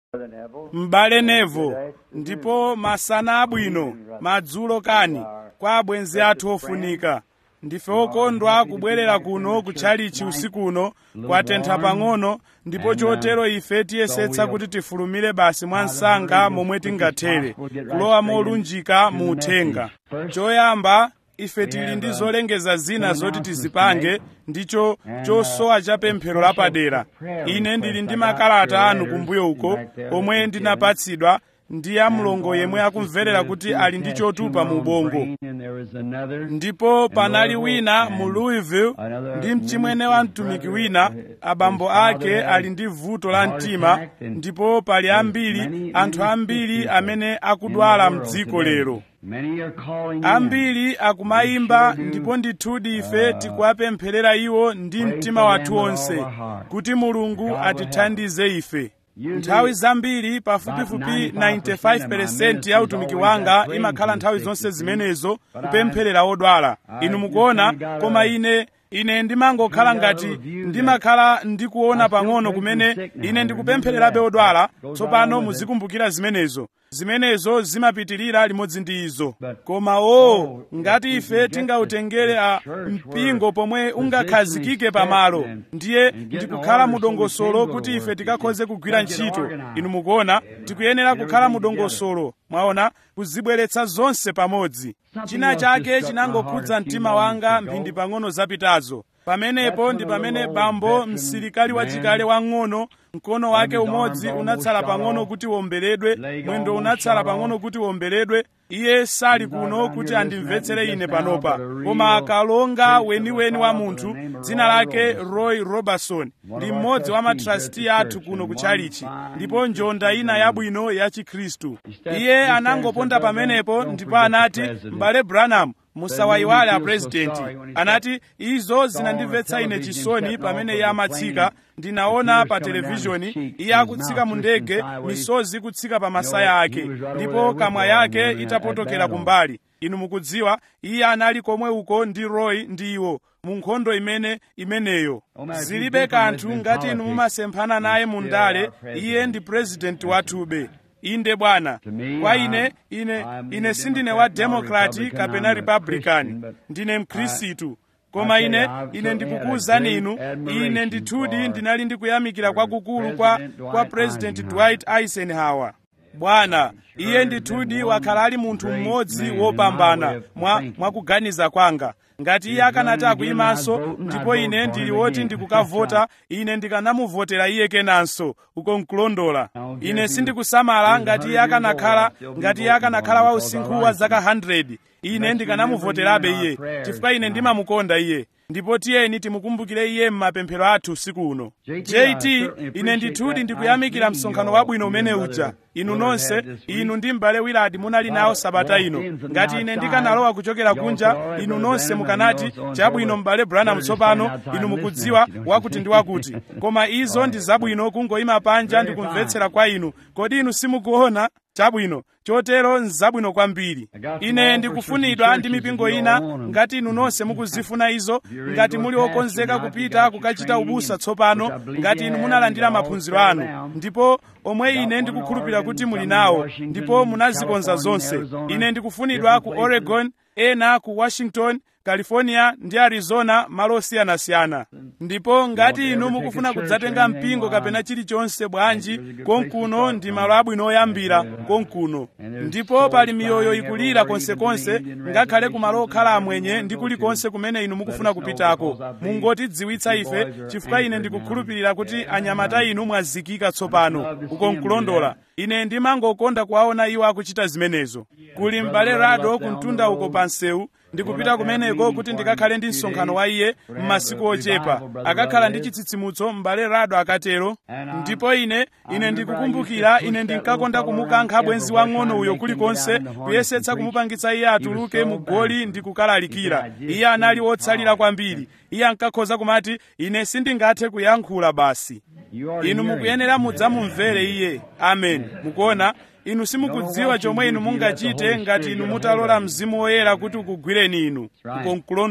m'bale nevo ndipo masana abwino madzulo kani kwa abwenzi athu ofunika ndife okondwa kubwerera kuno kutchalichi usikuno kwatentha pang'ono ndipo chotero ife tiyesetsa kuti tifulumire basi mwa msanga momwe tingathere kulowa molunjika mu uthenga choyamba ife tili ndi zolengeza zina zoti tizipange ndicho chosowa cha pemphero lapadera ine ndili ndi makalata anu kumbuyo uko omwe ndinapatsidwa ndi amlongo yemwe akumverera kuti ali ndi chotupa mu ubongo ndipo panali wina mu louisville ndi mchimwene wa mtumiki wina abambo ake ali ndi vuto la mtima ndipo pali ambiri anthu ambiri amene akudwala mdziko lero ambiri akumayimba ndipo ndithudi ife tikuwapempherera iwo ndi mtima wathu wonse kuti mulungu atithandize ife nthawi zambiri pafupifupi 95% ya utumiki wanga imakhala nthawi zonse zimenezo kupempherera odwala inu mukuona koma ine ine ndimangokhala ngati ndimakhala ndikuona pang'ono kumene ine ndikupemphererabe odwala tsopano muzikumbukira zimenezo zimenezo zimapitirira limodzi ndi izo koma o ngati ife tingautengere a mpingo pomwe ungakhazikike pamalo ndiye ndikukhala mudongosolo kuti ife tikakhoze kugwira ntchito inu mukuona tikuyenera kukhala mudongosolo mwaona kuzibweretsa zonse pamodzi china chake chinangokhudza mtima wanga mphindi pang'ono zapitazo pamenepo ndi pamene bambo msilikali wachikale wang'ono mkono wake umodzi unatsala pang'ono kuti womberedwe mwendo unatsala pang'ono kuti womberedwe iye sali kuno kuti andimvetsere ine panopa koma akalonga weniweni wa munthu dzina lake roy robertson ndi mmodzi wa matrasti athu kuno kutchalichi ndipo njonda ina yabwino ya chikhristu iye anangoponda pamenepo ndipo anati m'bale branham musawayiwale apurezidenti anati izo zinandimvetsa ine chisoni pamene iye amatsika ndinaona pa televishoni iye akutsika mu ndege misozi ikutsika pa masaya ake ndipo kamwa yake itapotokera kumbali inu mukudziwa iye anali komwe uko ndi roy ndi iwo mu nkhondo imene imeneyo zilibe kanthu ngati inu mumasemphana naye mu ndale iye ndi purezidenti wathube inde bwana kwa ine ine ine sindine wa demokrati kapena republican ndine mkhristu koma ine ine ndikukuwuzani inu ine ndithudi ndinali ndikuyamikira kwakukulu kwa kwa president dwight eisenhower bwana iye ndithudi wakhala ali munthu mmodzi wopambana mwa mwakuganiza kwanga ngati iye akanati akuyimanso ndipo ine ndili woti ndikukavota ine ndikanamuvotera iye kenanso uko nkulondola ine sindikusamala ngati iye akanakhala ngati iye akanakhala wa usinkhu wa zaka 100 ine ndikanamuvoterabe iye chifukwa ine ndimamukonda iye ndipo tiyeni timukumbukire iye m'mapemphero athu usiku uno jt ine ndithudi ndikuyamikira msonkhano wabwino umene uja inu nonse inu ndi m'bale wiladi munali nawo sabata ino ngati ine ndikanalowa kuchokera kunja inu nonse mukanati chabwino m'bale branham tsopano inu mukudziwa wakuti ndi wakuti koma izo ndi zabwino kungoyima panja ndikumvetsera kwa inu kodi inu simukuona chabwino chotero nzabwino kwambiri ine ndikufunidwa ndi mipingo ina ngati inu nonse mukuzifuna izo ngati muli okonzeka kupita kukachita ubusa tsopano ngati inu munalandira maphunziro anu ndipo omwe ine ndikukhulupirira kuti muli nawo ndipo munazikonza zonse ine ndikufunidwa ku oregon ena ku washington california ndi arizona malo osiyanasiyana ndipo ngati inu mukufuna kudzatenga mpingo kapena chilichonse bwanji konkuno ndi malo abwino oyambira konkuno ndipo pali miyoyo ikulira konsekonse ngakhale kumalo okhala amwenye ndi kulikonse kumene inu mukufuna kupitako mungotidziwitsa ife chifukwa ine ndikukhulupirira kuti anyamata inu mwazikika tsopano uko nkulondola ine ndimangokonda kuwaona iwo akuchita zimenezo kuli m'bale rado kumtunda uko pa msewu ndikupita kumeneko kuti ndikakhale ndi msonkhano wa iye m'masiku ochepa akakhala ndi chitsitsimutso m'bale rado akatero ndipo ine ine ndikukumbukira ine ndinkakonda kumukankha bwenzi wang'ono uyo kulikonse kuyesetsa kumupangitsa iye atuluke mu goli ndi kukalalikira iye anali wotsalira kwambiri iye ankakhoza kumati ine sindingathe kuyankhula basi inu mukuyenera mudzamumvere iye amen mukuona inu simukudziwa chomwe inu mungachite ngati inu mutalola mzimu woyera kuti ukugwireni inu uko nkulondola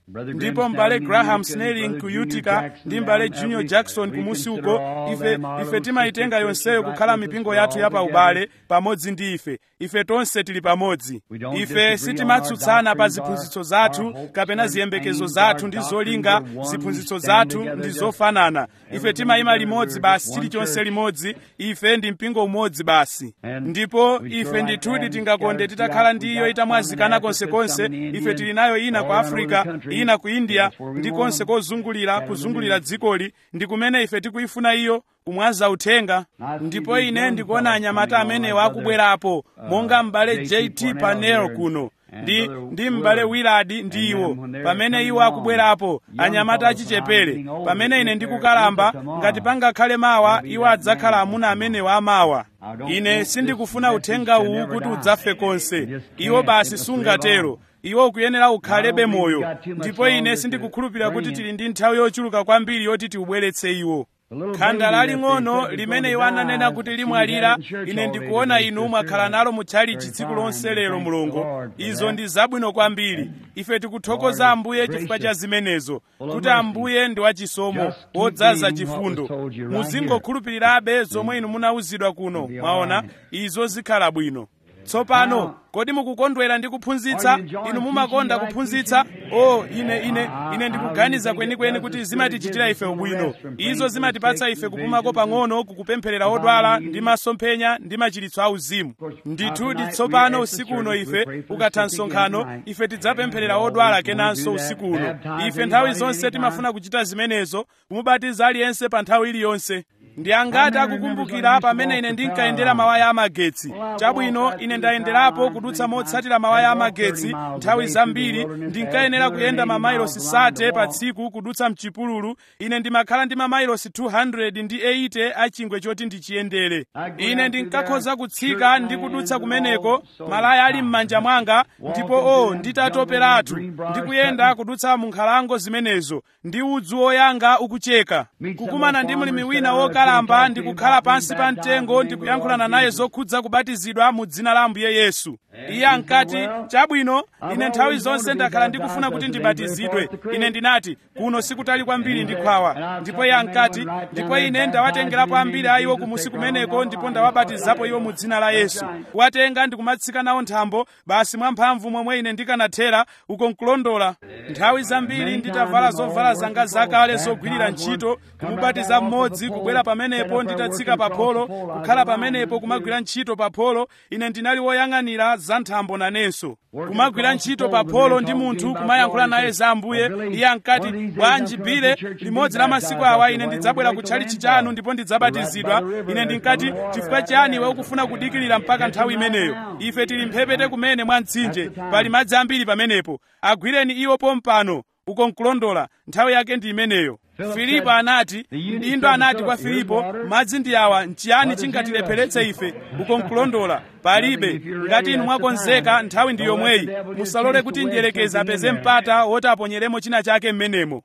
ndipo m'bale graham snelling ku utica ndi m'bale junior jackson kumusi uko ife ife timayitenga yonseyo kukhala mipingo yathu ya paubale pamodzi ndi ife ife tonse tili pamodzi ife sitimatsutsana pa ziphunzitso zathu kapena ziyembekezo zathu ndi zolinga ziphunzitso zathu ndi zofanana ife timayima limodzi basi chilichonse limodzi ife ndi mpingo umodzi basi ndipo ife ndithudi tingakonde titakhala ndi iyo itamwazikana konsekonse ife tili nayo ina ku africa ina ku india ndi konse kozungulira kuzungulira dzikoli ndi kumene ife tikuyifuna iyo kumwaza uthenga ndipo ine ndikuona anyamata amenewa akubwerapo monga m'bale jt panel kuno ndi ndi m'bale willard ndi iwo pamene iwo akubwerapo anyamata achichepere pamene ine ndikukalamba ngati pangakhale mawa iwo adzakhala amuna amenewa amawa ine sindikufuna uthenga uwu kuti udzafe konse iwo basi sungatero iwo ukuyenera ukhalebe moyo ndipo ine sindikukhulupirira kuti tili ndi nthawi yochuluka kwambiri yoti tiubweretse iwo khanda laling'ono limene iwo ananena kuti limwalira ine ndikuona inu mwakhala nalo mutchalichi tsiku lonse lero mulungu izo ndi zabwino kwambiri ife tikuthokoza ambuye chifukwa cha zimenezo kuti ambuye ndi wachisomo wodzaza chifundo muzingokhulupirirabe zomwe inu munawuzidwa kuno mwaona izo zikhala bwino tsopano kodi mukukondwera ndi kuphunzitsa inu mumakonda kuphunzitsa o oh, ine ine ine ndikuganiza kwenikweni kuti zimatichitira ife ubwino izo zimatipatsa ife kupumako pang'ono kukupempherera odwala ndi masomphenya ndi machiritso auzimu ndithudi tsopano usiku uno ife ukatha msonkhano ife tidzapempherera odwala kenanso usiku uno ife nthawi zonse timafuna kuchita zimenezo kumubatiza aliyense pa nthawi iliyonse ndi angati akukumbukira pamene ine ndinkayendera mawaya amagetsi chabwino ine ndayenderapo kudutsa motsatira mawaya amagetsi nthawi zambiri ndinkayenera kuyenda mamailosi sate pa tsiku kudutsa mchipululu ine ndimakhala ndi mamailosi 200 ndi 80 a chingwe choti ndichiyendere ine ndinkakhoza kutsika ndi kudutsa kumeneko malaya ali m'manja mwanga ndipo o oh, nditatoperatu ndikuyenda kudutsa mu nkhalango zimenezo ndi udzu woyanga ukucheka kukumana ndi mlimi wina woka wokalamba ndi kukhala pansi pa mtengo ndi kuyankhulana naye zokhudza kubatizidwa mu dzina la ambuye yesu iye ankati chabwino ine nthawi zonse ndakhala ndikufuna kuti ndibatizidwe ine ndinati kuno sikutali kwambiri ndi khwawa ndipo iye ankati ndipo ine ndawatengerapo ambiri a iwo kumusi kumeneko ndipo ndawabatizapo iwo mu dzina la yesu kuwatenga ndikumatsika nawo nthambo basi mwamphamvu momwe ine ndikanathera uko nkulondola nthawi zambiri nditavala zovala zanga zakale zogwirira ntchito kumubatiza mmodzi kubwera pamenepo nditatsika pa pholo kukhala pamenepo kumagwira ntchito pa pholo ine ndinali woyang'anira za nthambo nanenso kumagwira ntchito pa pholo ndi munthu kumayankhula naye za ambuye iye ankati bwanji bile limodzi la masiku awa ine ndidzabwera kutchalichi chanu ndipo ndidzabatizidwa ine ndinkati chifukwa chani iwe ukufuna kudikirira mpaka nthawi imeneyo ife tili mphepete kumene mwa mtsinje pali madzi ambiri pamenepo agwireni iwo pompano uko nkulondola nthawi yake ndi imeneyo filipo anati mdindo anati kwa filipo madzi ndi awa nchiyani chingatilepheretse ife uko nkulondola palibe ngati inu mwakonzeka nthawi ndi yomweyi musalole kuti mdierekezi apeze mpata woti aponyeremo china chake m'menemo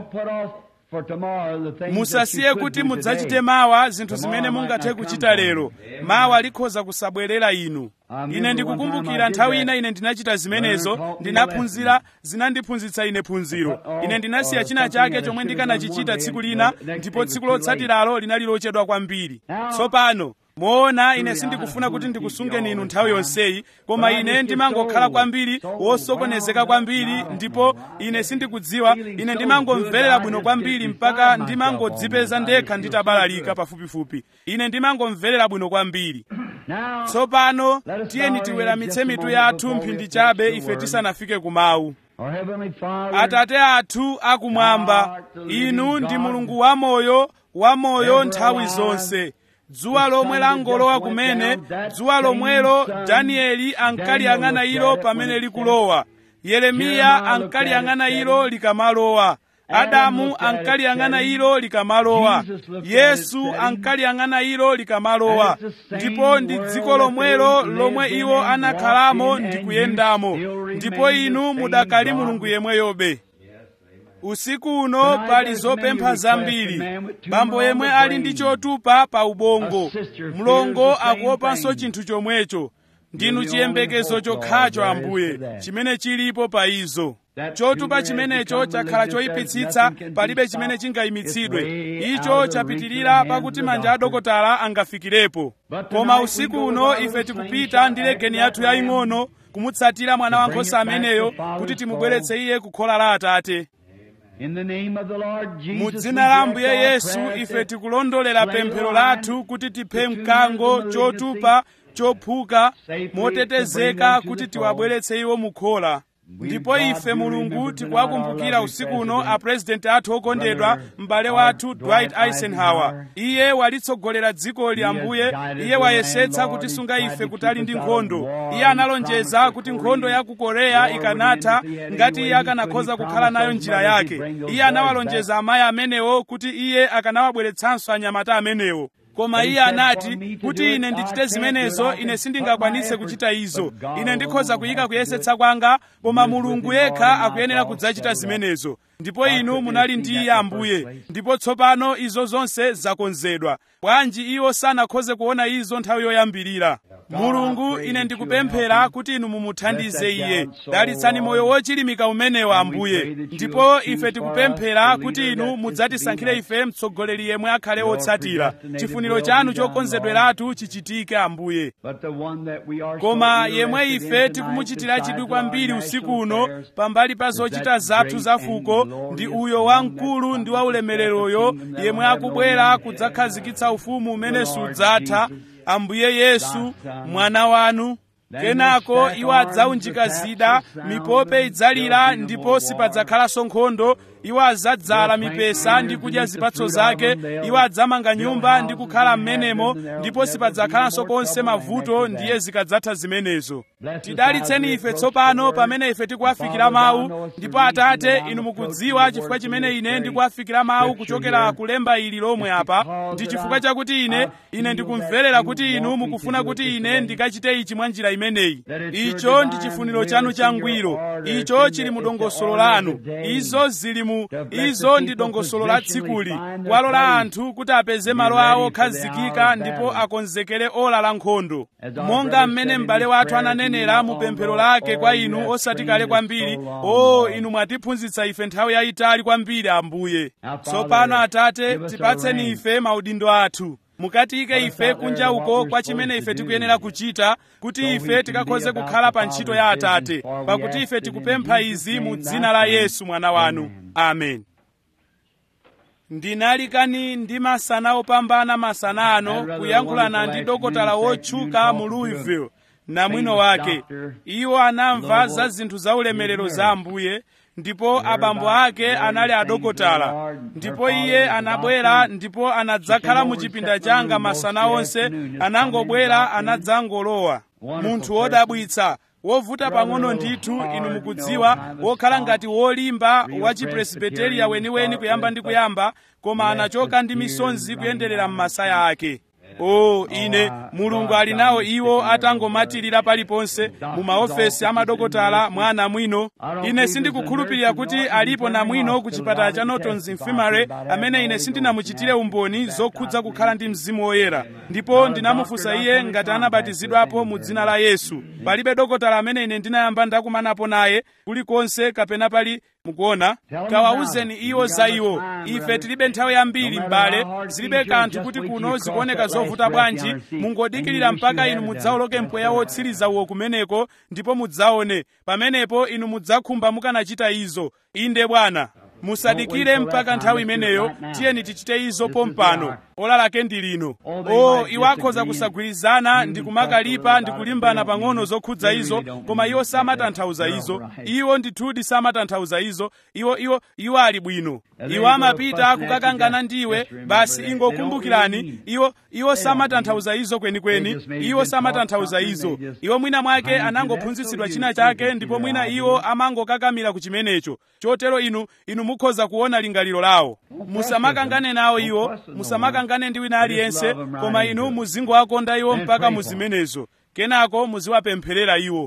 musasiye kuti mudzachite mawa zinthu zimene mungathe kuchita lero mawa likhoza kusabwerera inu ine ndikukumbukira nthawi ina ine ndinachita zimenezo ndinaphunzira zinandiphunzitsa ine phunziro ine ndinasiya china chake chomwe ndikanachichita tsiku lina ndipo tsiku lotsatiralo linali lochedwa kwambiri tsopano moona ine sindikufuna kuti ndikusungeni inu nthawi yonseyi koma ine ndimangokhala kwambiri wosokonezeka kwambiri ndipo ine sindikudziwa ine ndimangomverera bwino kwambiri mpaka ndimangodzipeza ndekha nditabalalika pafupifupi ine ndimangomverera bwino kwambiri tsopano tiyeni tiweramitse mitu yathu mphindi chabe ife tisanafike kumawu atate athu akumwamba inu ndi mulungu wamoyo wamoyo nthawi zonse dzuwa lomwe langolowa kumene dzuwa lomwelo danieli ankaliyang'ana ilo pamene likulowa yeremiya ankaliyang'ana ilo likamalowa adamu ankaliyang'ana ilo likamalowa yesu ankaliyang'ana ilo likamalowa ndipo ndi dziko lomwelo lomwe iwo anakhalamo ndi kuyendamo ndipo inu mudakali mulungu yemweyobe usiku uno pali zopempha zambiri bambo yemwe ali ndi chotupa pa ubongo mlongo akuopanso chinthu chomwecho ndinu chiyembekezo chokhacho ambuye chimene chilipo pa izo chotupa chimenecho chakhala choyipitsitsa palibe chimene chingayimitsidwe icho chapitirira pakuti manja adokotala angafikirepo koma usiku uno ife tikupita ndi legeni yathu yaying'ono kumutsatira mwana wankhosa ameneyo kuti timubweretse iye ku khola la atate mu dzina la ambuye yesu ife tikulondolera pemphero lathu kuti tiphe mkango chotupa chophuka motetezeka kuti tiwabweretse iwo mu khola ndipo ife mulungu tikuwakumbukira usiku uno apurezidenti athu okondedwa m'bale wathu dwight eisenhower iye walitsogolera dzikoli ambuye iye wayesetsa kutisunga ife kutali ndi nkhondo iye analonjeza kuti nkhondo ya ku korea ikanatha ngati iye akanakhoza kukhala nayo njira yake iye anawalonjeza amayi amenewo kuti iye akanawabweretsanso anyamata amenewo koma iye anati kuti ine ndichite zimenezo ine sindingakwanise kuchita izo ine ndikhoza kuyika kuyesetsa kwanga koma mulungu yekha akuyenera kudzachita zimenezo ndipo inu munali ndi iye ambuye ndipo tsopano izo zonse zakonzedwa bwanji iwo sanakhoze kuona izo nthawi yoyambirira mulungu ine ndikupemphera kuti inu mumuthandize iye dalitsani moyo wochilimika umenewo ambuye ndipo ife tikupemphera kuti inu mudzatisankhire ife mtsogoleri yemwe akhale wotsatira chifuniro chanu chokonzedweratu chichitike ambuye koma yemwe ife tikumuchitira chidwi kwambiri usiku uno pambali pa zochita zathu za fuko ndi uyo wamkulu ndi waulemereroyo yemwe akubwera kudzakhazikitsa ufumu umene sudzatha ambuye yesu mwana wanu kenako iwo adzaunjika zida mipope idzalira ndipo sipadzakhalanso nkhondo iwo adzadzala mipesa ndi kudya zipatso zake iwo adzamanga nyumba ndi kukhala m'menemo ndipo sipadzakhalanso konse mavuto ndiye zikadzatha zimenezo tidalitseni ife tsopano pamene ife tikuwafikira mawu ndipo atate inu mukudziwa chifukwa chimene ine ndikuwafikira mawu kuchokera kulemba ili lomwe apa ndi chifukwa chakuti ine ine ndikumverera kuti inu mukufuna kuti ine ndikachite ichi mwa njira imeneyi icho ndi chifuniro chanu changwiro icho chili mu dongosolo lanu izo zili mu izo ndi dongosolo la tsikuli kuwalola anthu kuti apeze malo awo okhazikika ndipo akonzekere ola la nkhondo monga mmene m'bale wathu ananenera mu pemphero lake kwa inu osati kale kwambiri o inu mwatiphunzitsa ife nthawi yayitali kwambiri ambuye tsopano atate tipatseni ife maudindo athu mukatiyike ife kunja uko kwa chimene ife tikuyenera kuchita kuti ife tikakhoze kukhala pa ntchito ya atate pakuti ife tikupempha izi mu dzina la yesu mwana wanu amen ndinalikani ndi masana opambana masana ano kuyankhulana ndi dokotala wotchuka mu louisville namwino wake iwo anamva za zinthu za ulemerero za ambuye ndipo abambo ake anali adokotala ndipo iye anabwera ndipo anadzakhala mu chipinda changa masana onse anangobwera anadzangolowa munthu wodabwitsa wovuta pang'ono ndithu inu mukudziwa wokhala ngati wolimba wa chipresbiteriya weniweni kuyamba ndi kuyamba koma anachoka ndi misonzi kuyenderera m'masaya ake o ine mulungu ali nawo iwo atangomatirira paliponse mu maofesi amadokotala mwa anamwino ine sindikukhulupirira kuti alipo namwino ku chipatala cha nortons infirmary amene ine sindinamuchitire umboni zokhudza kukhala ndi mzimu woyera ndipo ndinamufunsa iye ngati anabatizidwapo mu dzina la yesu palibe dokotala amene ine ndinayamba ndakumanapo naye kulikonse kapena pali mukuona kawawuzeni iwo za iwo ife tilibe nthawi yambiri m'bale zilibe kanthu kuti kuno zikuoneka zovuta bwanji mungodikirira mpaka inu mudzawoloke mpweya wotsiriza uwo kumeneko ndipo mudzaone pamenepo inu mudzakhumba mukanachita izo inde bwana musadikire mpaka nthawi imeneyo tiyeni tichite izo pompano ola lake ndi lino o iwo akhoza kusagwirizana ndi kumakalipa ndi kulimbana pang'ono zokhudza izo koma iwo samatanthauza izo iwo ndithudi samatanthauza izo iwo iwo iwo ali bwino iwo amapita kukakangana ndiwe basi ingokumbukirani iwo iwo samatanthauza izo kwenikweni iwo samatanthauza izo iwo mwina mwake anangophunzitsidwa china chake ndipo mwina iwo amangokakamira ku chimenecho chotero inu inu mukhoza kuona lingaliro lawo musamakangane nawo iwo musamakangane ndi wina aliyense koma inu muzingowakonda iwo mpaka muzimenezo kenako muziwapempherera iwo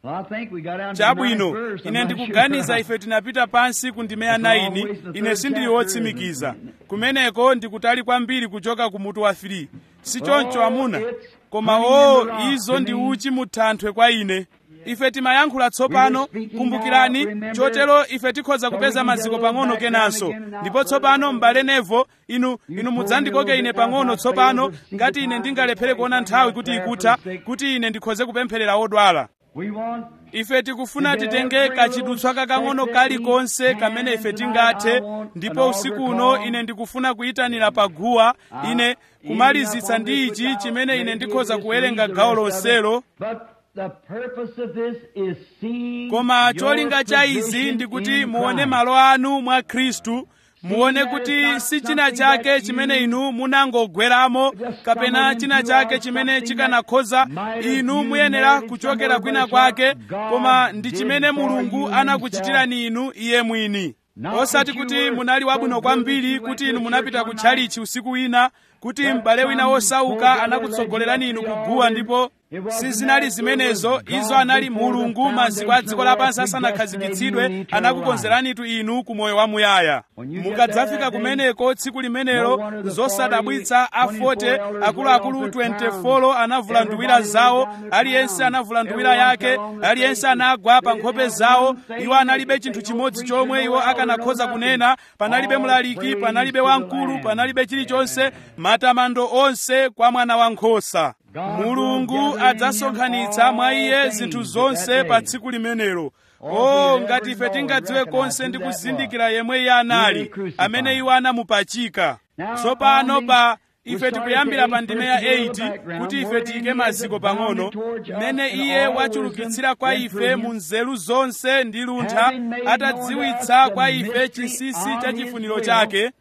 Well, I think we got down to the chabwino ninth verse. I'm ine not ndikuganiza sure. ife tinapita pansi ku ndime ya 9 ine sindili wotsimikiza kumeneko ndikutali kwambiri kuchoka ku mutu wa 3 si choncho amuna koma o izo ndi uchi muthanthwe kwa ine ife timayankhula tsopano kumbukirani chotero ife tikhoza kupeza maziko pang'ono kenanso ndipo tsopano m'bale nevo inu inu mudzandikoke ine pang'ono tsopano ngati ine ndingalephere kuona nthawi kuti ikutha kuti ine ndikhoze kupempherera odwala We want ife tikufuna titenge kachidutswa kakang'ono kalikonse kamene ife tingathe ndipo usiku uno ine ndikufuna kuyitanira paguwa ine kumalizitsa ndi ichi chimene ine ndikhoza kuwerenga gawo lonselo But the purpose of this is seeing koma your cholinga cha izi position ndi kuti in muone Christ. malo anu mwa khristu muone kuti si china chake chimene inu munangogweramo kapena china chake chimene chikanakhoza inu muyenera kuchokera kwina kwake koma ndi chimene mulungu anakuchitirani inu iye mwini osati kuti munali wabwino kwambiri kuti inu munapita ku tchalichi usiku wina kuti m'bale wina wosauka anakutsogolerani inu kuguwa ndipo sizinali zimenezo izo anali mulungu maziko a dziko lapansi asanakhazikitsidwe anakukonzeranitu inu ku moyo wamuyaya mukadzafika kumeneko tsiku limenelo zosadabwitsa a 40 akuluakulu 24 anavula nduwira zawo aliyense anavula nduwira yake aliyense anagwa pa nkhope zawo iwo analibe chinthu chimodzi chomwe iwo akanakhoza kunena panalibe mlaliki panalibe wamkulu panalibe chilichonse matamando onse kwa mwana wankhosa mulungu adzasonkhanitsa mwa iye zinthu zonse pa tsiku limenelo o ngati ife tingadziwe konse ndi kuzindikira yemwe iye anali amene iwo anamupachika tsopano pa ife tikuyambira pa ndime ya 8 kuti ife tiyike maziko pang'ono mmene iye wachulukitsira kwa ife mu nzeru zonse ndi luntha atadziwitsa kwa ife chinsinsi cha chifuniro chake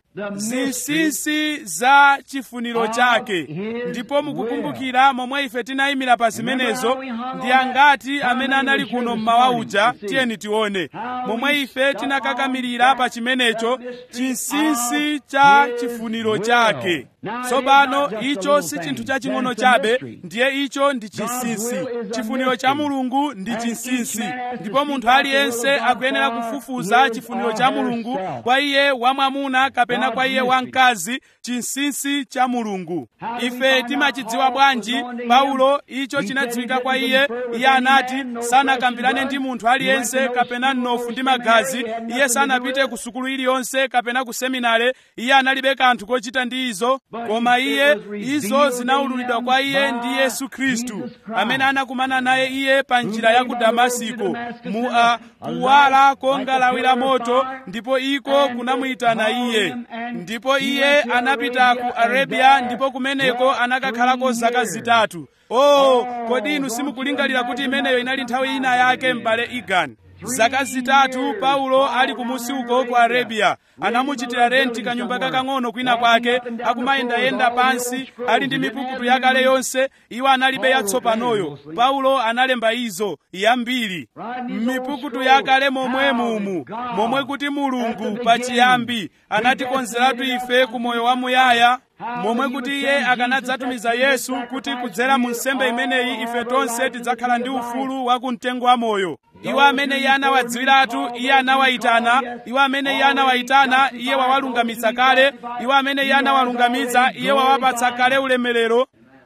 zinsinsi za chifuniro chake ndipo mukukumbukira momwe ife tinayimira pa zimenezo ndi angati amene anali kuno mmawa uja tiyeni tione momwe ife tinakakamirira pa chimenecho chinsinsi cha chifuniro chake tsopano icho si chinthu chaching'ono chabe ndiye icho ndi chinsinsi chifuniro cha mulungu ndi chinsinsi ndipo munthu aliyense akuyenera kufufuza chifuniro cha mulungu kwa iye wamwamuna kapena kwa iye wamkazi chinsinsi cha mulungu ife timachidziwa bwanji paulo icho chinadziwika kwa iye iye anati sanakambirane ndi munthu aliyense kapena mnofu ndi magazi iye sanapite ku sukulu iliyonse kapena ku seminare iye analibe kanthu kochita ndi izo koma iye izo zinaululidwa kwa iye ndi yesu khristu amene anakumana naye iye pa njira ya ku damasiko mu a kuwala konga lawi la moto ndipo iko kunamuyitana iye ndipo iye anapita ku arabia ndipo kumeneko anakakhalako zaka zitatu oh kodi inu simukulingalira kuti imeneyo inali nthawi ina yake m'bale igani zaka zitatu paulo ali kumusi uko ku arabia anamuchitira renti kanyumba kakang'ono kwina kwake akumayendayenda pansi ali ndi mipukutu yakale yonse iwo analibe yatsopanoyo paulo analemba izo yambiri m'mipukutu yakale momwe mumu momwe kuti mulungu pachiyambi anatikonzeratu ife ku moyo wamuyaya momwe kuti iye akanadzatumiza yesu kuti kudzera mu nsembe imeneyi ife tonse tidzakhala ndi ufulu wa kumtengo wa moyo iwo amene iye anawadziwiratu iye anawayitana iwo amene iye anawayitana iye wawalungamitsa kale iwo amene iye anawalungamitsa iye wawapatsa kale ulemerero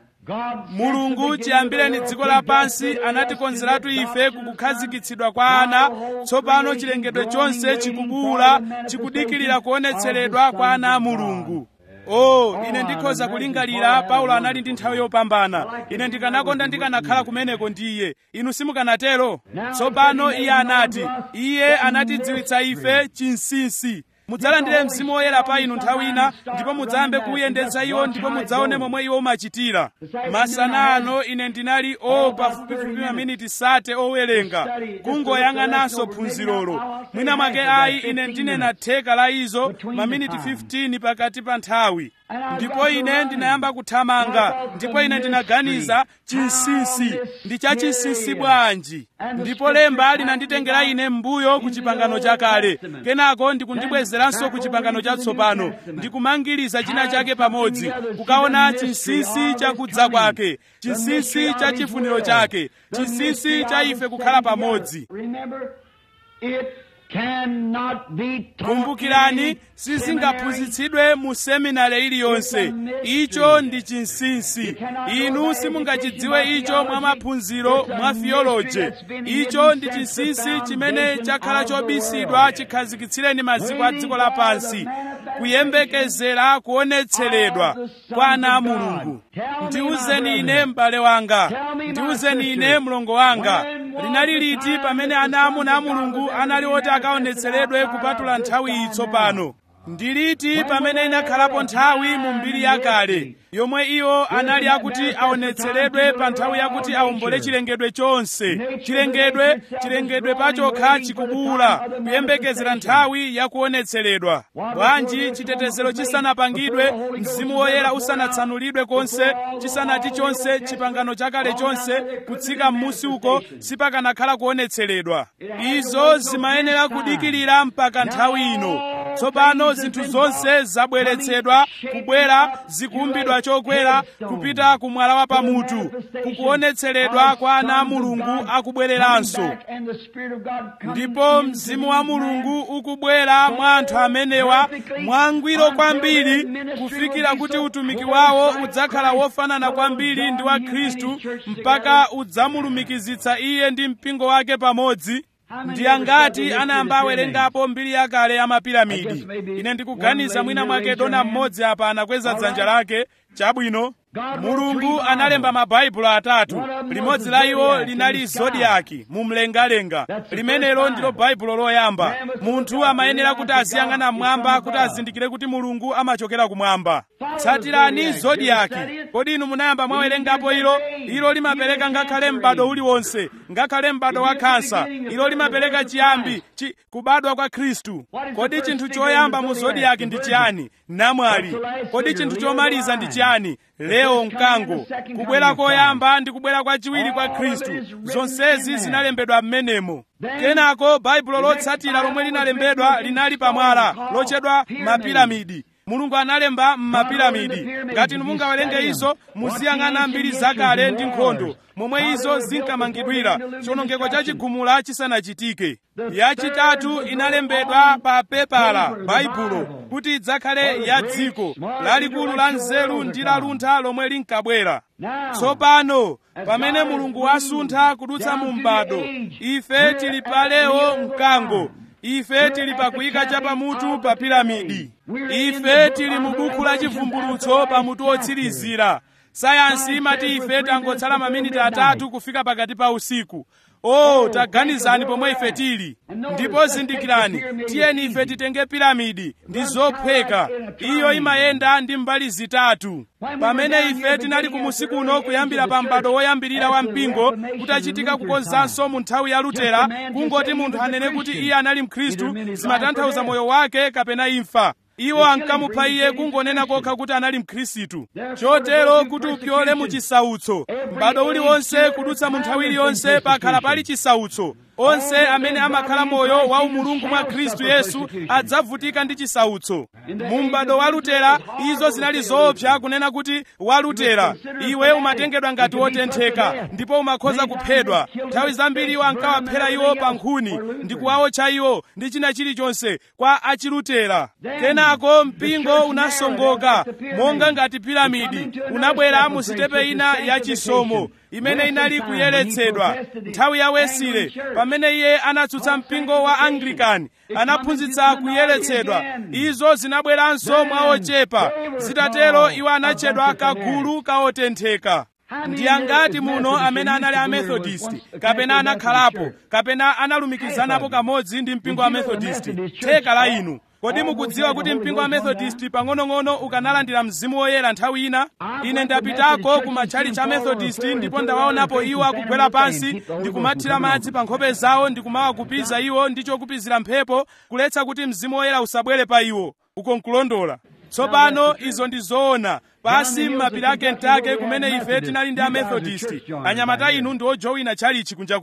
mulungu chiyambireni dziko lapansi anatikonzeratu ife kukukhazikitsidwa kwa ana tsopano chilengedwe chonse chikubuwula chikudikirira kuonetseredwa kwa ana a mulungu oh ine ndikhoza kulingalira paulo anali ndi nthawi yopambana ine ndikanakonda ndikanakhala kumeneko ndi iye inu simukanatero tsopano iye anati iye anatidziwitsa ife chinsinsi mudzalandire mzimu woyera pa inu nthawi ina ndipo mudzayambe kuuyendetsa iwo ndipo mudzaone momwe iwo umachitira masana ano ine ndinali o pafupifupi maminiti sate owerenga kungoyang'ananso phunzirolo mwina mwake ayi ine ndinena theka la izo maminiti 15 pakati pa nthawi ndipo ine ndinayamba kuthamanga ndipo ine ndinaganiza chinsinsi ndi chachinsinsi bwanji ndipo lemba linanditengera ine m'mbuyo ku chipangano chakale kenako ndikundibwezera kubwezeranso ku chipangano chatsopano ndi kumangiriza china chake pamodzi kukaona chinsinsi chakudza kwake chinsinsi cha chifuniro chake chinsinsi cha ife kukhala pamodzi Remember, it cannot be taught kumbukirani in sizingaphunzitsidwe mu seminari iliyonse icho ndi chinsinsi inu simungachidziwe icho mwa maphunziro mwa theology icho ndi chinsinsi chimene chakhala chobisidwa chikhazikitsireni maziko a dziko lapansi kuyembekezera kuonetseredwa kwa ana a mulungu ndiwuzeni ine m'bale wanga ndiwuzeni ine mlongo wanga linali liti pamene ana amuna a mulungu anali oti akaonetseredwe kupatula nthawi iyi tsopano ndi liti pamene inakhalapo nthawi mu mbiri yakale yomwe iwo anali akuti aonetseredwe pa nthawi yakuti awombole chilengedwe chonse chilengedwe chilengedwe pachokha chikubuwula kuyembekezera nthawi yakuonetseredwa bwanji chitetezero chisanapangidwe mzimu woyera usanatsanulidwe konse chisanati chonse chipangano chakale chonse kutsika m'musi uko sipakanakhala kuonetseredwa izo zimayenera kudikirira mpaka nthawi ino tsopano zinthu zonse zabweretsedwa kubwera zikuumbidwa chokwera kupita ku mwala wa pamutu kukuonetseredwa kwa ana a mulungu akubwereranso and the Spirit of God comes ndipo into mzimu these wa men. mulungu ukubwera mwa anthu amenewa mwangwiro kwambiri kufikira kuti utumiki wawo udzakhala wofanana kwambiri ndi wa khristu mpaka udzamulumikizitsa iye ndi mpingo wake pamodzi ndi angati anayamba awerengapo mbiri yakale ya mapiramidi ine ndikuganiza mwina mwake dona mmodzi apa anakweza dzanja lake chabwino mulungu analemba mabaibulo atatu limodzi la iwo linali zodiaki mu mlengalenga limenelo ndilo baibulo loyamba munthu amayenera kuti aziyang'ana mmwamba kuti azindikire kuti mulungu amachokera kumwamba tsatirani zodiaki kodi inu munayamba mwawerengapo ilo ilo limapereka ngakhale m'bado uliwonse ngakhale m'bado wa khansa ilo limapereka chiyambi chi, kubadwa kwa khristu kodi chinthu choyamba mu zodiaki ndi chiyani namwali kodi chinthu chomaliza ndi chiyani leo mkango kubwera koyamba ndi kubwera kwachiwiri kwa khristu zonsezi zinalembedwa m'menemo kenako baibulo lotsatira lomwe linalembedwa linali pamwala lotchedwa mapiramidi mulungu analemba m'mapiramidi ngati inu mungawerenge izo muziyang'ana mbiri zakale ndi nkhondo momwe izo zinkamangidwira chiwonongeko cha chigumula chisanachitike yachitatu inalembedwa pa pepala baibulo kuti idzakhale ya dziko lalikulu la nzeru ndi laluntha lomwe linkabwera tsopano pamene mulungu wasuntha kudutsa mu m'bado ife tili pa leo mkango ife tili pakuyika chapamutu pa piramidi ife tili mu buku la chivumbulutso pamutu wotsirizira sayansi imati ife tangotsala maminiti atatu kufika pakati pa usiku oh taganizani pomwe ife tili ndipo zindikirani tiyeni ife titenge piramidi ndi zophweka iyo imayenda ndi mbali zitatu pamene ife tinali kumusi kuno kuyambira pa m'bado woyambirira wa mpingo kutachitika kukonzanso mu nthawi ya lutera kungoti munthu anene kuti iye anali mkhristu zimatanthauza moyo wake kapena imfa iwo ankamupha iye kungonena kokha kuti anali mkhristu chotero kuti upyole mu chisautso m'bado uliwonse kudutsa mu nthawi iliyonse pakhala pali chisautso onse amene amakhala moyo wa umulungu mwa khristu yesu adzavutika ndi chisautso mu m'bado wa lutera izo zinali zoopsa kunena kuti wa lutera iwe umatengedwa ngati wotentheka ndipo umakhoza kuphedwa nthawi zambiri iwo ankawaphera iwo pa nkhuni ndi kuwawotcha iwo ndi china chilichonse kwa achilutera kenako mpingo unasongoka monga ngati piramidi unabwera mu sitepe ina yachisomo imene inali kuyeretsedwa nthawi ya wesile pamene iye anatsutsa mpingo wa anglikani anaphunzitsa kuyeretsedwa izo zinabweranso mwa ochepa zitatero iwo anatchedwa kagulu kaotentheka ndi angati muno amene anali amethodist kapena anakhalapo kapena analumikizanapo kamodzi ndi mpingo wa methodist theka la inu kodi mukudziwa kuti mpingo wa methodist pang'onong'ono ukanalandira mzimu woyera nthawi ina ine ndapitako ku matchalichi a methodist ndipo ndawaonapo iwo akugwera pansi ndikumathira madzi pa nkhope zawo ndikumawakupiza iwo ndi chokupizira mphepo kuletsa kuti mzimu woyera usabwere pa iwo uko nkulondola tsopano izo ndi zoona pasi m'mapiri a kentucky kumene ife tinali ndi amethodist anyamata inu ndi ojowina tchalichi kunja kuno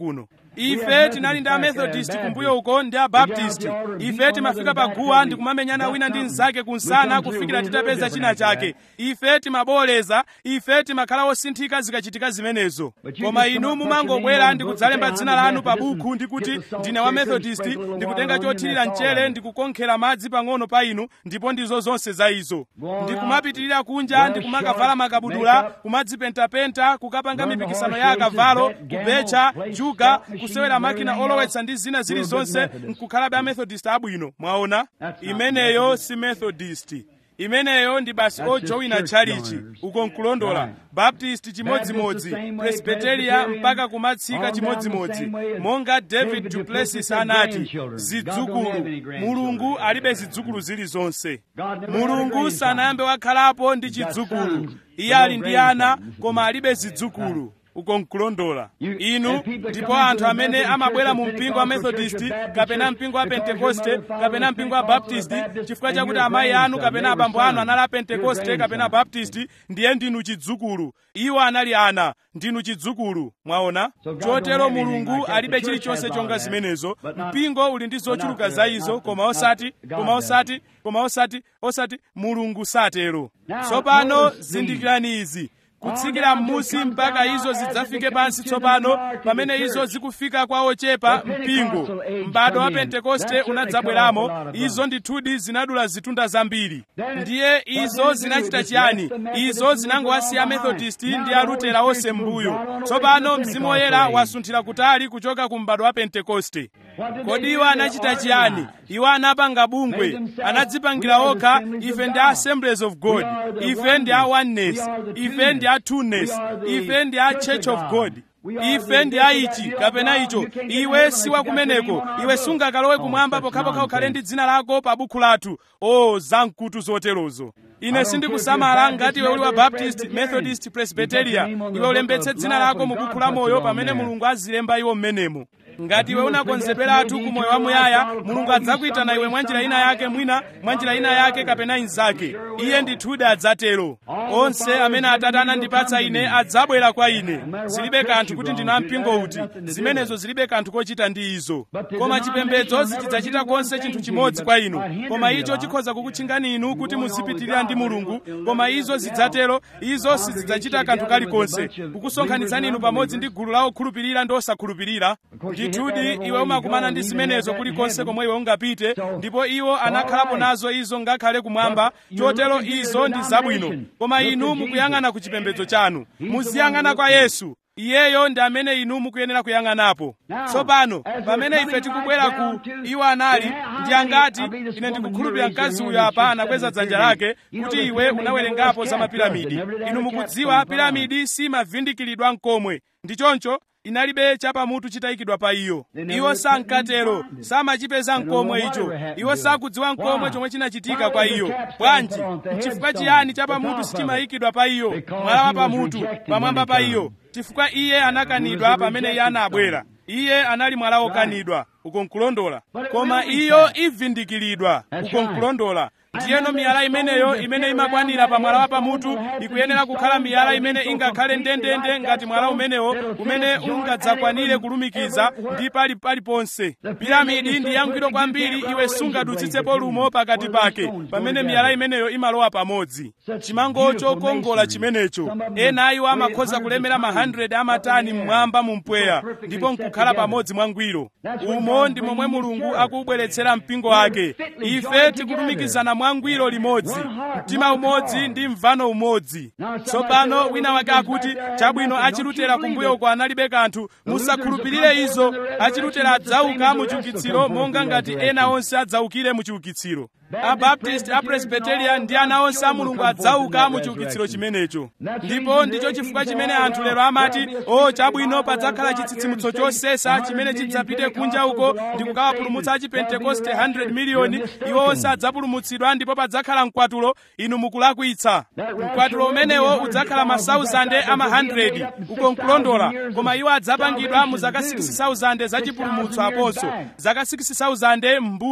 ife tinali ndi amethodist kumbuyo uko ndi abaptist ife timafika paguwa ndi kumamenyana wina ndi mnzake kunsana kufikira titapeza china chake ife timaboleza ife timakhala osinthika zikachitika zimenezo koma inu mumangobwera ndi kudzalemba dzina lanu pa bukhu ndi kuti ndine wa methodist ndikutenga chothirira mchere ndikukonkhera madzi pang'ono pa inu ndipo ndizo zonse za izo ndikumapitirira kunja ndikumakavala makabudula kumadzipentapenta kukapanga mipikisano ya akavalo kubecha juga kusewera makina olowetsa ndi zina zilizonse nkukhalabe amethodist abwino mwaona imeneyo si methodist imeneyo ndi basi ojowina tchalichi uko nkulondola baptist chimodzimodzi presbyteria mpaka kumatsika chimodzimodzi monga david duplessis anati zidzukulu mulungu alibe zidzukulu zilizonse mulungu sanayambe wakhalapo ndi chidzukulu iye ali ndi ana koma alibe zidzukulu uko nkulondola inu ndipo anthu amene amabwera mu mpingo wa methodist kapena mpingo wa pentekoste kapena mpingo wa baptist chifukwa chakuti amayi anu kapena abambo anu anali a pentekoste kapena baptist ndiye ndinu chidzukulu iwo anali ana ndinu chidzukulu mwaona chotero mulungu alibe chilichonse chonga zimenezo mpingo uli ndi zochuluka za izo koma osati koma osati koma osati osati mulungu satero tsopano zindikirani izi kutsikira m'musi mpaka izo zidzafike pansi tsopano pamene izo zikufika kwa ochepa mpingo m'bado wa pentekoste unadzabweramo izo ndithudi zinadula zitunda zambiri ndiye izo zinachita chiyani izo zinangowasiya methodist ndi alutera onse m'mbuyo tsopano mzimu woyera wasunthira kutali kuchoka ku m'bado wa pentekoste kodi iwo anachita chiyani iwo anapanga bungwe anadzipangira okha ife ndi assemblies of god ife ndi a oneness ife ndi a two-ness ife ndi a church of god ife ndi aichi kapena icho iwe si wakumeneko iwe sungakalowe kumwamba pokhapokha ukhale ndi dzina lako pa bukhu lathu o zamkutu zoterozo ine sindikusamala ngati iwe uli wa baptist methodist presbyteria iwe ulembetse dzina lako mu bukhu la moyo pamene mulungu azilemba iwo mmenemo ngati iwe unakonzeperatu ku moyo wamuyaya mulungu adzakuyitana iwe mwanjira ina yake mwina mwanjira ina yake kapena inzake iye ndithudi adzatero onse amene atate anandipatsa ine adzabwera kwa ine zilibe kanthu kuti ndina mpingo uti zimenezo zilibe kanthu kochita ndi izo koma chipembedzo sichidzachita konse chinthu chimodzi kwa inu koma icho chikhoza kukutchingani inu kuti muzipitirira ndi mulungu koma izo zidzatero izo sizidzachita kanthu kalikonse kukusonkhanitsani inu pamodzi ndi gulu la okhulupirira ndi osakhulupirira ndithudi iwe umakumana ndi zimenezo kulikonse komwe iwe ungapite ndipo iwo anakhalapo nazo izo ngakhale kumwamba chotero izo ndi zabwino koma inu mukuyang'ana ku chipembedzo chanu muziyang'ana kwa yesu iyeyo ndi amene inu mukuyenera kuyang'anapo tsopano pamene ife tikubwera ku iwo anali ndi angati ine ndikukhulupirira mkazi uyo apa anakweza dzanja lake kuti iwe unawerengapo za mapiramidi inu mukudziwa piramidi simavindikiridwa nkomwe ndi choncho inalibe chapamutu chitayikidwa pa iyo iwo sankatero samachipeza nkomwe icho iwo sakudziwa nkomwe chomwe chinachitika kwa iyo bwanji chifukwa chiyani chapamutu sichimayikidwa pa iyo mwala wa pamutu pamwamba pa iyo chifukwa iye anakanidwa pamene iye anabwera iye anali mwala wokanidwa uko nkulondola koma iyo ivindikiridwa uko nkulondola ndiyeno miyala imeneyo imene imakwanira pa mwala wa pamutu ikuyenera kukhala miyala imene ingakhale ndendende ngati mwala umenewo umene ungadzakwanire kulumikiza ndi pali paliponse piramidi ndi yangwiro kwambiri iwe sungadutsitsepo lumo pakati pake pamene miyala imeneyo imalowa pamodzi chimango chokongola chimenecho ena iwo amakhoza kulemera ma 100 amatani mmwamba mu mpweya ndipo nkukhala pamodzi mwangwiro umo ndi momwe mulungu akubweretsera mpingo wake ife tikulumikizana mwangwiro limodzi mtima umodzi ndi mvano umodzi tsopano wina wake akuti chabwino achilutera kumbuyo uko analibe kanthu musakhulupirire izo achilutera adzauka mu chiukitsiro monga ngati ena onse adzaukire mu chiukitsiro abaptist apresbyterian ndi ana onse a mulungu adzauka mu chiukitsiro chimenecho ndipo ndicho chifukwa chimene anthu lero amati o chabwino padzakhala chitsitsimutso chosesa chimene chidzapite kunja uko ndi kukawapulumutsa achipentekoste 100 miliyoni iwo onse adzapulumutsidwa ndipo padzakhala mkwatulo inu mukulakwitsa mkwatulo umenewo udzakhala ma 1000 ama 100 uko nkulondola koma iwo adzapangidwa mu zaka 6000 zachipulumutso aponso zaka 6000 m'mbuyo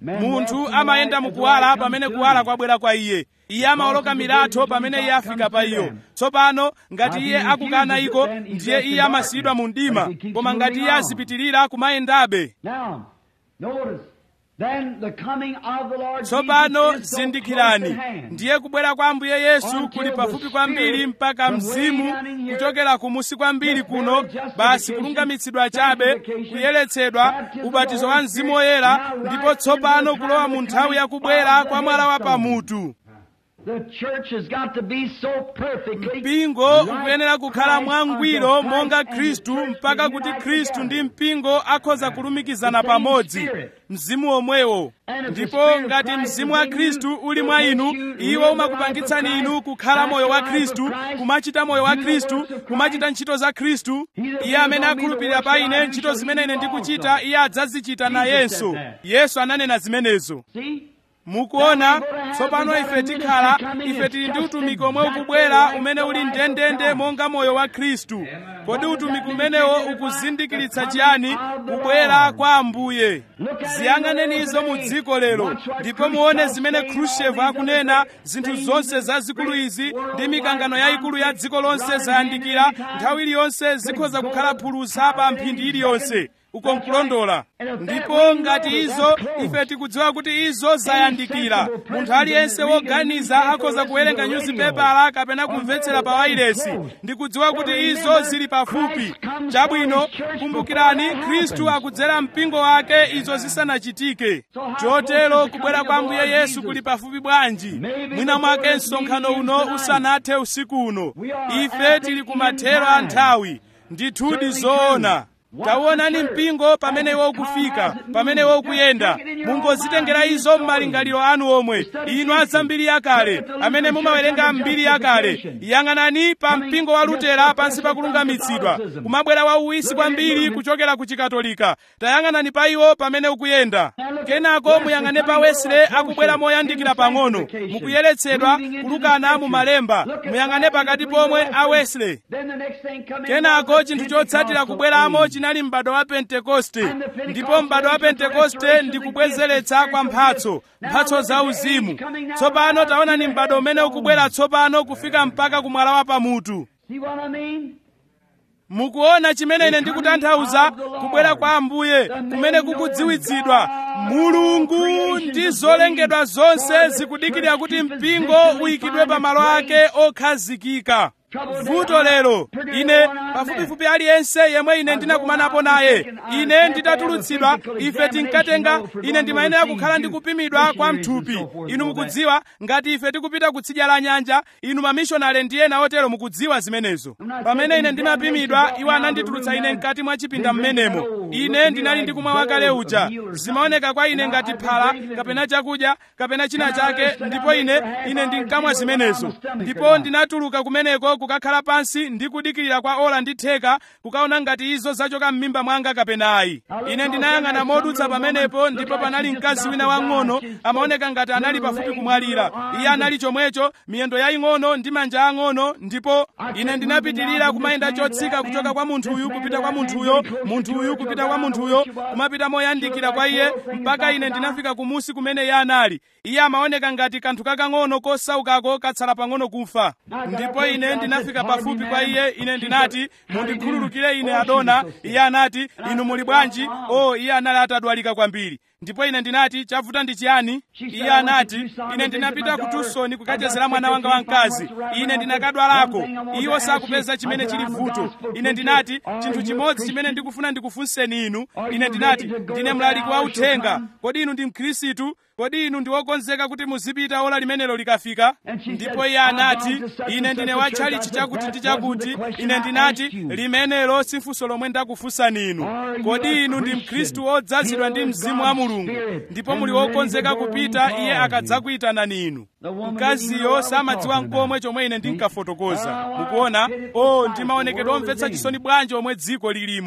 munthu amayenda mukuwala pamene kuwala kwabwera kwa iye iye amawoloka milatho pamene iye afika pa iyo tsopano ngati iye akukana iko ndiye iye amasiyidwa mu mdima koma ngati iye azipitirira kumayendabe Now, notice. Then the coming of the Lord tsopano Jesus is so zindikirani close at hand. ndiye kubwera kwa ambuye yesu kuli pafupi kwambiri mpaka mzimu kuchokera kumusi kwambiri kuno basi kulungamitsidwa chabe kuyeretsedwa ubatizo wa mzimu woyera ndipo tsopano kulowa mu nthawi yakubwera kwa mwala wa pamutu The church has got to be so perfectly mpingo like ukuyenera kukhala Christ mwangwiro unto monga Christ and khristu the church mpaka be kuti united khristu together. ndi mpingo akhoza kulumikizana The same pamodzi spirit. mzimu omwewo And if the ndipo spirit of ngati Christ mzimu is wa in khristu you, uli it mwa makes inu you live iwo the life umakupangitsani of inu Christ, kukhala act moyo the wa life of khristu Christ, kumachita moyo wa do the khristu works of Christ. kumachita ntchito za khristu He that iye amene believes on me, the akhulupirira works pa that I ine do ntchito shall zimene he ine do ndikuchita also. iye adzazichita nayenso said that. yesu ananena zimenezo See? mukuona tsopano ife tikhala ife tili ndi utumiki omwe ukubwera umene uli ndendende monga moyo wa khristu kodi utumiki umenewo ukuzindikiritsa chiyani kubwera kwa ambuye ziyang'anenizo mu dziko lero ndipo muone zimene khrushchev akunena zinthu zonse zazikulu izi ndi mikangano yayikulu ya dziko lonse zayandikira nthawi iliyonse zikhoza kukhala phulusa pa mphindi iliyonse uko nkulondola ndipo ngati izo ife tikudziwa kuti izo zayandikira munthu aliyense woganiza akhoza kuwerenga nyuzipepala kapena kumvetsera pa wailesi ndikudziwa kuti izo zili pafupi chabwino kumbukirani khristu akudzera mpingo wake izo zisanachitike chotero kubwera kwa ambuye yesu kuli pafupi bwanji mwina mwake msonkhano uno usanathe usiku uno ife tili kumathero a nthawi ndithudi zoona taonani mpingo pamene iwo ukufika pamene iwo ukuyenda mungozitengera izo m'malingaliro anu omwe inu azambiri yakale amene mumawerenga mbiri yakale yang'anani pa mpingo wa lutera pansi pa kulungamitsidwa kumabwera wauwisi kwambiri kuchokera ku chikatolika tayang'anani pa iwo pamene ukuyenda kenako muyang'ane pa wesley akubwera moyandikira pang'ono mukuyeretsedwa kulukana mu malemba muyang'ane pakati pomwe a wesley Then the next thing come in kenako was the chinthu chotsatira Pentecostal kubweramo age. chinali m'bado wa pentekoste ndipo m'bado wa pentekoste ndi kubwezeretsa kwa mphatso mphatso za uzimu tsopano taonani m'bado umene ukubwera tsopano kufika mpaka kumwala wa pamutu See what I mean? mukuona chimene ine ndikutanthauza kubwera kwa ambuye kumene kukudziwitsidwa mulungu ndi zolengedwa zonse zikudikirira kuti mpingo uyikidwe pa malo ake okhazikika vuto lero ine pafupifupi aliyense yemwe ine ndinakumanapo naye ine nditatulutsidwa ife tinkatenga ine ndimayenera kukhala ndikupimidwa kwa mthupi inu mukudziwa ngati ife tikupita kutsidya la nyanja inu mamishonale ndi ena otero mukudziwa zimenezo pamene ine ndimapimidwa iwo ananditulutsa ine mkati mwa chipinda mmenemo ine ndinali ndikumwa wakale uja zimaoneka kwa ine ngati phala kapena chakudya kapena china chake ndipo ine ine ndinkamwa zimenezo ndipo ndinatuluka kumeneko kukakhala pansi ndi kudikirira kwa ola ndi theka kukaona ngati izo zachoka m'mimba mwanga kapena ayi ine ndinayang'ana modutsa pamenepo ndipo panali mkazi wina wang'ono amaoneka ngati anali pafupi kumwalira iye anali chomwecho miyendo yaying'ono ndi manja ang'ono ndipo ine ndinapitirira kumayenda chotsika kuchoka kwa munthuyu kupita kwa munthuyo munthuyu kupita kwa munthuyo kumapita moyandikira kwa iye mpaka ine ndinafika kumusi kumene iye anali iye amaoneka ngati kanthu kakang'ono kosaukako katsala pang'ono kufa ndipo ine ndinafika pafupi kwa iye ine ndinati mundikhululukire ine adona iye anati inu muli bwanji o iye anali atadwalika kwambiri ndipo ine ndinati chavuta ndi chiyani iye anati ine ndinapita ku tusoni kukachezera mwana wanga wamkazi ine ndinakadwalako iwo sakupeza chimene chili vuto ine ndinati chinthu chimodzi chimene ndikufuna ndikufunseni inu ine ndinati ndine mlaliki wa uthenga kodi inu ndi mkhristu kodi inu ndi wokonzeka kuti muzipita ola limenelo likafika ndipo iye anati ine ndine wa tchalichi chakuti ndi chakuti ine ndinati limenelo si funso lomwe ndakufunsani inu kodi inu ndi mkhristu wodzazidwa ndi mzimu wa mulungu ndipo muli wokonzeka kupita iye akadzakuyitanani inu mkaziyo samadziwa nkomwe chomwe ine ndinkafotokoza mukuona o ndi maonekedwe omvetsa chisoni bwanji omwe dziko lilimo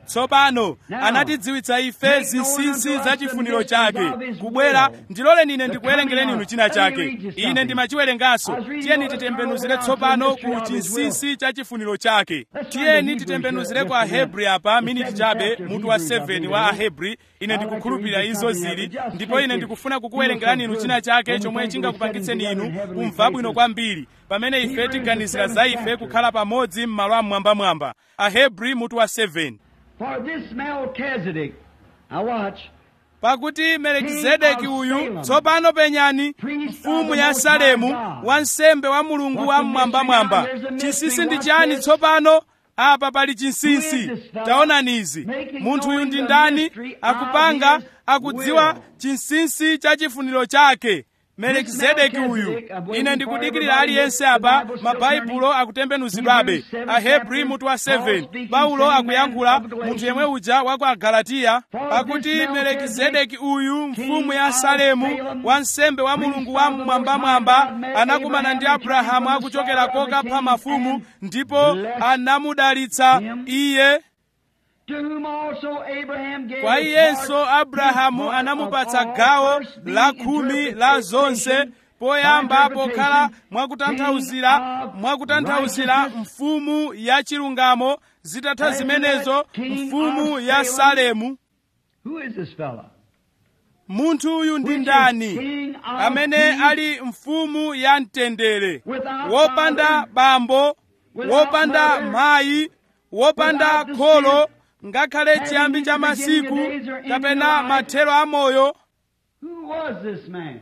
tsopano anatidziwitsa ife zinsinsi za chifuniro chake kubwera ndiloleni ine ndikuwerengereni inu china chake ine ndimachiwerenganso tiyeni titembenuzire tsopano ku chinsinsi cha chifuniro chake tiyeni titembenuzire ku ahebri apa miniti chabe mutu wa 7 wa ahebri ine ndikukhulupirira izo zili ndipo ine ndikufuna kukuwerengerani inu china chake chomwe chingakupangitseni inu kumva bwino kwambiri pamene ife tiganizira za ife kukhala pamodzi m'malo amwambamwamba ahebri mutu wa 7 For this Melchizedek, now watch, pakuti melikizedeki uyu tsopano penyani mfumu ya salemu wansembe wa mulungu wa mmwambamwamba chinsinsi ndi chani tsopano apa pali chinsinsi taonani izi munthu uyu ndi ndani akupanga akudziwa chinsinsi cha chifuniro chake melikizedeki uyu ine ndikudikirira aliyense apa mabaibulo akutembenuzidwabe ahebri mutu wa 7 paulo akuyankhula munthu yemwe uja wa ku agalatiya pakuti melikizedeki uyu mfumu ya salemu wansembe wa mulungu wa mmwambamwamba anakumana ndi abrahamu akuchokera kokapha mafumu ndipo anamudalitsa iye to whom also Abraham gave kwa a iyenso part- abrahamu part anamupatsa of all gawo first being la khumi la zonse interpretation, poyamba interpretation, pokhala mwakutanthauzira king of mwakutanthauzira righteousness. mfumu ya chilungamo zitatha And zimenezo that king mfumu of ya Salem. salemu Who is this fella? munthu uyu ndi Which is ndani king of amene peace, ali mfumu ya mtendere without wopanda father, bambo without wopanda mother, mayi wopanda without the kholo spirit, ngakhale having chiyambi cha neither beginning masiku of days or ending kapena of life. mathero a moyo Who was this man?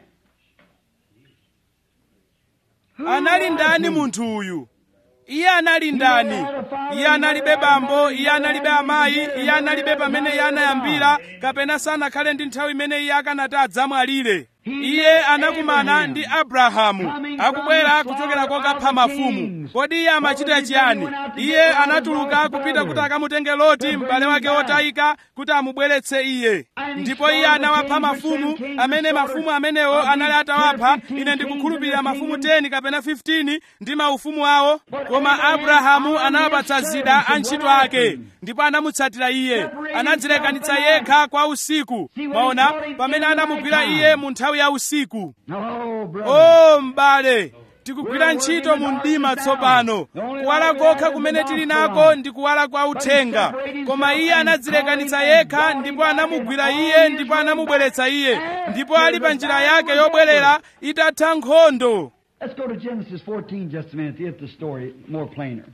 Who anali was ndani he? munthu uyu iye anali ndani iye analibe bambo iye analibe amayi iye analibe pamene iye anayambira kapena sanakhale ndi nthawi imene iye akanati adzamwalire iye anakumana ndi abrahamu akubwera kuchokera kokapha mafumu kodi iye amachita chiyani iye anatuluka kupita kuti akamutenge loti m'bale wake wotayika kuti amubweretse iye ndipo iye anawapha mafumu amene mafumu amenewo anali atawapha ine ndikukhulupirira mafumu 10 kapena 15 ndi maufumu awo koma abrahamu anawapatsa zida antchito ake ndipo anamutsatira iye anadzilekanitsa yekha kwa usiku mwaona pamene anamugwira iye mu nthawi ya usiku Oh, brother. o m'bale tikugwira ntchito mu mdima tsopano kuwala kokha kumene tili nako ndi kuwala kwa uthenga koma iye anadzilekanitsa yekha ndipo anamugwira iye ndipo anamubweretsa iye ndipo ali pa njira yake yobwerera itatha nkhondo Let's go to Genesis 14 just a minute to get the story more plainer.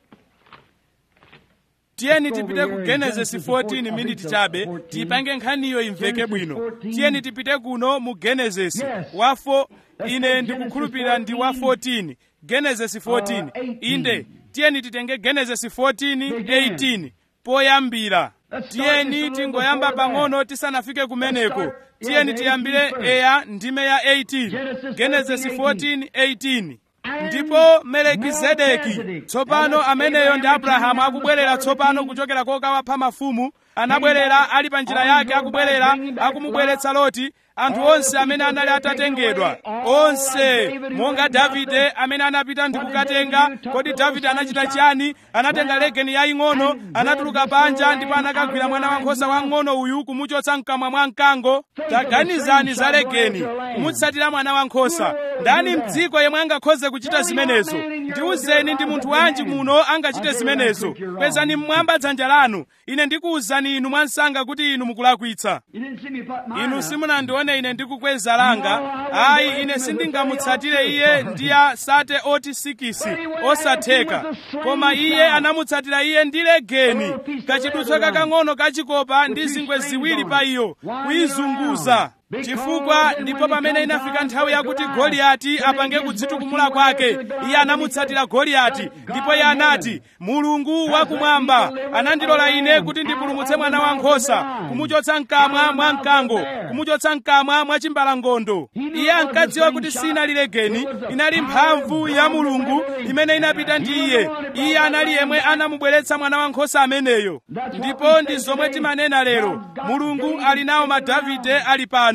tiyeni tipite ku genesisi 14 miniti chabe tiyipange nkhaniyo imveke bwino tiyeni tipite kuno mu genesisi wafo ine ndikukhulupirira ndi wa 14 genesisi 14 inde tiyeni titenge genesisi 14 18 poyambira tiyeni tingoyamba pang'ono tisanafike kumeneko tiyeni tiyambire eya ndime ya 18 genesisi 14 18 ndipo melikizedeki tsopano ameneyo ndi abrahamu akubwerera tsopano kuchokera kokawapha mafumu anabwerera ali pa njira yake akubwerera akumubweretsa loti anthu onse amene anali atatengedwa onse monga davide amene anapita ndi kukatenga kodi davide anachita chiyani anatenga legeni yaying'ono anatuluka panja ndipo anakagwira mwana wankhosa wang'ono uyu kumuchotsa mkamwa mwa mkango taganizani za legeni kumutsatira mwana wankhosa ndani mdziko yemwe angakhoze kuchita zimenezo ndiwuzeni ndi munthu wanji muno angachite zimenezo kwezani mmwamba dzanja lanu ine ndikuwuzani inu mwansanga kuti inu mukulakwitsa You didn't see me put mine inu up. simunandione ine ndikukweza langa ayi ine sindingamutsatire iye ndi ya sate oti sikisi osatheka koma iye anamutsatira iye ndi legeni kachidutswa kakang'ono kachikopa ndi zingwe ziwiri pa iyo kuyizunguza chifukwa ndipo pamene inafika nthawi yakuti goliyati apange kudzitukumula kwake iye anamutsatira goliyati ndipo iye anati mulungu wakumwamba anandilola ine kuti ndipulumutse mwana wankhosa kumuchotsa mkamwa mwa mkango kumuchotsa mkamwa mwa chimbalangondo iye ankadziwa kuti sinali legeni inali mphamvu ya mulungu imene inapita ndi iye iye anali yemwe anamubweretsa mwana wankhosa ameneyo ndipo ndi zomwe timanena lero mulungu ali nawo madavide ali pano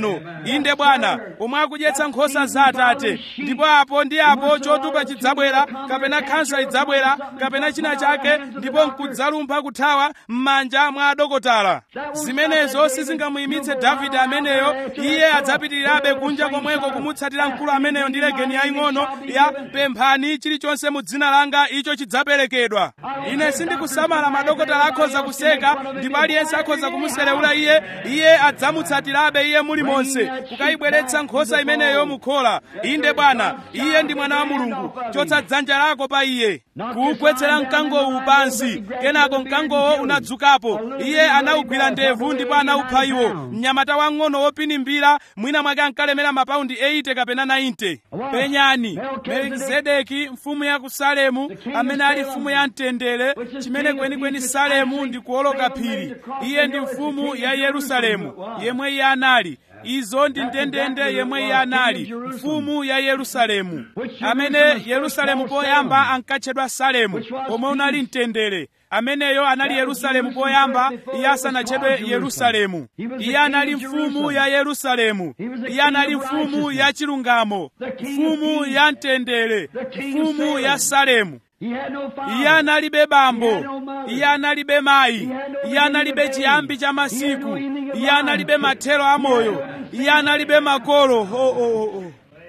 tsopano inde bwana omwe akudyetsa nkhosa za atate ndipo apo ndi apo chotupa chidzabwera kapena khansa idzabwera kapena china chake ndipo nkudzalumpha kuthawa m'manja mwa adokotala zimenezo sizingamuyimitse davide ameneyo iye adzapitirirabe kunja komweko kumutsatira mkulu ameneyo ndi legeni yaying'ono ya pemphani chilichonse mu dzina langa icho chidzaperekedwa ine sindikusamala madokotala akhoza kuseka ndipo aliyense akhoza kumuserewula iye iye adzamutsatirabe iye mulimonse kukayibweretsa nkhosa imeneyo mukhola inde bwana iye ndi mwana wa mulungu chotsa dzanja lako pa iye kuwugwetsera mkangowu pansi kenako mkangowo unadzukapo iye anawugwira ndevu ndipo anawupha iwo mnyamata wang'ono wopinimbira mwina mwake ankalemera mapaundi 80 kapena 90 penyani melikizedeki mfumu ya ku salemu amene ali mfumu ya mtendere chimene kwenikweni salemu ndi kuoloka phiri iye ndi mfumu ya yerusalemu yemwe iye anali izo ndi ndendende yemwe iye anali mfumu ya yerusalemu amene yerusalemu poyamba ankatchedwa salemu pomwe unali mtendere ameneyo anali yerusalemu poyamba iye asanatchedwe yerusalemu iye anali mfumu ya yerusalemu iye anali mfumu ya chilungamo mfumu ya mtendere mfumu ya salemu iye analibe bambo iye analibe mayi iye analibe chiyambi cha masiku iye analibe mathero amoyo iye analibe makolo oh, oh, oh.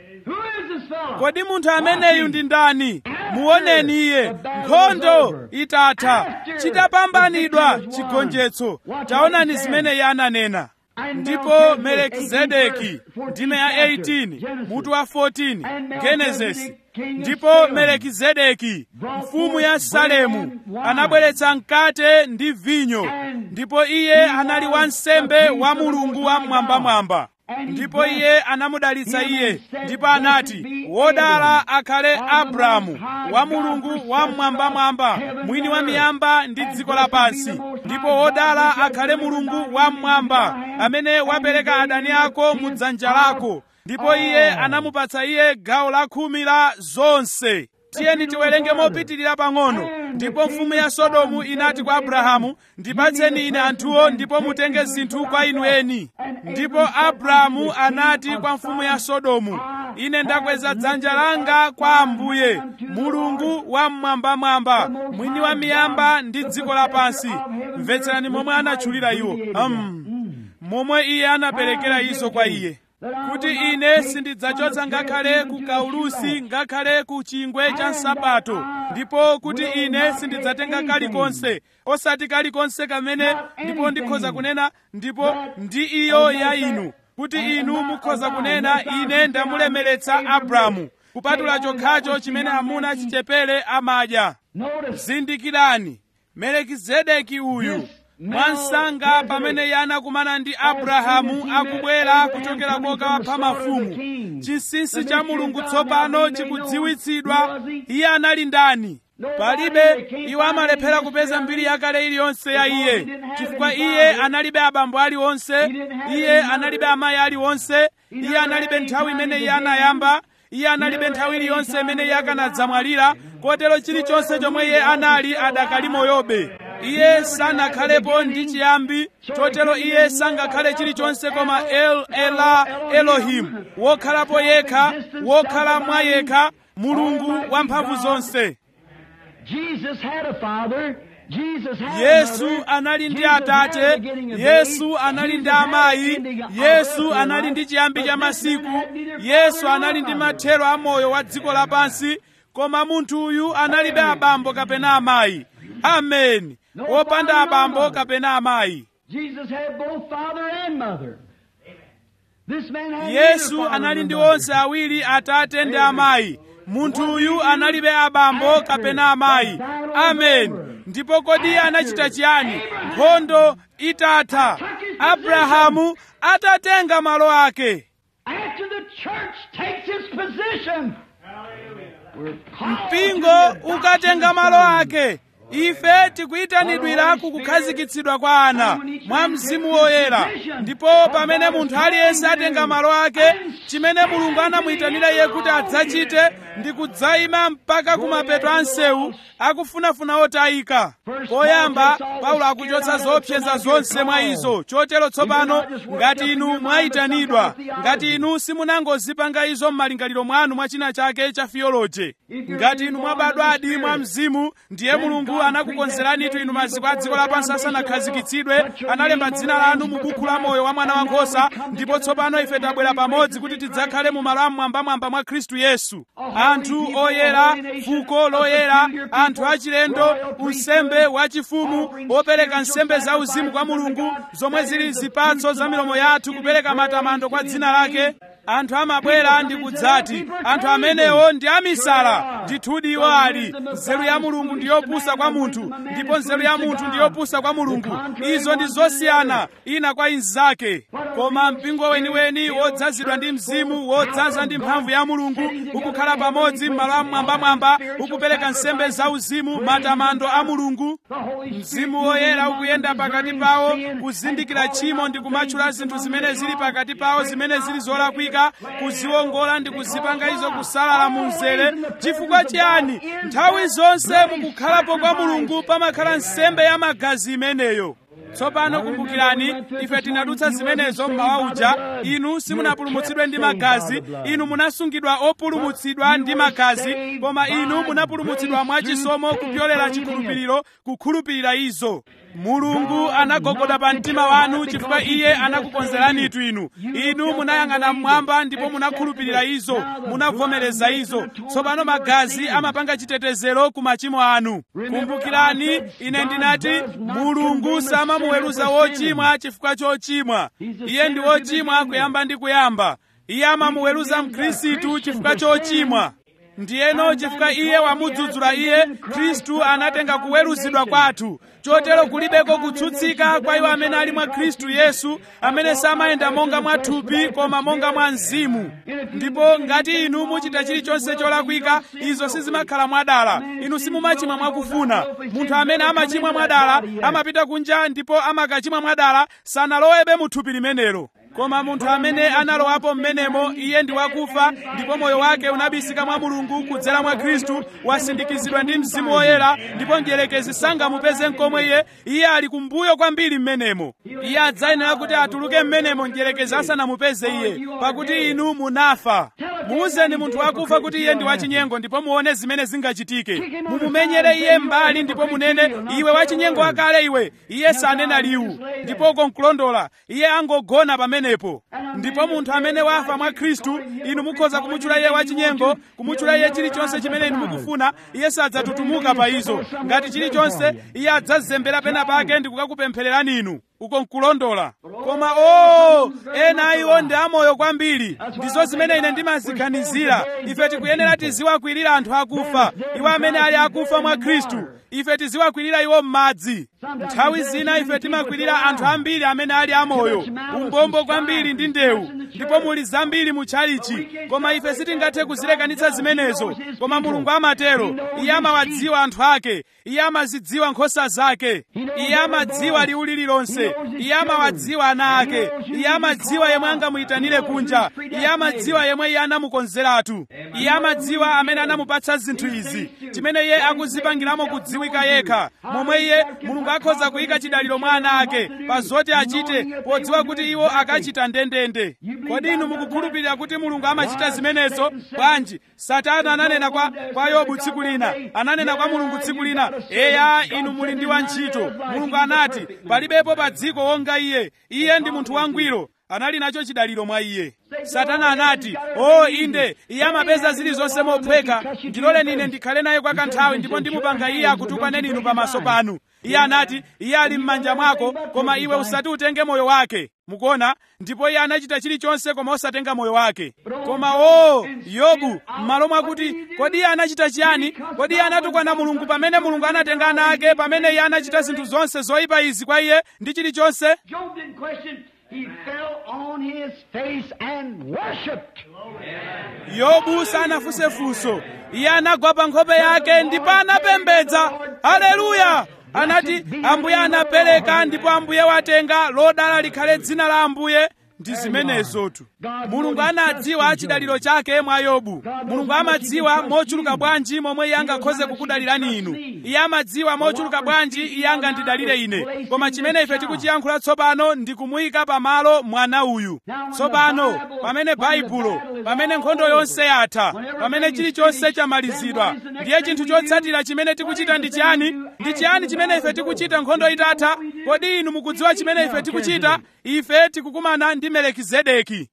kodi munthu ameneyu ndi ndani muoneni iye nkhondo itatha chitapambanidwa chigonjetso taonani zimene iye ananena ndipo melekizedeki ndime ya 18 mutu wa 14 genesisi ndipo melekizedeki mfumu ya salemu anabweretsa mkate ndi vinyo ndipo iye anali wansembe wa mulungu wa mwambamwamba ndipo iye anamudalitsa iye ndipo anati wodala akhale abrahamu wa mulungu wa mmwambamwamba mwini wa miyamba ndi dziko lapansi ndipo wodala akhale mulungu wa mmwamba amene wapereka adani ako mu dzanja lako ndipo iye anamupatsa iye gawo la khumi la zonse tiyeni tiwerenge mopitirira pang'ono ndipo mfumu ya sodomu inati kwa abrahamu ndipatseni ine anthuwo ndipo mutenge zinthu kwa inu eni ndipo abrahamu anati kwa mfumu ya sodomu ine ndakweza dzanja langa kwa ambuye mulungu wa mmwambamwamba mwini wa miyamba ndi dziko lapansi mvetserani momwe anatchulira iwo um, momwe iye anaperekera izo kwa iye kuti ine sindidzachotsa ngakhale ku kaulusi ngakhale ku chingwe cha nsapato ndipo kuti ine sindidzatenga kalikonse osati kalikonse kamene ndipo ndikhoza kunena ndipo ndi iyo ya inu kuti inu mukhoza kunena ine ndamulemeretsa abrahamu kupatula chokhacho chimene amuna chichepere amadya zindikirani melekizedeki uyu mwansanga pamene iye anakumana ndi abrahamu akubwera kuchokera kokawapha mafumu chinsinsi cha mulungu tsopano chikudziwitsidwa iye anali ndani palibe iwo amalephera kupeza mbiri yakale iliyonse ya iye chifukwa iye analibe abambo aliwonse iye analibe amayi aliwonse iye analibe nthawi imene iye anayamba iye analibe nthawi iliyonse imene iye akanadzamwalira kotero chilichonse chomwe iye anali adakali moyobe iye sanakhalepo ndi chiyambi chotero iye sangakhale chilichonse koma el ela elohimu wokhalapo yekha wokhala mwa yekha mulungu wamphamvu zonse yesu anali ndi atate yesu anali ndi amayi yesu anali ndi chiyambi cha masiku yesu anali ndi mathero a moyo wa dziko lapansi koma munthu uyu analibe abambo kapena amayi ameni wopanda abambo kapena amayi yesu anali ndi onse awiri atate ndi amayi munthu uyu analibe abambo kapena amayi ameni ndipo kodi anachita chiyani nkhondo itatha abrahamu atatenga malo ake mpingo ukatenga malo ake ife tikuyitanidwira kukukhazikitsidwa kwa ana mwa mzimu woyera ndipo pamene munthu aliyense atenga malo ake chimene mulungu anamuyitanira iye kuti adzachite ndi kudzayima mpaka kumapeto a msewu akufunafuna otayika poyamba paulo akuchotsa zoopseza zonse mwa izo chotero tsopano ngati inu mwayitanidwa ngati inu simunangozipanga izo m'malingaliro mwanu mwa china chake cha fiyoloje ngati inu mwabadwadi mwa mzimu ndiye mulungu anakukonzeranitu inu maziko a dziko lapansi asanakhazikitsidwe analemba dzina lanu mu buku la moyo wa mwana wankhosa ndipo tsopano ife tabwera pamodzi kuti tidzakhale mu malo amwambamwamba mwa khristu yesu anthu oyera fuko loyera anthu achilendo unsembe wachifumu opereka nsembe zauzimu kwa mulungu zomwe zili zipatso za milomo yathu kupereka matamando kwa dzina lake anthu amabwera ndi kudzati anthu amenewo ndi amisala ndithudi iwo ali nzeru ya mulungu ndi yopusa kwa munthu ndipo nzeru ya munthu ndi yopusa kwa mulungu izo ndi zosiyana ina kwa inzake koma mpingo weniweni wodzazidwa ndi mzimu wodzaza ndi mphamvu ya mulungu ukukhala pamodzi m'malo amwambamwamba ukupereka nsembe zauzimu matamando a mulungu mzimu woyera ukuyenda pakati pawo kuzindikira tchimo ndi kumatchula zinthu zimene zili pakati pawo zimene zili zolakwika kuziwongola ndi kuzipanga izo kusalala mu mzere chifukwa chiyani nthawi zonse mukukhalapo kwa mulungu pamakhala nsembe ya magazi imeneyo tsopano kumbukirani ife tinadutsa zimenezo mmawa uja inu simunapulumutsidwe ndi magazi inu munasungidwa opulumutsidwa ndi magazi koma inu munapulumutsidwa mwachisomo kupyolera chikhulupiriro kukhulupirira izo mulungu anagogoda pa mtima wanu chifukwa iye anakukonzeranitu inu inu munayang'ana mmwamba ndipo munakhulupirira izo munavomereza izo tsopano magazi amapanga chitetezero ku machimo anu kumbukirani ine ndinati mulungu samamuweruza wochimwa chifukwa chochimwa iye ndi wochimwa kuyamba ndi kuyamba iye amamuweruza mkhristu chifukwa chochimwa ndiyeno chifukwa iye wamudzudzula iye khristu anatenga kuweruzidwa kwathu chotero kulibeko kutsutsika kwa iwo amene ali mwa khristu yesu amene samayenda monga mwa thupi koma monga mwa mzimu ndipo ngati inu muchita chilichonse cholakwika izo sizimakhala mwadala inu simumachimwa mwakufuna munthu amene amachimwa mwadala amapita kunja ndipo amakachimwa mwadala sanalowebe mu thupi limenelo koma munthu amene analowapo mmenemo iye ndi wakufa ndipo moyo wake unabisika mwa mulungu kudzera mwa khristu wasindikizidwa ndi mzimu woyera ndipo mdierekezi sangamupeze nkomwe iye iye ali kumbuyo kwambiri mmenemo iye adzayenera kuti atuluke mmenemo mdierekezi asanamupeze iye pakuti inu munafa muuzeni munthu wakufa kuti iye ndi wachinyengo ndipo muone zimene zingachitike mumumenyere iye mbali ndipo munene iwe wachinyengo wakale iwe iye sanena liwu ndipo uko nkulondola iye angogona pamenepo ndipo munthu amene wafa mwa khristu inu mukhoza kumutchula iye wachinyengo kumutchula iye chilichonse chimene inu mukufuna iye sadzatutumuka pa izo ngati chilichonse iye adzazembera pena pake ndi kukakupemphererani inu uko nkulondola koma o ena iwo ndi amoyo kwambiri ndizo zimene ine ndimaziganizira ife tikuyenera tiziwakwirira anthu akufa iwo amene ali akufa mwa khristu ife tiziwakwirira iwo m'madzi nthawi zina ife timakwirira anthu ambiri amene ali amoyo umbombo kwambiri ndi ndewu ndipo muli zambiri mu tchalichi koma ife sitingathe kuzilekanitsa zimenezo koma mulungu amatero iye amawadziwa anthu ake iye amazidziwa nkhosa zake iye amadziwa liwu lililonse iye amawadziwa ana ake iye amadziwa yemwe angamuyitanire kunja iye amadziwa yemwe iye anamukonzeratu iye amadziwa amene anamupatsa zinthu izi chimene iye akuzipangiramo kudziwika yekha momwe iye mulungu akhoza kuyika chidaliro mwa ana ake pa zoti achite podziwa kuti iwo akachita ndendende kodi inu mukukhulupirira kuti mulungu amachita zimenezo bwanji satana ananena kwa, kwa yobu tsiku lina ananena kwa mulungu tsiku lina eya inu muli ndi wantchito mulungu anati palibepo pa dziko wonga iye iye ndi munthu wangwiro anali nacho chidaliro mwa iye satana anati o oh, inde iye amapeza zilizonse mophweka ndiloleni ine ndikhale naye kwa kanthawi ndipo ndimupanga iye akutukwaneni inu pamaso panu iye anati iye ali m'manja mwako koma iwe usati utenge moyo wake mukuona ndipo iye anachita chilichonse koma osatenga moyo wake koma o oh, yobu m'malo mwakuti kodi iye anachita chiyani kodi iye anatukwana mulungu pamene mulungu anatenga ana ake pamene iye anachita zinthu zonse zoyipa izi kwa iye ndi chilichonse He fell on his face and worshipped. yobu sanafunse funso iye anagwa pa nkhope yake ndipo anapembedza haleluya anati ambuye anapereka ndipo ambuye watenga lodala likhale dzina la ambuye ndi zimenezotu mulungu anadziwa chidaliro chake mwa yobu mulungu amadziwa mochuluka bwanji momwe iye angakhoze kukudalirani inu iye amadziwa mochuluka bwanji iye angandidalire ine koma chimene ife tikuchiyankhula tsopano ndi kumuyika pamalo mwana uyu tsopano pamene baibulo pamene nkhondo yonse yatha pamene chilichonse chamalizidwa ndiye chinthu chotsatira chimene tikuchita ndi chiyani ndi chiyani chimene ife tikuchita nkhondo itatha kodi inu mukudziwa chimene ife tikuchita ife tikukumana ndi melekizedeki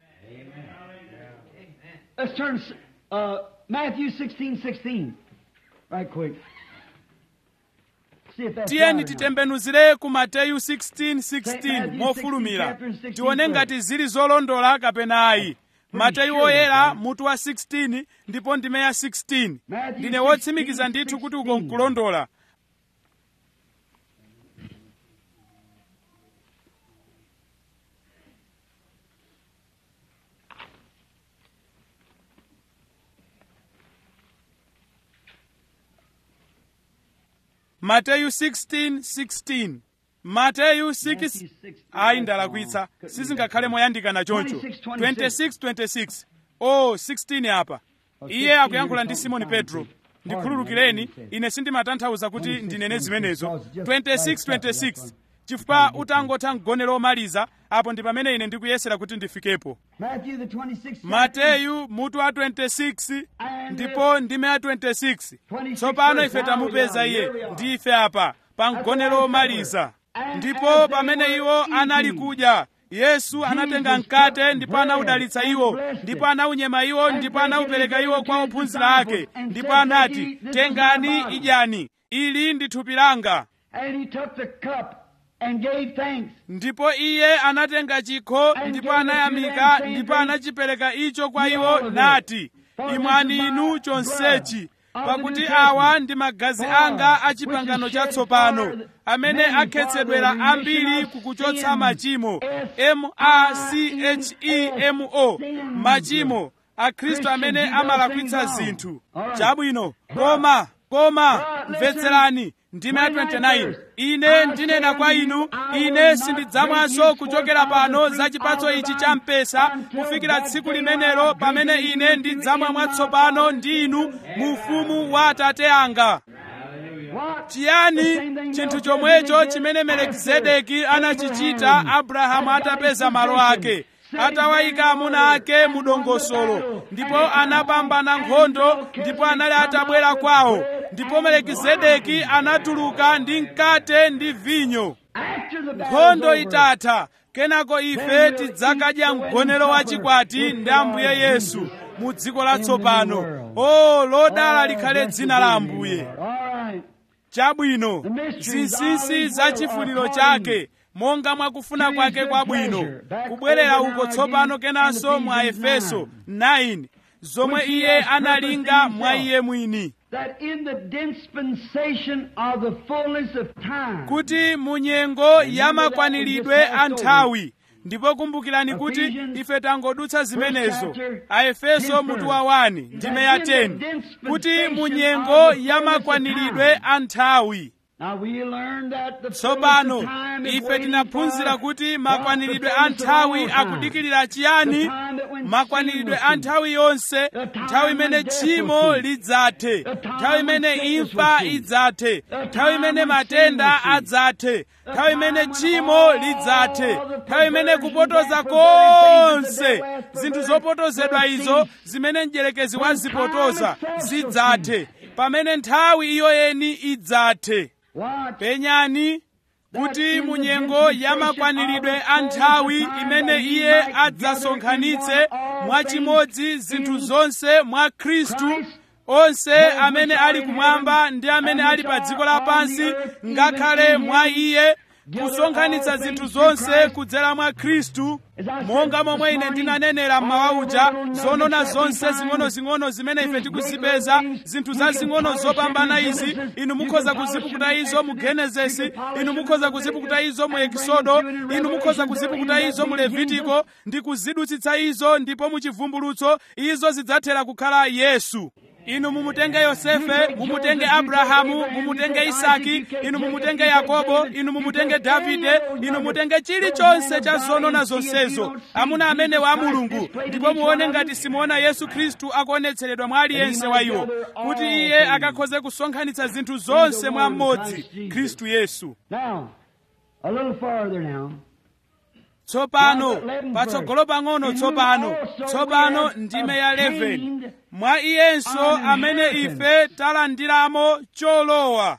Let's turn uh, Matthew 16, 16. Right quick. See if that's tiyeni right or not. titembenuzire ku mateyu 16:16 mofulumira tione ngati zili zolondola kapena ayi mateyu oyera mutu wa 16 ndipo ndime ya 16 ndine wotsimikiza ndithu kuti uko nkulondola mateyu 16:16 mateyu 6 ayi ndalakwitsa sizingakhale moyandikana choncho 26:26 oh 16 apa iye akuyankhula ndi simoni petro ndikhululukireni ine sindimatanthauza kuti ndinene zimenezo 26:26 chifukwa utangotha mgonero omaliza apo ndi pamene ine ndikuyesera kuti ndifikepo Matthew the 26th mateyu mutu wa 26 ndipo ndime ya 26 tsopano ife tamupeza iye ndi ife apa pa mgonero omaliza ndipo pamene iwo anali kudya yesu anatenga mkate ndipo anawudalitsa iwo ndipo anawunyema iwo ndipo anawupereka iwo kwa ophunzira ake ndipo anati tengani idyani ili ndi thupi langa And he took the cup and gave thanks. ndipo iye anatenga chikho ndipo anayamika ndipo anachipereka icho kwa iwo nati imwani inu chonsechi pakuti awa ndi magazi anga a chipangano chatsopano amene akhetsedwera ambiri kukuchotsa machimo m-a-c-h-e-m-o machimo akhristu amene amalakwitsa zinthu chabwino koma koma mvetserani ndime ya 29 ine ndinena kwa inu ine sindidzamwanso kuchokera pano za chipatso ichi cha mpesa kufikira tsiku limenelo pamene ine ndidzamwa mwatsopano ndi inu mu ufumu wa atate anga What? chiyani chinthu chomwecho chimene melekizedeki anachichita abrahamu atapeza malo ake atawayika amuna ake mu dongosolo ndipo anapambana nkhondo ndipo anali atabwera kwawo ndipo melekizedeki anatuluka ndi mkate ndi vinyo After the nkhondo battle's over, itatha kenako ife tidzakadya mgonero wa chikwati ndi ambuye yesu mu dziko latsopano o lodala likhale dzina la ambuye All right. chabwino zinsinsi za chifuniro chake monga mwakufuna kwake kwabwino kubwerera uko tsopano kenanso mwa efeso 9 zomwe iye analinga mwa iye mwini That in the dispensation of the fullness of time, kuti mu nyengo ya makwaniridwe a nthawi ndipo kumbukirani kuti ife tangodutsa zimenezo aefeso mutu wa 1 ndime ya 10 kuti mu nyengo ya makwaniridwe a nthawi now we learn that the tsopano fullness of time is ife waiting tinaphunzira for kuti what? makwaniridwe The a fullness of nthawi all time. akudikirira chiyani makwaniridwe a nthawi yonse nthawi imene tchimo lidzathe nthawi imene imfa idzathe nthawi imene matenda adzathe nthawi imene tchimo lidzathe nthawi imene kupotoza konse zinthu zopotozedwa izo zimene mdierekezi wazipotoza zidzathe pamene nthawi iyo yeni idzathe What? penyani kuti mu nyengo ya makwaniridwe a nthawi imene iye adzasonkhanitse mwachimodzi zinthu zonse mwa khristu onse amene ali kumwamba ndi amene ali pa dziko lapansi ngakhale mwa iye kusonkhanitsa zinthu zonse kudzera mwa khristu monga momwe ine ndinanenera mmawa uja zonona zonse zing'onozing'ono zimene ife tikuzipeza zinthu zazing'ono zopambana izi inu mukhoza kuzipukuta izo mu genesisi inu mukhoza kuzipukuta izo mu ekisodo inu mukhoza kuzipukuta izo mu levitiko ndi kuzidutsitsa izo ndipo mu chivumbulutso izo zidzathera kukhala yesu inu mumutenge yosefe mumutenge abrahamu mumutenge isaki inu mumutenge yakobo inu mumutenge davide inu mutenge chilichonse cha zonona zonsezo amuna amene wa mulungu ndipo muone ngati simuona yesu khristu akuonetseredwa mwa aliyense wa iwo kuti iye akakhoze kusonkhanitsa zinthu zonse mwa mmodzi khristu yesu Now, a little farther now. tsopano patsogolo pang'ono tsopano tsopano ndime ya 11 mwa iyenso amene ife talandiramo cholowa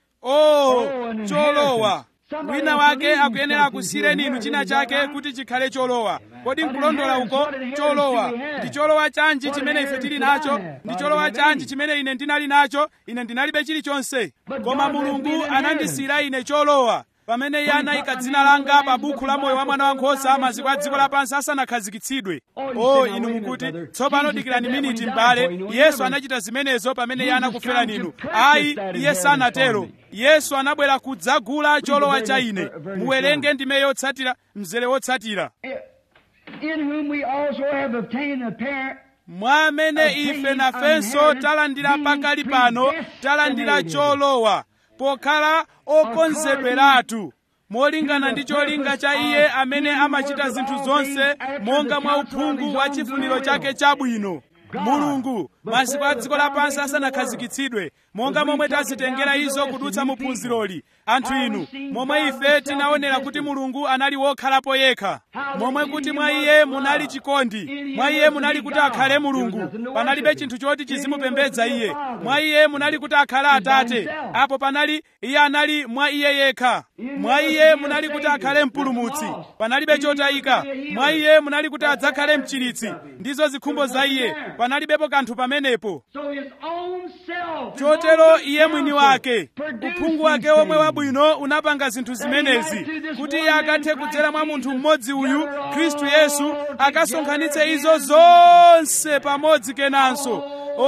o cholowa wina wake akuyenera kusiyireni inu china chake kuti chikhale cholowa kodi nkulondola uko cholowa ndi cholowa chanji chimene ife tili nacho ndi cholowa chanji chimene ine ndinali nacho ine ndinalibe chilichonse koma mulungu anandisiyira ine cholowa pamene iye anayika dzina langa pa buku la moyo wa mwana wankhosa maziko a dziko lapansi asanakhazikitsidwe o inu mukuti tsopano dikirani miniti m'bale yesu anachita zimenezo pamene iye anakufera ninu ayi iye sanatero yesu anabwera kudzagula cholowa cha ine muwerenge ndime yotsatira mzere wotsatira In whom we also have obtained a parent. mwa amene ife nafenso talandira pakali pano talandira cholowa pokhala okonzedweratu molingana ndi cholinga cha iye amene amachita zinthu zonse monga mwa uphungu wa chifuniro chake chabwino mulungu maziko a dziko lapansi asanakhazikitsidwe monga momwe tazitengera izo kudutsa mu phunziroli anthu inu momwe ife tinaonera kuti mulungu anali wokhalapo yekha momwe kuti mwa iye munali chikondi mwa iye munali kuti akhale mulungu panalibe chinthu choti chizimupembedza iye mwa iye munali kuti akhale atate apo panali iye anali mwa iye yekha mwa iye munali kuti akhale mpulumutsi panalibe chotayika mwa iye munali kuti adzakhale mchiritsi ndizo zikhumbo za iye panalibepo kanthu pamenepo So his own self. chotero iye mwini wake uphungu wake omwe wabwino unapanga zinthu zimenezi kuti iye akathe kudzera mwa munthu mmodzi uyu khristu yesu akasonkhanitse izo zonse pamodzi kenanso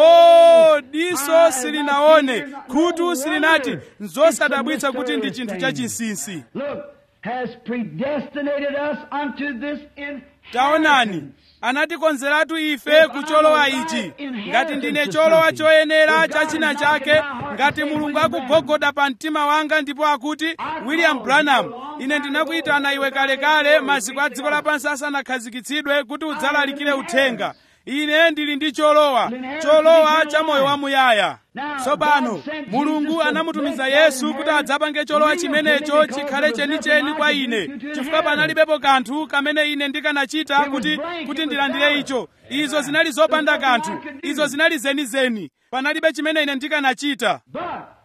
o diso silinaone khutu silinati nzosadabwitsa kuti ndi chinthu chachinsinsi Look, has predestinated us unto this taonani anatikonzeratu ife kucholowa ichi ngati ndine cholowa choyenera cha china chake ngati mulungu akugogoda pa mtima wanga ndipo akuti william branham ine ndinakuyitana iwe kalekale maziko a dziko lapansi asanakhazikitsidwe kuti udzalalikire uthenga ine ndili ndi cholowa cholowa cha moyo wamuyaya tsopano mulungu anamutumiza yesu kuti adzapange cholowa chimenecho chikhale chenicheni kwa ine chifukwa panalibepo kanthu kamene ine ndikanachita kuti kuti ndilandire icho izo zinali zopanda kanthu izo zinali zenizeni panalibe chimene ine ndikanachita But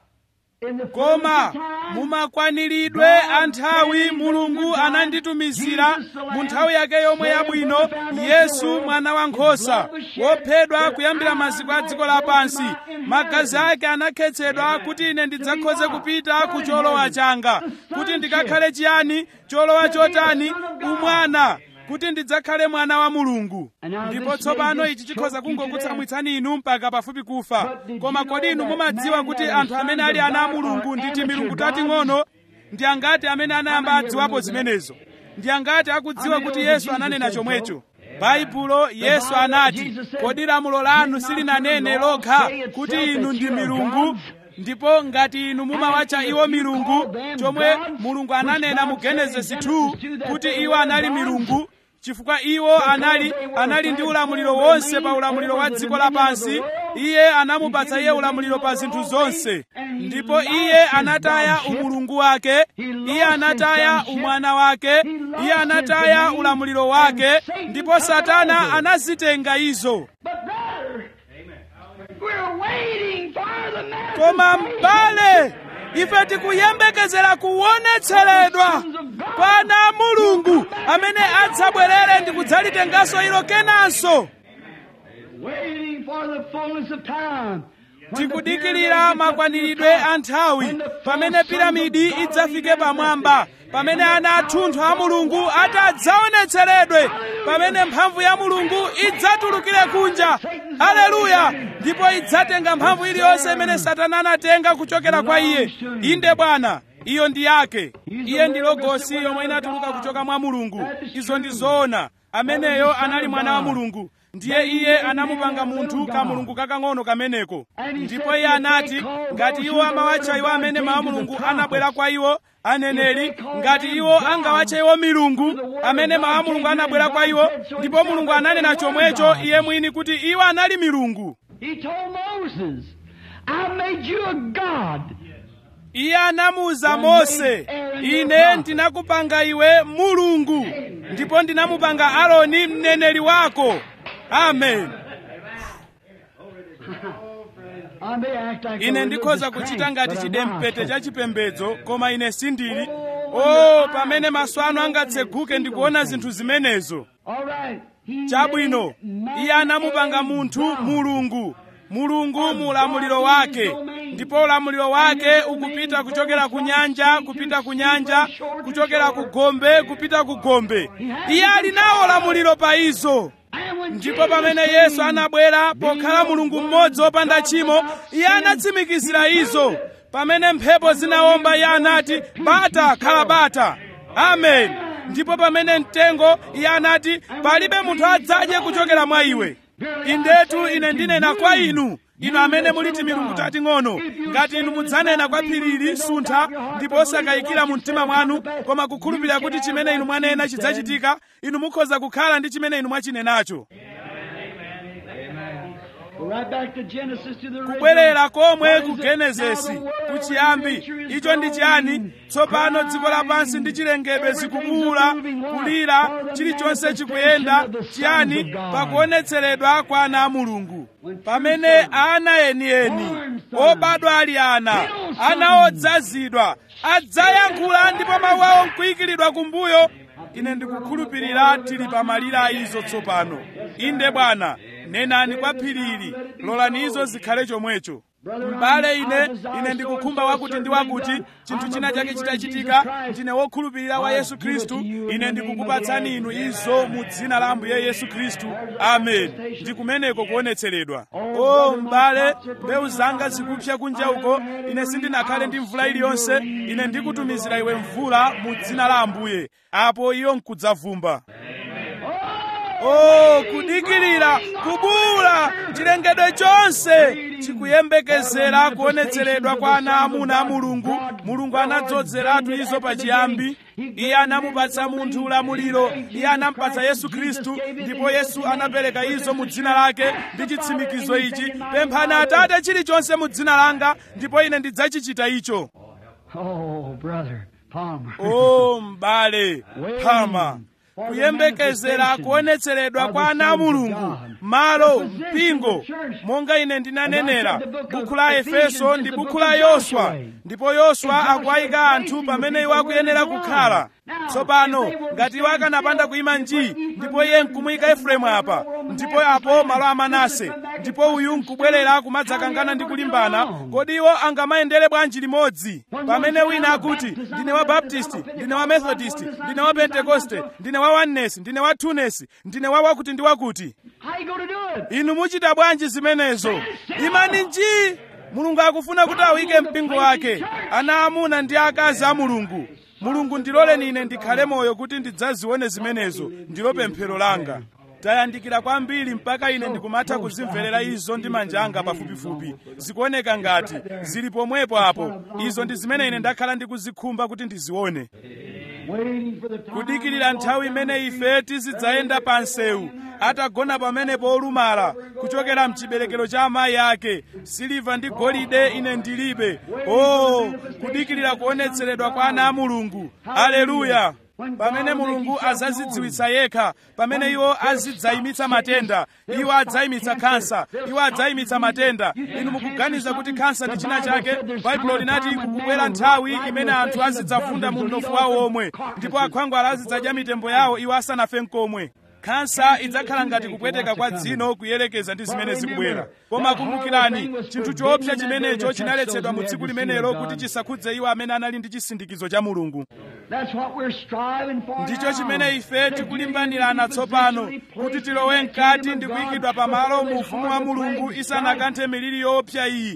in the koma fullness of time, mumakwaniridwe a nthawi mulungu ananditumizira mu nthawi yake yomwe yabwino yesu mwana wankhosa wophedwa kuyambira maziko a dziko lapansi magazi ake anakhetsedwa kuti ine ndidzakhoze kupita ku cholowa changa kuti ndikakhale chiyani cholowa chotani umwana kuti ndidzakhale mwana wa mulungu ndipo tsopano ichi chikhoza kungokutsamwitsani inu mpaka pafupi kufa koma kodi inu mumadziwa kuti anthu amene ali ana a mulungu ndi timilungu tating'ono ndi angati amene anayamba adziwapo zimenezo ndi angati akudziwa kuti yesu ananena chomwecho baibulo yesu anati kodi lamulo lanu silinanene lokha kuti inu ndi milungu ndipo ngati inu mumawatcha iwo milungu chomwe mulungu ananena mu genesisi 2 kuti iwo anali milungu chifukwa iwo anali anali ndi ulamuliro wonse pa ulamuliro wa dziko lapansi iye anamupatsa iye ulamuliro pa zinthu zonse ndipo iye anataya umulungu wake iye anataya umwana wake iye anataya ulamuliro wake ndipo satana anazitenga izo But brother, we're waiting for the man. koma m'bale ife tikuyembekezera kuonetseredwa kwa ana a mulungu amene adzabwerere ndi kudzalitenganso ilo kenanso Waiting for the fullness of time. tikudikirira makwaniridwe a nthawi pamene piramidi idzafike pamwamba pamene ana athunthu a mulungu atadzaonetseredwe pamene mphamvu ya mulungu idzatulukire kunja haleluya ndipo idzatenga mphamvu iliyonse imene satana anatenga kuchokera kwa iye inde bwana iyo ndi yake iye ndi logosi yomwe inatuluka kuchoka mwa mulungu izo ndi zoona ameneyo anali mwana wa mulungu ndiye iye anamupanga munthu kamulungu kakang'ono kameneko ndipo iye anati ngati iwo amawatcha iwo amene mawu mulungu anabwera kwa iwo aneneri ngati iwo angawatche iwo milungu amene mawu mulungu anabwera kwa iwo ndipo mulungu ananena chomwecho iye mwini kuti iwo anali milungu He told Moses, I made you a God. iye anamuwuza mose ine ndinakupanga iwe mulungu ndipo ndinamupanga aroni mneneri wako amen I may act like a ine ndikhoza religious kuchita crank, ngati but I'm chidempete not. cha chipembedzo koma ine sindili o pamene maso anu angatseguke ndikuona zinthu zimenezo All right. He chabwino made man iye anamupanga a munthu God. mulungu mulungu mu ulamuliro wake ndipo ulamuliro wake ukupita kuchokera ku nyanja kupita ku nyanja kuchokera ku gombe kupita ku gombe iye ali nawo ulamuliro pa izo And when ndipo Jesus pamene came, yesu anabwera pokhala mulungu mmodzi wopanda tchimo iye anatsimikizira izo pamene mphepo zinawomba iye anati bata khala bata amen ndipo pamene mtengo iye anati palibe munthu adzadye kuchokera mwa iwe indetu ine ndinena kwa inu inu amene muliti milungu tating'ono ngati inu mudzanena kwa phirili suntha ndipo osakayikira mu mtima mwanu koma kukhulupirira kuti chimene inu mwanena chidzachitika inu mukhoza kukhala ndi chimene inu mwachinenacho Go right back to Genesis to the original. kubwerera komwe What ku is it? genesisi Now the world kuchiyambi creature is icho ndi chiyani growing, tsopano dziko lapansi ndi chilengedwe Everything's zikubuwula moving what? kulira For the chilichonse manifestation chikuyenda of the sons chiyani of God. pakuonetseredwa kwa ana a mulungu When true pamene sons, ana enieni born sons, obadwa ali ana little ana sons, odzazidwa adzayankhula ndipo mawu awo nkuyikiridwa kumbuyo ine ndikukhulupirira tili pamalira a izo tsopano inde bwana nenani kwa phirili lolani izo zikhale chomwecho m'bale ine ine ndikukhumba wakuti ndi wakuti chinthu china chake chitachitika ndine wokhulupirira wa yesu khristu ine ndikukupatsani inu izo mu dzina la ambuye yesu khristu amen ndikumeneko kuonetseredwa o m'bale mbewu zanga zikupsa kunja uko ine sindinakhale ndi mvula iliyonse ine ndikutumizira iwe mvula mu dzina la ambuye apo iyo nkudzavumba Oh, kudikirira, kubuwula, chilengedwe chonse chikuyembekezera kuonetseredwa kwa ana amuna a mulungu mulungu anadzozeratu izo pachiyambi iye anamupatsa munthu ulamuliro iye anampatsa yesu khristu ndipo yesu anapereka izo mu dzina lake ndi chitsimikizo ichi pemphani atate chilichonse mu dzina langa ndipo ine ndidzachichita icho Oh, brother Palmer. o m'bale phama kuyembekezera kuonetseredwa kwa ana a mulungu malo mpingo monga ine ndinanenera bukhu la efeso ndi bukhu la yoswa ndipo yoswa akuwayika anthu pamene iwo akuyenera kukhala tsopano ngati iwo akanapanda kuyima nji ndipo iye nkumuyika efereimu apa ndipo apo malo a manase ndipo uyu nkubwerera kumadzakangana ndi kulimbana kodi iwo angamayendere bwanji limodzi pamene wina akuti ndine wa baptisti ndine wa methodist ndine wa pentekoste ndine wa oneness ndine wa twoness ndine wa wakuti ndi wakuti How you going to do it? inu muchita bwanji zimenezo imani nji mulungu akufuna kuti awike mpingo wake ana amuna ndi akazi a mulungu mulungu ndiloleni ine ndikhale moyo kuti ndidzazione zimenezo ndilo pemphero langa tayandikira kwambiri mpaka ine ndikumatha kuzimverera izo ndi manja anga pafupifupi zikuoneka ngati zili pomwepo apo izo ndi zimene ine ndakhala ndikuzikhumba kuti ndizione Waiting for the time kudikirira nthawi imene ife tizidzayenda pa nsewu atagona pamenepo olumala kuchokera mchiberekero cha amayi ake siliva ndi golide ine ndilibe o kudikirira kuonetseredwa kwa ana a mulungu aleluya pamene mulungu azazidziwitsa yekha pamene iwo azidzayimitsa matenda iwo adzayimitsa khansa iwo adzayimitsa matenda inu mukuganiza kuti khansa ndi china chake baibulo linati kukubwera nthawi imene anthu azidzafunda mu mnofu wawo omwe ndipo akhwangwala azidzadya mitembo yawo iwo asanafe nkomwe khansa idzakhala ngati kupweteka kwa dzino kuyerekeza ndi zimene zikubwera koma kumbukirani chinthu choopsa chimenecho chinaletsedwa mu tsiku limenelo kuti chisakhudze iwo amene anali ndi chisindikizo cha mulungu That's what we're striving for ndicho now. chimene ife To tikulimbanirana get into tsopano positionally kuti placed tilowe in the mkati kingdom ndi of God kuyikidwa pamalo before mu this ufumu wa horrible mulungu plague isanakanthe miliri yoopsa iyi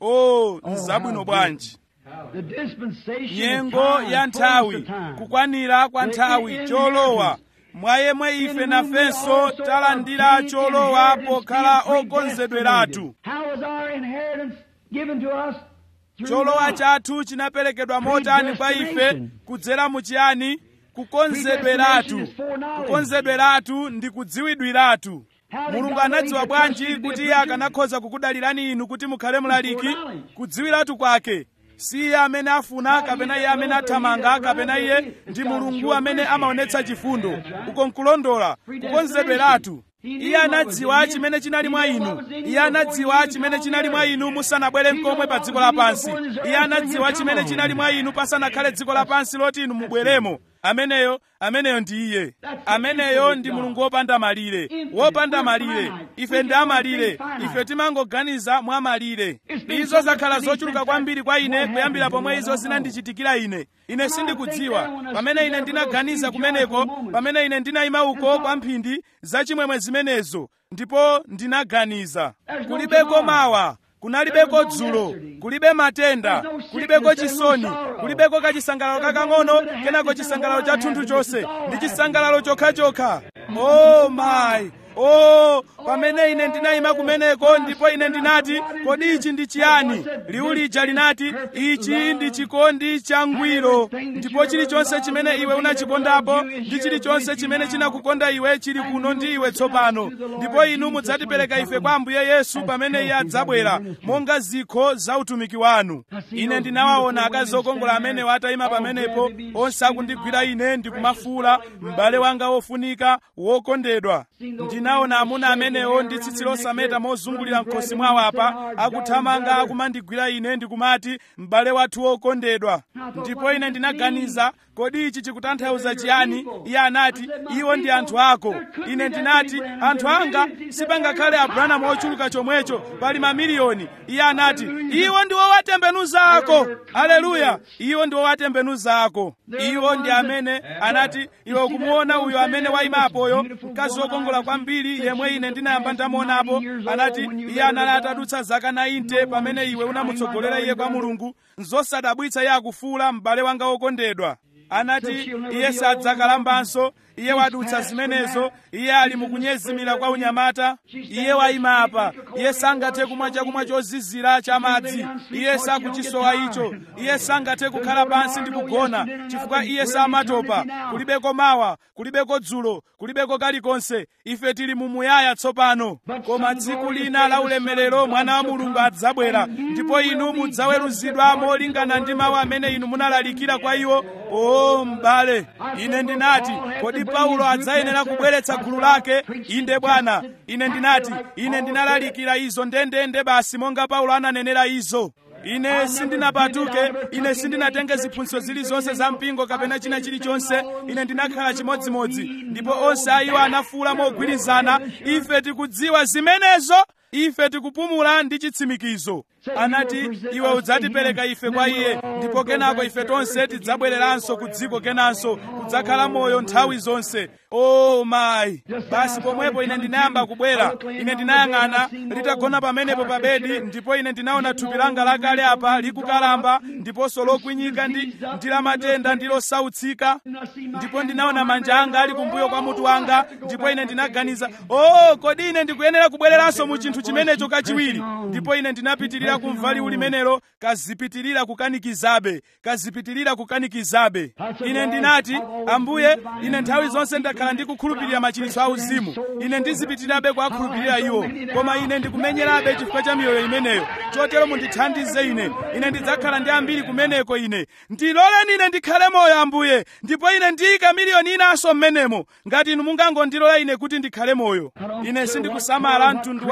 o nzabwino bwanji The dispensation nyengo of time, ya nthawi fullness of time. kukwanira kwa nthawi cholowa mwa yemwe ife nafenso talandira cholowa pokhala okonzedweratu How was our inheritance given to us? Through cholowa God. chathu chinaperekedwa motani kwa ife kudzera mu chiyani kukonzedweratu kukonzedweratu ndi kudziwidwiratu mulungu anadziwa bwanji kuti iye akanakhoza kukudalirani inu kuti mukhale mlaliki kudziwiratu kwake si iye amene afuna kapena iye amene athamanga kapena iye ndi mulungu amene amaonetsa chifundo uko nkulondola kukonzedweratu iye anadziwa chimene chinali mwa inu iye anadziwa chimene chinali mwa inu musanabwere mkomwe pa dziko lapansi iye anadziwa chimene chinali mwa inu pasanakhale dziko lapansi loti inu mubweremo ameneyo ameneyo ndi iye ameneyo ndi mulungu wopanda malire wopanda malire ife ndi amalire ife timangoganiza mwa malire izo zakhala zochuluka kwambiri kwa ine kuyambira pomwe izo zinandichitikira ine ine sindikudziwa pamene ine ndinaganiza kumeneko pamene ine ndinayima uko kwa mphindi zachimwemwe zimenezo ndipo ndinaganiza kulibeko mawa kunalibeko dzulo kulibe matenda kulibeko chisoni kulibeko kachisangalalo kakang'ono kenako chisangalalo cha thunthu chonse ndi chisangalalo chokhachokha oh my oh pamene ine ndinayima kumeneko ndipo ine ndinati kodi ichi ndi chiyani liwu lija linati ichi ndi chikondi changwiro ndipo chilichonse chimene iwe unachikondapo ndi chilichonse chimene chinakukonda iwe chili kuno ndi iwe tsopano ndipo inu mudzatipereka ife kwa ambuye yesu pamene iye adzabwera monga zikho za utumiki wanu ine ndinawaona akazi okongola amenewo atayima pamenepo onse akundigwira ine ndikumafuula m'bale wanga wofunika wokondedwa ndinaona amuna amenewo ndi tsitsi losameta mozungulira mkhosi mwawo apa akuthamanga akumandigwira ine ndikumati m'bale wathu wokondedwa ndipo ine ndinaganiza kodi ichi chikutanthauza chiyani iye anati iwo ndi anthu ako ine ndinati anthu anga sipangakhale abrahamu ochuluka chomwecho pali mamiliyoni iye anati iwo ndi owatembenuza ako aleluya iwo ndi owatembenuza ako iwo ndi amene anati iwe ukumuona uyo amene wayimapoyo mkazi wokongola kwambiri yemwe ine ndinayamba ndamuonapo anati iye anali atadutsa zaka 90 pamene iwe unamutsogolera iye kwa mulungu nzosadabwitsa iye akufuula m'bale wanga wokondedwa anati iye sadzakalambanso iye wadutsa zimenezo iye ali mukunyezimira kwa unyamata iye wayima apa iye sangathe kumwa chakumwa chozizira cha madzi iye sakuchisowa icho iye sangathe kukhala pansi ndi kugona chifukwa iye samatopa kulibeko mawa kulibeko dzulo kulibeko kalikonse ife tili mumuyaya tsopano koma tsiku lina la ulemerero mwana wa mulungu adzabwera ndipo inu mudzaweruzidwa molingana ndi mawu amene inu munalalikira kwa iwo o m'bale ine ndinati kodi paulo adzayenera kubweretsa gulu lake inde bwana ine ndinati ine ndinalalikira izo ndendende basi monga paulo ananenera izo ine sindinapatuke ine sindinatenge ziphunzitso zilizonse za mpingo kapena china chilichonse ine ndinakhala chimodzimodzi ndipo onse a iwo anafuula mogwirizana ife tikudziwa zimenezo ife tikupumula ndi chitsimikizo anati iwe udzatipereka ife kwa iye ndipo kenako ife tonse tidzabwereranso ku dziko kenanso kudzakhala moyo nthawi zonse o oh mayi basi pomwepo ine ndinayamba kubwera ine ndinayang'ana litagona pamenepo pa bedi ndipo ine ndinaona thupi langa lakale apa likukalamba ndiponso lokwinyika ndi ndi la matenda ndi losautsika ndipo ndinaona manja anga ali kumbuyo kwa mutu wanga ndipo ine ndinaganiza oh kodi ine ndikuyenera kubwereranso mu chinthu chimenecho kachiwiri ndipo ine ndinapitirira kumva liwu limenelo kazipitirira kukanikizabe kazipitirira kukanikizabe ine ndinati ambuye ine nthawi zonse ndakhala ndikukhulupirira machiritso auzimu ine ndizipitirirabe kuwakhulupirira iwo koma ine ndikumenyerabe chifukwa cha miyoyo imeneyo chotero mundithandize ine ine ndidzakhala ndi ambiri kumeneko ine ndiloleni ine ndikhale moyo ambuye ndipo ine ndiyika miliyoni inanso m'menemo ngati inu mungangondilola ine kuti ndikhale moyo ine sindikusamala mtundu wanji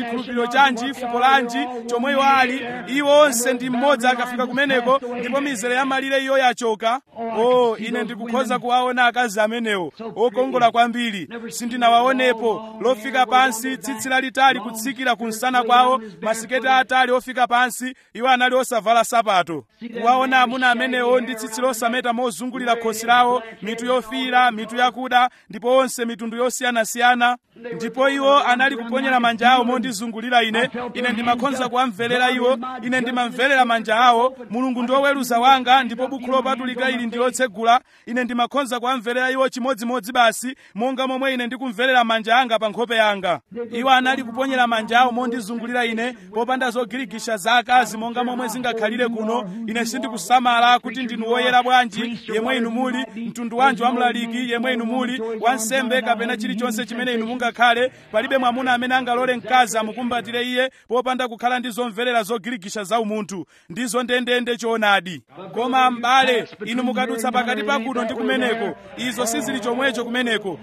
chikhulupiriro chanji fuko lanji chomwe iwo ali iwo onse ndi mmodzi akafika kumeneko ndipo mizere ya malire iyo yachoka o ine ndikukhoza kuwaona akazi amenewo okongola kwambiri sindinawaonepo lofika pansi tsitsi lalitali kutsikira kumsana kwawo masiketi atali ofika pansi iwo anali osavala sapato kuwaona amuna amenewo ndi tsitsi losameta mozungulira khosi lawo mitu yofiira mitu yakuda ndipo onse mitundu yosiyanasiyana ndipo iwo anali kuponyera manja awo mondizungulira ine ine ndimakhonza kuwamverera iwo ine ndimamverera manja awo mulungu ndi woweruza wanga ndipo bukhu lopatulika ili ndi lotsegula ine ndimakhonza kuwamverera iwo chimodzimodzi basi monga momwe ine ndikumverera manja anga pa nkhope yanga iwo anali kuponyera manja awo mondizungulira ine popanda zogirigisha za akazi monga momwe zingakhalire kuno ine sindikusamala kuti ndinu woyera bwanji yemwe inu muli mtundu wanji wamlaliki yemwe inu muli wansembe kapena chilichonse chimene inu mungakhale palibe mwamuna amene angalole mkazi amukumbatire iye popanda kukhala ndi zomverera zogirigisha za umunthu ndizo ndendende choonadi koma m'bale inu mukadutsa pakati pa kuno ndi kumeneko izo sizili chomwecho kumeneko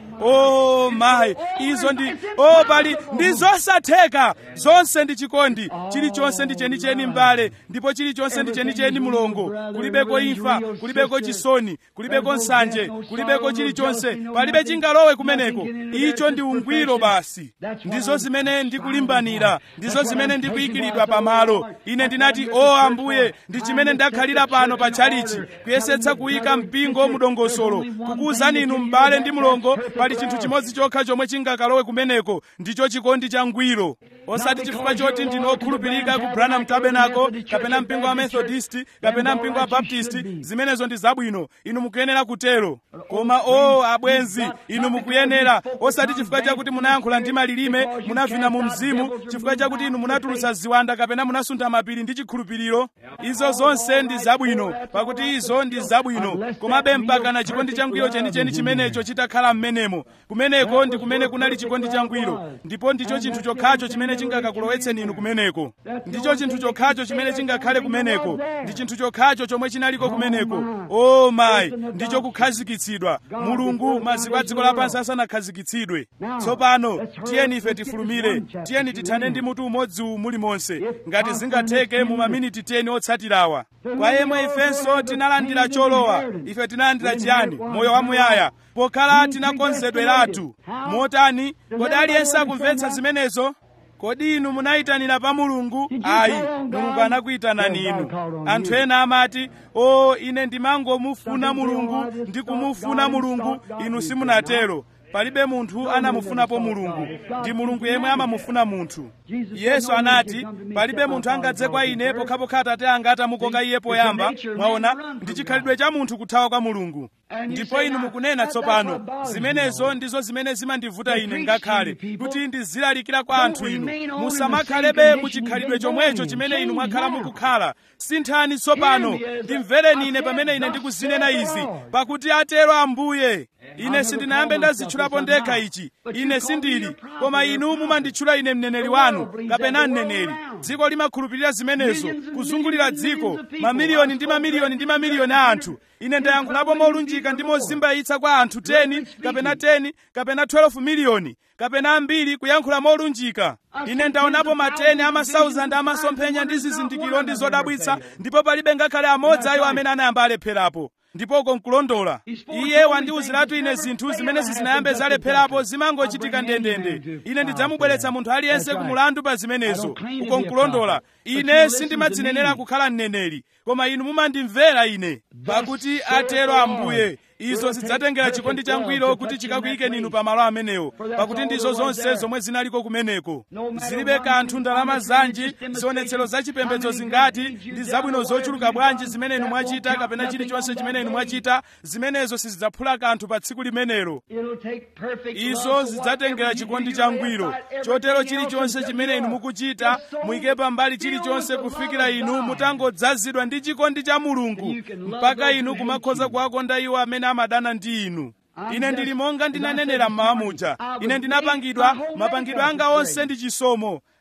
o mayi izo ndi o pali ndi zosatheka zonse ndi chikondi chilichonse ndi chenicheni m'bale ndipo chilichonse ndi chenicheni mulongo kulibeko imfa kulibeko chisoni kulibeko nsanje kulibeko chilichonse palibe chingalowe kumeneko icho ndi ungwiro basi ndizo zimene ndikulimbanira ndizo zimene ndikuyikiridwa pamalo ine ndinati o ambuye ndi chimene ndakhalira pano pa tchalichi kuyesetsa kuyika mpingo mudongosolo kukuwuzani inu m'bale ndi mulongo pali chinthu chimodzi chokha chomwe chingakalowe kumeneko ndicho chikondi cha ngwiro osati chifukwa choti ndinu okhulupirika ku branham tabernacle kapena mpingo wa methodist kapena mpingo wa baptist zimenezo ndi zabwino inu mukuyenera kutero koma o abwenzi inu mukuyenera osati chifukwa chakuti munayankhula ndi malilime munavina mu mzimu chifukwa chakuti inu munatulutsa ziwanda kapena munasuntha mapiri ndi chikhulupiriro izo zonse ndi zabwino pakuti izo ndi zabwino komabe mpaka na chikondi changwiro chenicheni chimenecho chitakhala m'menemo kumeneko ndi kumene kunali chikondi changwiro ndipo ndicho chinthu chokhacho chimene chingakakulowetseni inu kumeneko ndicho chinthu chokhacho chimene chingakhale kumeneko ndi chinthu chokhacho chomwe chinaliko kumeneko o mayi ndicho kukhazikitsidwa mulungu maziko a dziko lapansi asanakhazikitsidwe tsopano tiyeni ife tifulumire tiyeni tithane ndi mutu umodzi uwu mulimonse ngati zingatheke mu maminiti 10 otsatirawa kwa yemwe ifenso tinalandira cholowa ife tinalandira chiyani moyo wamuyaya pokhala tinakonzedweratu motani kodi aliyense akumvetsa zimenezo kodi inu munayitanira pa mulungu ayi mulungu anakuyitanani inu anthu ena amati o ine ndimangomufuna mulungu ndi kumufuna mulungu inu simunatero palibe munthu anamufunapo mulungu ndi mulungu yemwe amamufuna munthu yesu anati palibe munthu angadze kwa ine pokhapokha atate anga atamukoka iye poyamba mwaona ndi chikhalidwe cha munthu kuthawa kwa mulungu ndipo inu mukunena tsopano zimenezo ndizo zimene zimandivuta ine ngakhale kuti ndizilalikira kwa anthu inu musamakhalebe muchikhalidwe chomwecho chimene inu mwakhala mukukhala sinthani tsopano ndimvereni ine pamene ine ndikuzinena izi pakuti atero ambuye ine sindinayambe ndazitchulapo ndekha ichi ine sindili koma inu mumanditchula ine mneneri wanu kapena mneneri dziko limakhulupirira zimenezo kuzungulira dziko mamiliyoni ndi mamiliyoni ndi mamiliyoni a anthu ine ndayankhulapo molunjika ndi mozimbayitsa kwa anthu 10 kapena 10 kapena 12 miliyoni kapena ambiri kuyankhula molunjika ine ndaonapo mateni amasauzandi amasomphenya ndi zizindikiro ndi zodabwitsa ndipo palibe ngakhale amodzi ayo amene anayamba alepherapo ndipo uko nkulondola iye wandiwuziratu ine zinthu zimene sizinayambe zalepherapo zimangochitika ndendende ine ndidzamubweretsa munthu aliyense ku mulandu pa zimenezo uko nkulondola ine sindimadzinenera kukhala mneneri koma inu mumandimvera ine pakuti atero ambuye izo zidzatengera chikondi changwiro kuti chikakuyikeni inu pamalo amenewo pakuti ndizo zonse zomwe zinaliko kumeneko zilibe kanthu ndalama zanji zionetsero zachipembedzo zingati ndi zabwino zochuluka bwanji zimene inu mwachita kapena chilichonse chimene inu mwachita zimenezo sizidzaphula kanthu pa tsiku limenelo izo zidzatengera chikondi changwiro chotero chilichonse chimene inu mukuchita muyike pambali chilichonse kufikira inu mutangodzazidwa ndi chikondi cha mulungu mpaka inu kumakhoza kuwakonda iwo amene amadana ndi inu ine ndili monga ndinanenera mmawa muja ine ndinapangidwa mapangidwe anga onse ndi chisomo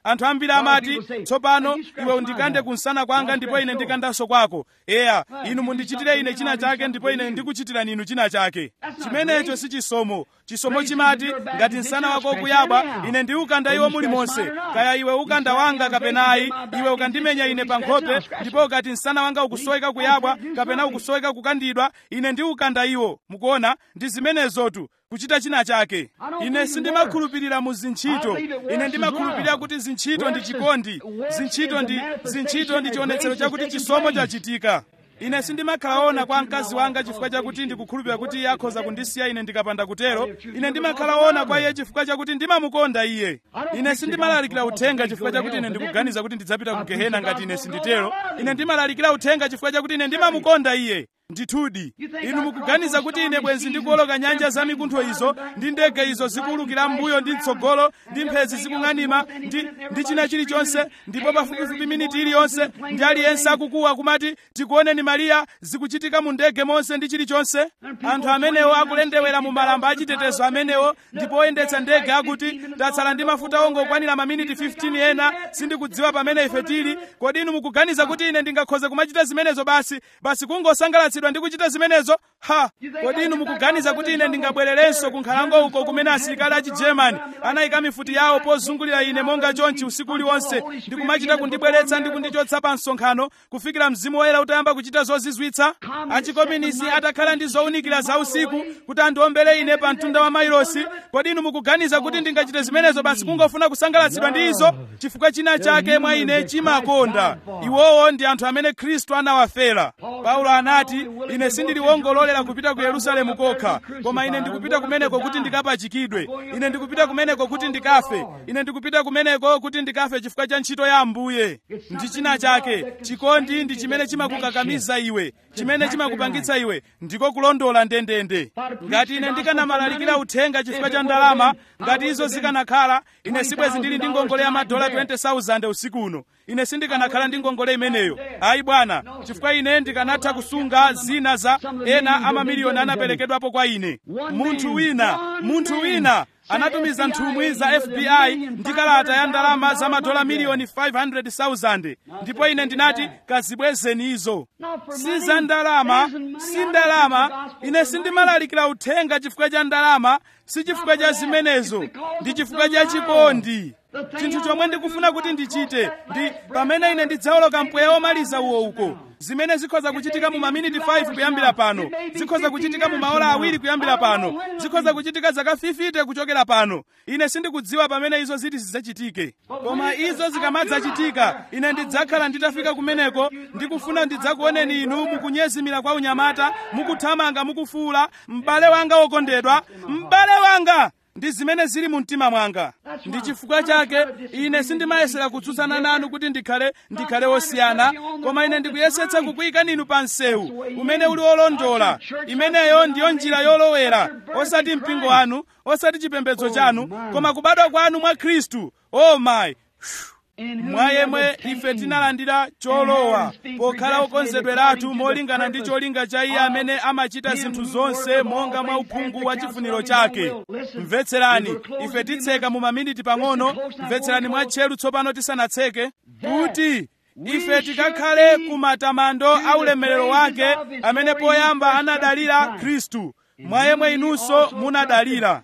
anthu ambiri amati tsopano iwe undikande kunsana kwanga ndipo ine ndikandanso kwako eya inu mundichitire ine china chake ndipo ine ndikuchitirani inu china chake chimenecho si chisomo chisomo chimati ngati msana wako ukuyabwa ine ndiukanda iwo mulimonse kaya iwe ukanda wanga kapenayi iwe ukandimenya ine pa nkhope ndipo ukati msana wanga ukusoweka kuyabwa kapena ukusoweka kukandidwa ine ndiukanda iwo mukuona ndi zimenezotu kuchita china chake ine sindimakhulupirira mu zintchito ine ndimakhulupirira kuti zintchito ndi chikondi zintchito ndi zintchito ndi chionetsero chakuti chisomo chachitika ine sindimakhalaona kwa mkazi wanga chifukwa chakuti ndikukhulupirira kuti iye akhoza kundisiya ine ndikapanda kutero ine ndimakhalaona kwa iye chifukwa chakuti ndimamukonda iye ine sindimalalikira uthenga chifukwa chakuti ine ndikuganiza kuti ndidzapita ku gehena ngati ine sinditero ine ndimalalikira uthenga chifukwa chakuti ine ndimamukonda iye ndithudi inu mukuganiza kuti ine bwenzi ndikuwoloka nyanja za mikuntho izo ndi ndege izo zikuwulukira m'mbuyo ndi mtsogolo ndi mphezi zikung'anima ndi, ndi china chilichonse ndipo pafupifupi miniti iliyonse ndi aliyense akukuwa kumati tikuoneni mariya zikuchitika mu ndege monse ndi chilichonse anthu amenewo akulendewera mu malamba achitetezo amenewo ndipo oyendetsa ndege akuti ndatsala ndi mafuta ongokwanira maminiti 15 ena sindikudziwa pamene ife tili kodi inu mukuganiza kuti ine ndingakhoze kumachita zimenezo basi basi kungosangalatsidwa ndi kuchita zimenezo ha kodi inu mukuganiza kuti ine ndingabwererenso ku nkhalango uko kumene asilikali a chigermani anayika mifuti yawo pozungulira ine monga chonchi usiku uliwonse ndi kumachita kundibweretsa ndi kundichotsa pa msonkhano kufikira mzimu woyera utayamba kuchita zozizwitsa achikominisi atakhala ndi zowunikira za usiku kuti andiombere ine pa mtunda wa mailosi kodi inu mukuganiza kuti ndingachite zimenezo basi kungofuna kusangalatsidwa ndi izo chifukwa china chake mwa ine chimakonda iwowo ndi anthu amene khristu anawafera paulo anati ine sindiliwongololera kupita ku yerusalemu kokha koma ine ndikupita kumeneko kuti ndikapachikidwe ine ndikupita kumeneko kuti ndikafe ine ndikupita kumeneko kuti ndikafe chifukwa cha ntchito ya ambuye ndi china chake chikondi ndi chimene chimakukakamiza iwe chimene chimakupangitsa iwe ndiko kulondola ndendende ngati ine ndikanamalalikira uthenga chifukwa cha ndalama ngati izo zikanakhala ine sibwezi ndili ndi ngongole ya madola 20000 usiku uno ine sindikanakhala ndi ngongole imeneyo ayi bwana chifukwa ine ndikanatha kusunga zina za ena amamiliyoni anaperekedwapo kwa ine munthu wina munthu wina anatumiza nthumwi za fbi ndi kalata ya ndalama za madola miliyoni 500,000 ndipo ine ndinati kazibwezeni izo si za ndalama si ndalama ine sindimalalikira uthenga chifukwa cha ndalama si chifukwa cha zimenezo ndi chifukwa cha chikondi chinthu chomwe ndikufuna kuti ndichite ndi pamene ine ndidzawoloka mpweya womaliza uwo uko zimene zikhoza kuchitika mu maminiti 5 kuyambira pano zikhoza kuchitika mu maola awiri kuyambira pano zikhoza kuchitika zaka 50 kuchokera pano ine sindikudziwa pamene izo ziti zidzachitike koma izo zikamadzachitika ine ndidzakhala nditafika kumeneko ndikufuna ndidzakuoneni inu mukunyezimira kwa unyamata mukuthamanga mukufuula m'bale wanga wokondedwa m'bale wanga ndi zimene zili mu mtima mwanga ndi chifukwa chake ine sindimayesera kutsutsana nanu kuti ndikhale ndikhale wosiyana koma ine ndikuyesetsa kukuyikani inu pa msewu umene uli wolondola imeneyo ndiyo njira yolowera osati mpingo wanu osati chipembedzo chanu koma kubadwa kwanu mwa khristu oh my mwa yemwe ife tinalandira cholowa pokhala okonzedweratu molingana ndi cholinga cha iye amene amachita zinthu zonse monga mwa uphungu wa chifuniro chake mvetserani ife titseka mu maminiti pang'ono mvetserani mwa tcheru tsopano tisanatseke kuti ife tikakhale ku matamando a ulemerero wake amene poyamba anadalira khristu mwa yemwe inunso munadalira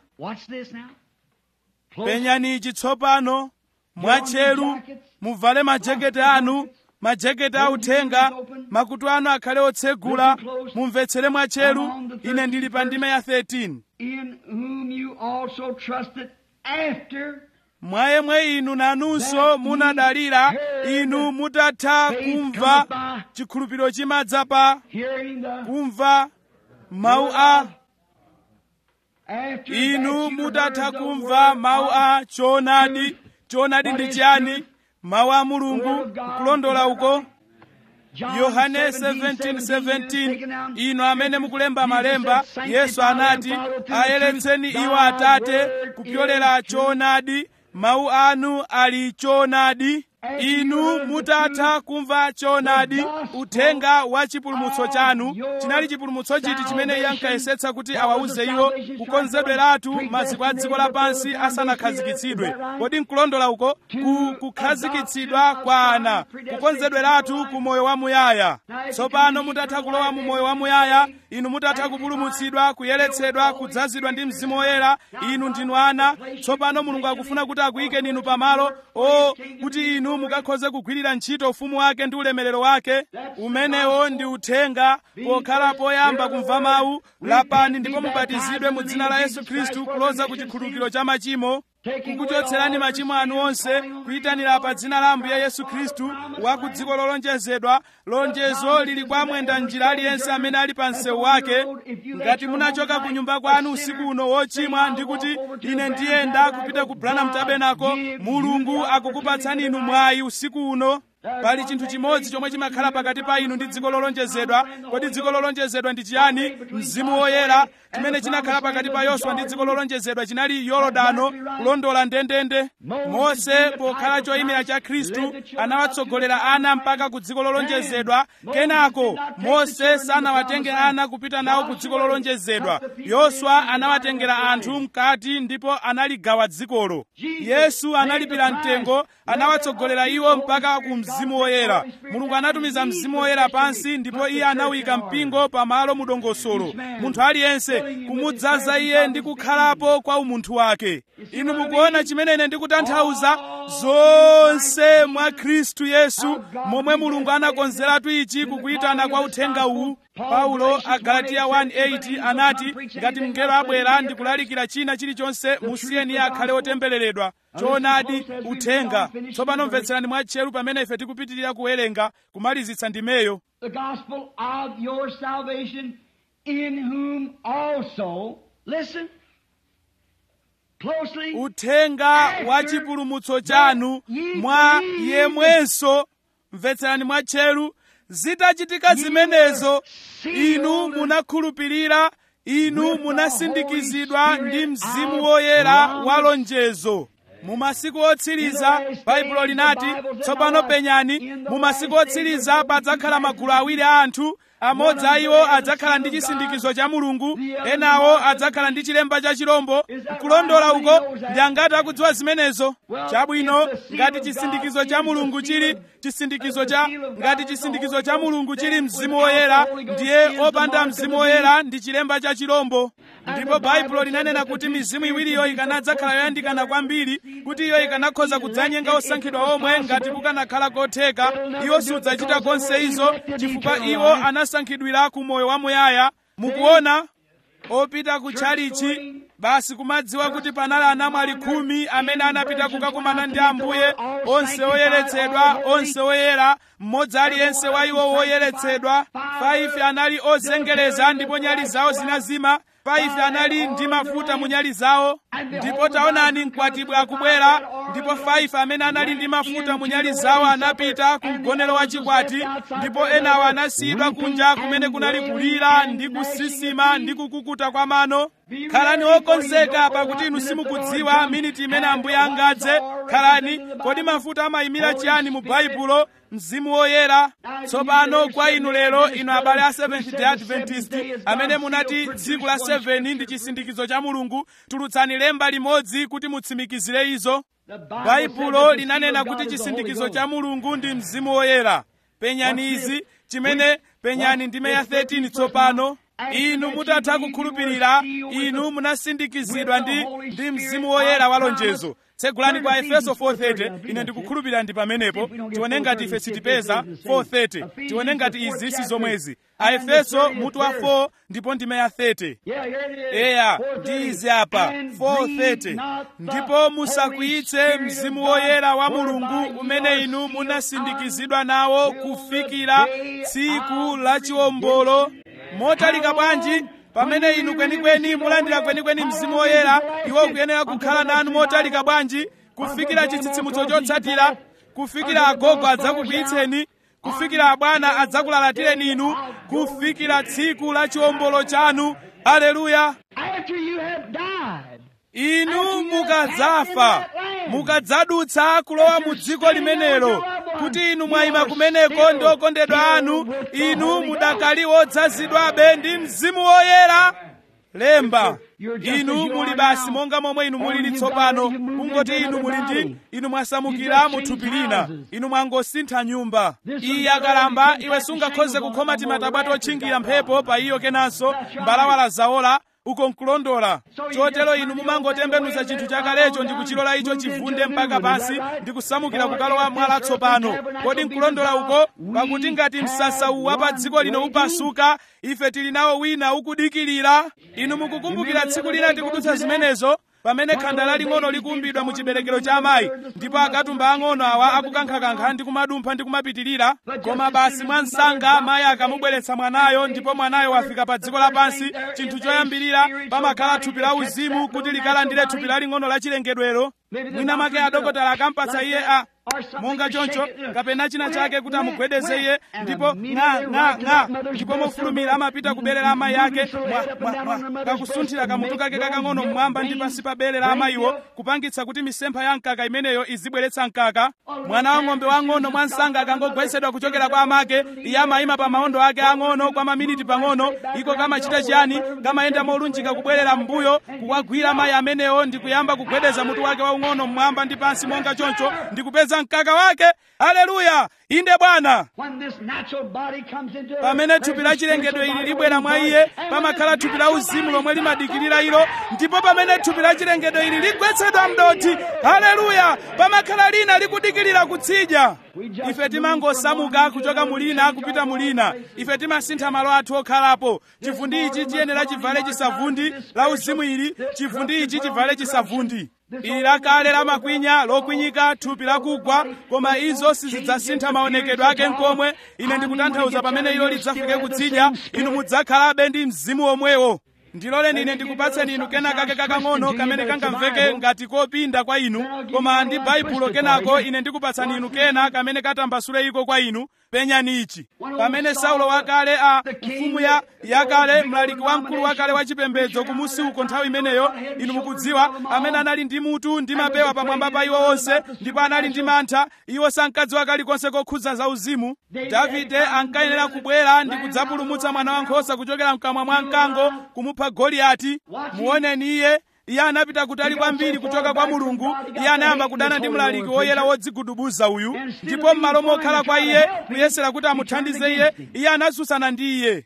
penyani ichi tsopano mwatcheru muvale majaketi anu majaketi authenga makutu anu akhale otsegula mumvetsere mwatcheru ine ndili pa ndime ya 13 in whom you also trusted after mwa yemwe inu nanunso munadalira inu mutatha kumva chikhulupiriro chimadza pa hearing the kumva mawu a after inu that you mutatha heard the kumva word mawu of a choonadi choonadi ndi chiyani mawu a mulungu kulondola uko John yohane 17, 17:17 inu amene mukulemba malemba yesu anati ayeretseni iwo atate kupyolera choonadi mawu anu ali choonadi inu mutatha kumva choonadi uthenga wa chipulumutso chanu chinali chipulumutso chiti chimene iye ankayesetsa kuti awawuze iwo kukonzedweratu maziko a dziko lapansi asanakhazikitsidwe kodi nkulondola uko ku kukhazikitsidwa kwa ana kukonzedweratu ku moyo wamuyaya tsopano mutatha kulowa mu moyo wamuyaya inu mutatha kupulumutsidwa kuyeretsedwa kudzazidwa ndi mzimu woyera inu ndinu ana tsopano mulungu akufuna kuti akuyikeni inu pamalo o kuti inu mukakhoze kugwirira ntchito ufumu wake ndi ulemerero wake umenewo ndi uthenga pokhala poyamba kumva mawu lapani ndipo mubatizidwe mu dzina la yesu khristu kuloza ku chikhululukiro cha machimo kukuchotserani machimo anu onse kuyitanira pa dzina la ambuye yesu khristu wa ku dziko lolonjezedwa lonjezo lili kwa mwenda njira aliyense amene ali pa msewu wake ngati munachoka ku nyumba kwanu usiku uno wochimwa ndi kuti ine ndiyenda kupita ku branham tabernacle mulungu akukupatsani inu mwayi usiku uno pali chinthu chimodzi chomwe chimakhala pakati pa inu ndi dziko lolonjezedwa kodi dziko lolonjezedwa ndi chiyani mzimu woyera chimene chinakhala pakati pa yoswa ndi dziko lolonjezedwa chinali yorodano kulondola ndendende mose pokhala choyimira cha khristu anawatsogolera ana mpaka ku dziko lolonjezedwa kenako mose sanawatenge ana kupita nawo ku dziko lolonjezedwa yoswa anawatengera anthu mkati ndipo analigawa dzikolo yesu analipira mtengo anawatsogolera iwo mpaka ku mzimu woyera mulungu anatumiza mzimu woyera pansi ndipo iye anawika mpingo pamalo mudongosolo munthu aliyense kumudzaza iye ndi kukhalapo kwa umunthu wake inu mukuona chimene ine ndikutanthauza zonse mwa khristu yesu momwe mulungu anakonzeratu ichi kukuyitana kwa uthenga uwu paulo agalatiya 1:8 anati ngati mngelo abwera ndikulalikira china chilichonse musiyeni iye akhale otembereredwa choonadi uthenga tsopano mvetserani mwatcheru pamene ife tikupitirira kuwerenga kumalizitsa ndimeyo the gospel of your salvation, in whom also, listen closely, uthenga wa chipulumutso chanu mwa yemwenso mvetserani mwatcheru zitachitika zimenezo inu munakhulupirira inu munasindikizidwa ndi mzimu woyera wa lonjezo mu masiku otsiriza baibulo linati tsopano penyani mu masiku otsiriza padzakhala magulu awiri a anthu amodzi a iwo adzakhala ndi chisindikizo cha mulungu enawo adzakhala ndi chilemba cha chirombo nkulondola uko ndi angati akudziwa zimenezo chabwino ngati chisindikizo cha mulungu chili chisindikizo cha ngati chisindikizo cha mulungu chili mzimu woyera ndiye opanda mzimu woyera ndi chilemba cha chirombo ndipo baibulo linanena kuti mizimu iwiriyo ikanadzakhala yoyandikana kwambiri kuti iyo ikanakhoza kudzanyenga osankhidwa omwe ngati kukanakhala kotheka iwo sudzachita konse izo chifukwa iwo anasankhidwira ku moyo wamuyaya mukuona opita ku tchalichi basi kumadziwa kuti panali anamwali khumi amene anapita kukakumana ndi ambuye onse oyeretsedwa onse oyera mmodzi aliyense wa iwo woyeretsedwa 5 anali ozengereza ndipo nyali zawo zinazima 5 anali ndi mafuta mu nyali zawo ndipo taonani mkwatibwi akubwera ndipo 5 amene anali ndi mafuta mu nyali zawo anapita ku mgonero wa chikwati ndipo enawo anasiyidwa kunja kumene kunali kulira ndi kusisima ndi kukukuta kwa mano khalani okonzeka pakuti inu simukudziwa miniti imene ambuye angadze khalani kodi mafuta amayimira chiyani mu baibulo mzimu woyera tsopano kwa inu lero inu abale a seventh day adventist amene munati tsiku la 7 ndi chisindikizo cha mulungu tulutsani lemba limodzi kuti mutsimikizire izo baibulo linanena kuti chisindikizo cha mulungu ndi mzimu woyera penyani izi chimene penyani ndime ya 13 tsopano inu mutatha kukhulupirira inu munasindikizidwa ndi ndi mzimu woyera wa lonjezo tsegulani kwa efeso 4:30 ine ndikukhulupirira ndi pamenepo tione ngati ife sitipeza 4:30 tione ngati izi si zomwezi aefeso mutu wa 4 ndipo ndime ya 30 eya ndi izi apa 4:30 ndipo musakwiyitse mzimu woyera wa mulungu umene inu munasindikizidwa nawo kufikira tsiku la chiwombolo motalika bwanji pamene inu kwenikweni mulandira kwenikweni mzimu woyera iwo kuyenera kukhala nanu motalika bwanji kufikira chitsitsimutso chotsatira kufikira agogo adzakukwiyitseni kufikira abwana adzakulalatireni inu kufikira tsiku la chiwombolo chanu aleluya after you have died. inu mukadzafa mukadzadutsa kulowa mu dziko limenelo kuti inu mwayima kumeneko ndi okondedwa anu inu mudakali odzazidwabe ndi mzimu woyera lemba inu muli basi monga momwe inu mulili tsopano kungoti inu muli ndi inu mwasamukira mu thupi lina inu mwangosintha nyumba iyi yakalamba iwe sungakhoze kukhoma timatabwa totchingira mphepo pa iyo kenanso mbalawala zawola uko nkulondola chotero inu mumangotembenuza chinthu chakalecho ndi kuchilola icho chivunde mpaka pansi ndi kusamukira kukalowa mwala tsopano kodi nkulondola uko pakuti ngati msasa uwu wa pa dziko lino upasuka ife tili nawo wina ukudikirira inu mukukumbukira tsiku lina tikudutsa zimenezo pamene khanda laling'ono likuumbidwa mu chiberekero cha amayi ndipo akatumba ang'ono awa akukankhakankha ndi kumadumpha ndi kumapitirira koma basi mwa msanga amayi akamubweretsa mwanayo ndipo mwanayo wafika pa dziko lapansi chinthu choyambirira pamakhala thupi la uzimu kuti likalandire thupi laling'ono la chilengedwero mwina make adokotala akampatsa iye a monga choncho kapena china chake kuti amugwedeze iye ndipo ng'a ng'a ng'a ndipo mofulumira amapita ku bere la amayi ake kakusunthira kamutu kake kakang'ono mmwamba ndi pansi pa bere la amayiwo kupangitsa kuti misempha ya mkaka imeneyo izibweretsa mkaka mwana wa ng'ombe wang'ono mwa msanga akangogwetsedwa kuchokera kwa amake iye amayima pa mawondo ake ang'ono kwa maminiti pang'ono iko kamachita chiyani kamayenda molunjika kubwerera m'mbuyo kukwagwira amayi amenewo ndi kuyamba kugwedeza mutu wake waung'ono mmwamba ndi pansi monga choncho ndi kupeza mkaka wake haleluya inde bwana pamene thupi la chilengedwe ili libwera mwa iye pamakhala thupi la uzimu lomwe limadikirira ilo ndipo pamene thupi la chilengedwe ili ligwetsedwa mdothi haleluya pamakhala lina likudikirira kutsidya ife timangosamuka kuchoka mulina kupita mulina ife timasintha malo athu okhalapo chivundi ichi chiyenera chivale chisavundi la uzimu ili chivundi ichi chivale chisavundi ili lakale lamakwinya lokwinyika thupi lakugwa koma izo sizidzasintha maonekedwe ake nkomwe ine ndikutanthauza pamene ilo lidzafike kutsidya inu mudzakhalabe ndi mzimu omwewo ndiloleni ine ndikupatseni inu kena kake kakang'ono kamene kangamveke ngati kopinda kwa inu koma ndi baibulo kenako ine ndikupatsani inu kena kamene katambasule iko kwa inu penyani ichi pamene saulo wakale a mfumu ya yakale mlaliki wamkulu wakale wa chipembedzo kumusi uko nthawi imeneyo inu mukudziwa amene anali ndi mutu ndi mapewa pamwamba pa iwo onse ndipo anali ndi mantha iwo sankadziwa kalikonse kokhudza za uzimu davide ankayenera kubwera ndi kudzapulumutsa mwana wankhosa kuchokera mkamwa mwa mkango kumupha goliyati muoneni iye iye anapita kutali kwambiri kuchoka kwa mulungu iye anayamba kudana ndi mlaliki woyera wodzigudubuza uyu ndipo m'malo mokhala kwa iye kuyesera kuti amuthandize iye iye anatsutsana ndi iye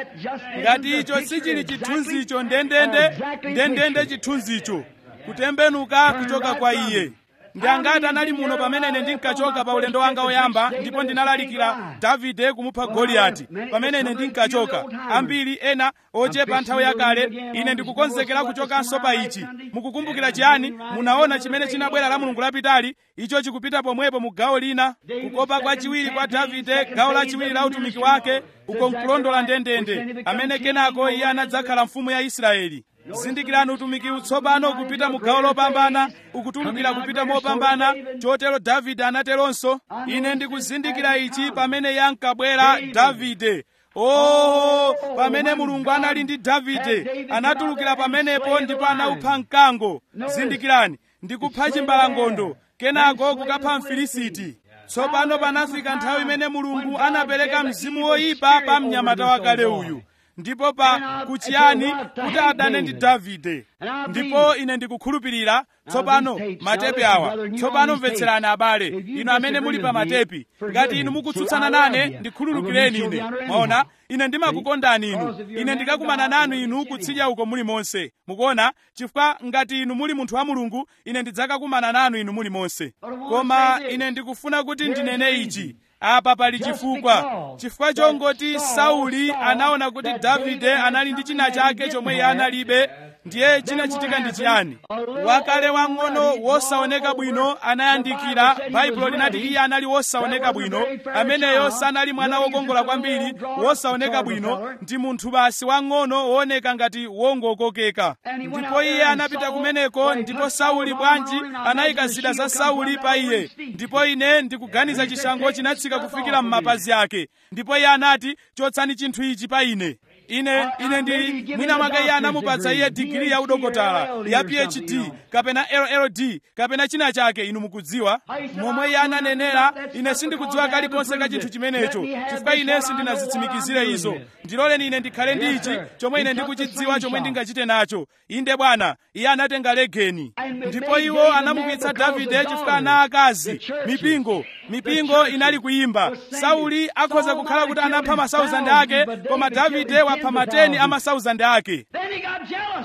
ngati icho sichili chithunzicho ndendende ndendende chithunzicho kutembenuka kuchoka kwa iye ndi angati anali muno pamene ine ndinkachoka pa ulendo wanga woyamba ndipo ndinalalikira davide kumupha goliyati pamene ine ndinkachoka ambiri ena ochepa nthawi yakale ine ndikukonzekera kuchokanso pa ichi mukukumbukira chiyani munaona chimene chinabwera la mulungu lapitali icho chikupita pomwepo mu gawo lina kukopa kwa chiwiri kwa davide gawo lachiwiri la utumiki wake uko nkulondola ndendende amene kenako iye anadzakhala mfumu ya israeli zindikirani utumiki utsopano kupita mu gawo lopambana ukutulukira kupita mopambana chotero davide anateronso ine ndikuzindikira ichi pamene yankabwera davide oh pamene mulungu anali ndi davide anatulukira pamenepo ndipo anaupha mkango zindikirani ndikupha chimbalangondo kenako kukapha mfilisiti tsopano panafika nthawi imene mulungu anapereka mzimu woyipa pa mnyamata wakale uyu ndipo pa kuchiyani kuti adane ndi davide ndipo ine ndikukhulupirira tsopano matepi awa tsopano mvetserani abale inu amene muli pa matepi ngati inu mukutsutsana nane ndikhululukireni ine mwaona ine ndimakukondani inu ine ndikakumana nanu inu kutsidya uko muli monse mukuona chifukwa ngati inu muli munthu wa mulungu ine ndidzakakumana nanu inu muli monse koma ine ndikufuna kuti ndinene ichi apa pali chifukwa chifukwa chongoti sauli anaona kuti davide anali ndi china chake chomwe iye analibe ndiye chinachitika ndi chiyani wakale wang'ono wosaoneka bwino anayandikira baibulo linati iye anali wosaoneka bwino ameneyo sanali mwana wokongola kwambiri wosaoneka bwino ndi munthu basi wang'ono wooneka ngati wongokokeka ndipo iye anapita kumeneko ndipo sauli bwanji anayika zida za sauli pa iye ndipo ine ndikuganiza chishango chinatsika kufikira m'mapazi ake ndipo iye anati chotsani chinthu ichi pa ine ine ine ndili mwina mwake iye anamupatsa iye digiri ya udokotala ya phd kapena lld kapena china chake inu mukudziwa momwe iye ananenera ine sindikudziwa kalikonse ka chinthu chimenecho chifukwa ine sindinazitsimikizire izo ndiloleni ine ndikhale ndi ichi chomwe ine ndikuchidziwa chomwe ndingachite nacho inde bwana iye anatenga legeni ndipo iwo anamupitsa davide chifukwa ana akazi mipingo mipingo inali kuyimba sauli akhoza kukhala kuti anapha masauzandi ake koma davide wapha mateni a masauzandi ake Then he got jealous.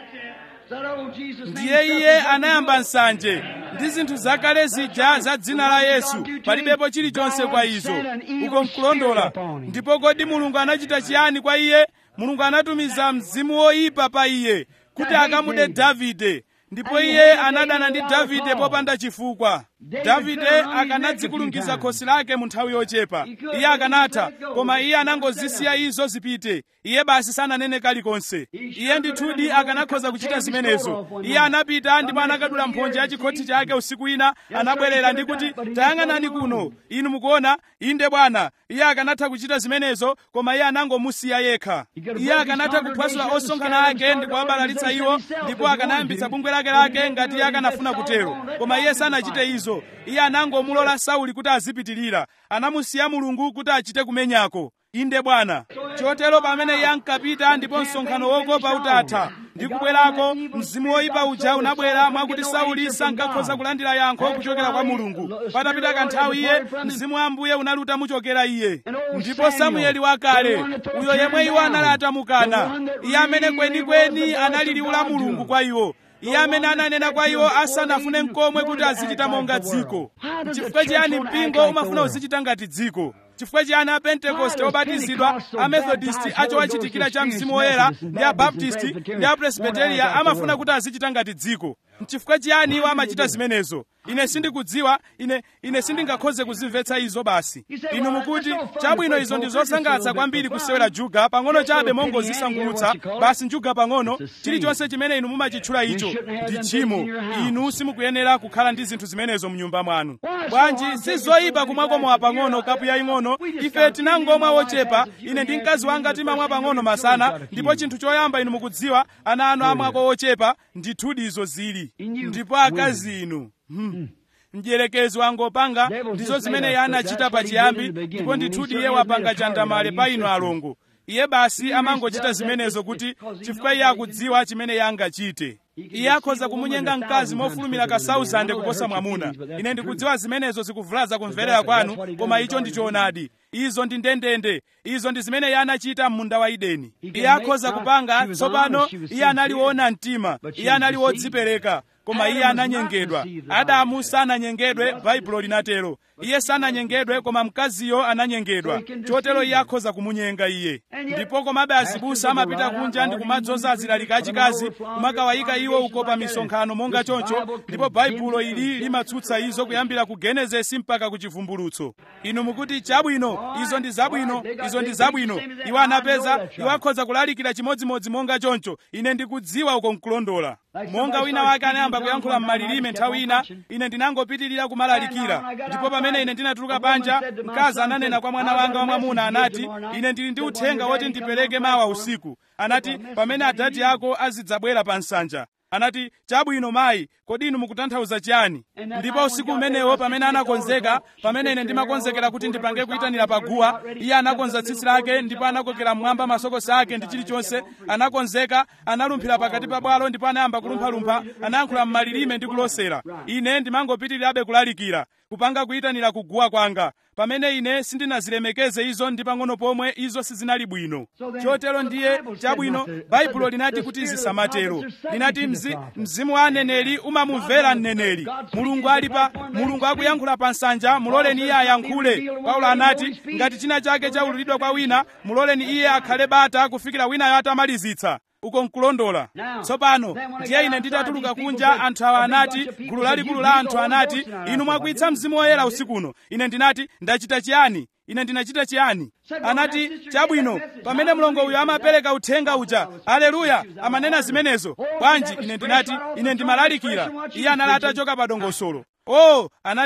Said, oh, Jesus' name, ndiye iye anayamba nsanje ndi zinthu zakale zija za dzina la yesu palibepo chilichonse kwa izo uko nkulondola ndipo kodi mulungu anachita chiyani kwa iye mulungu anatumiza mzimu woyipa pa iye kuti akamude davide ndipo iye anadana ndi davide popanda chifukwa davide akanadzikulungiza khosi lake mu nthawi yochepa iye akanatha koma iye anangozisiya izo zipite iye basi sananene kalikonse iye ndithudi akanakhoza kuchita zimenezo iye anapita ndipo anakadula mphonje ya chikhothi chake usiku ina anabwerera ndi kuti tayang'anani kuno inu mukuona inde bwana iye akanatha kuchita zimenezo koma iye anangomusiya yekha iye akanatha kuphwasula osonkhana ake ndi kuwabalalitsa iwo ndipo akanayambitsa bungwe lake lake ngati iye akanafuna kutero koma iye sanachite izo iye anangomulola sauli kuti azipitirira anamusiya mulungu kuti achite kumenyako inde bwana chotero pamene iye ankapita ndipo msonkhano wokopa utatha ndi kubwerako mzimu woyipa uja unabwera mwakuti sauli sankakhoza kulandira yankho kuchokera kwa mulungu patapita kanthawi iye mzimu wa ambuye unali utamuchokera iye ndipo samueli wakale uyo yemwe iwo anali atamukana iye amene kwenikweni anali liwu la mulungu kwa iwo iye amene ananena kwa iwo asanafune nkomwe kuti azichita monga dziko chifukwa chiyani mpingo umafuna uzichita ngati dziko chifukwa chiyani apentekoste obatizidwa amethodisti achowachitikira cha mzimu woyera ndi abaptisti ndi apresbiteriya amafuna kuti azichita ngati dziko chifukwa chiyani iwo amachita zimenezo ine sindikudziwa ine ine sindingakhoze kuzimvetsa izo basi inu mukuti chabwino izo ndi zosangalatsa kwambiri kusewera juga pang'ono chabe mongozisangulutsa basi njuga pang'ono chilichonse chimene inu mumachitchula icho ndi tchimo inu simukuyenera kukhala ndi zinthu zimenezo mnyumba mwanu bwanji si zoyipa kumwakomowa pang'ono kapu yaying'ono ife tinangomwa wochepa ine ndi mkazi wanga timamwa pang'ono masana ndipo chinthu choyamba inu mukudziwa ana anu amwako wochepa ndithudi izo zili ndipo akazi inu hmm. mdierekezi wangopanga ndizo zimene iye anachita pachiyambi ndipo ndithudi iye wapanga chandamale pa inu alongo iye basi amangochita zimenezo kuti chifukwa iye akudziwa chimene iye angachite iye akhoza kumunyenga mkazi mofulumira ka 1000 kuposa mwamuna ine ndikudziwa zimenezo zikuvulaza kumverera kwanu koma icho ndi choonadi izo ndi ndendende izo ndi zimene iye anachita m'munda wa edeni iye akhoza kupanga tsopano iye anali woona mtima iye anali wodzipereka koma iye ananyengedwa adamu sananyengedwe baibulo linatero iye sananyengedwe koma mkaziyo ananyengedwa chotero iye akhoza kumunyenga iye ndipo komabe azibusa amapita kunja ndi kumadzoza azilalika achikazi kumakawayika iwo uko pa misonkhano monga choncho ndipo baibulo ili limatsutsa izo kuyambira ku genesisi mpaka ku chivumbulutso inu mukuti chabwino izo ndi zabwino izo ndi zabwino iwo anapeza iwo akhoza kulalikira chimodzimodzi monga choncho ine ndikudziwa uko nkulondola monga wina wake anayamba kuyankhula m'malilime nthawi ina ine ndinangopitirira kumalalikira ndipo pamene ine ndinatuluka panja mkazi ananena kwa mwana wanga wamwamuna anati ine ndili ndi uthenga woti ndipereke mawa usiku anati pamene adati ako azidzabwera pa nsanja anati chabwino mayi kodi inu mukutanthauza chiyani ndipo usiku umenewo pamene anakonzeka pamene ine ndimakonzekera kuti ndipange kuyitanira paguwa iye anakonza tsitsi lake ndipo anakokera mmwamba masokosi ake ndi chilichonse anakonzeka analumphira pakati pa bwalo ndipo anayamba kulumphalumpha anayankhula m'malilime ndi kulosera ine ndimangopitirirabe kulalikira kupanga kuyitanira kuguwa kwanga pamene ine sindinazilemekeze izo ndi pang'ono pomwe izo sizinali bwino chotero ndiye chabwino baibulo linati kuti zisamatero linati mzi, mzimu wa aneneri umamumvera mneneri mulungu alipa mulungu akuyankhula pa nsanja muloleni iye ayankhule paulo anati ngati china chake chaululidwa kwa wina muloleni iye akhale bata kufikira winayo atamalizitsa uko nkulondola tsopano ndiye ine nditatuluka kunja anthu awa anati gulu lalikulu la anthu anati inu mwakwitsa mzimu woyera usikuno ine ndinati ndachita chiyani ine ndinachita chiyani anati chabwino pamene mlongo uyo amapereka uthenga uja aleluya amanena zimenezo bwanji ine ndinati ine ndimalalikira iye anali atachoka pa dongosolo oh anati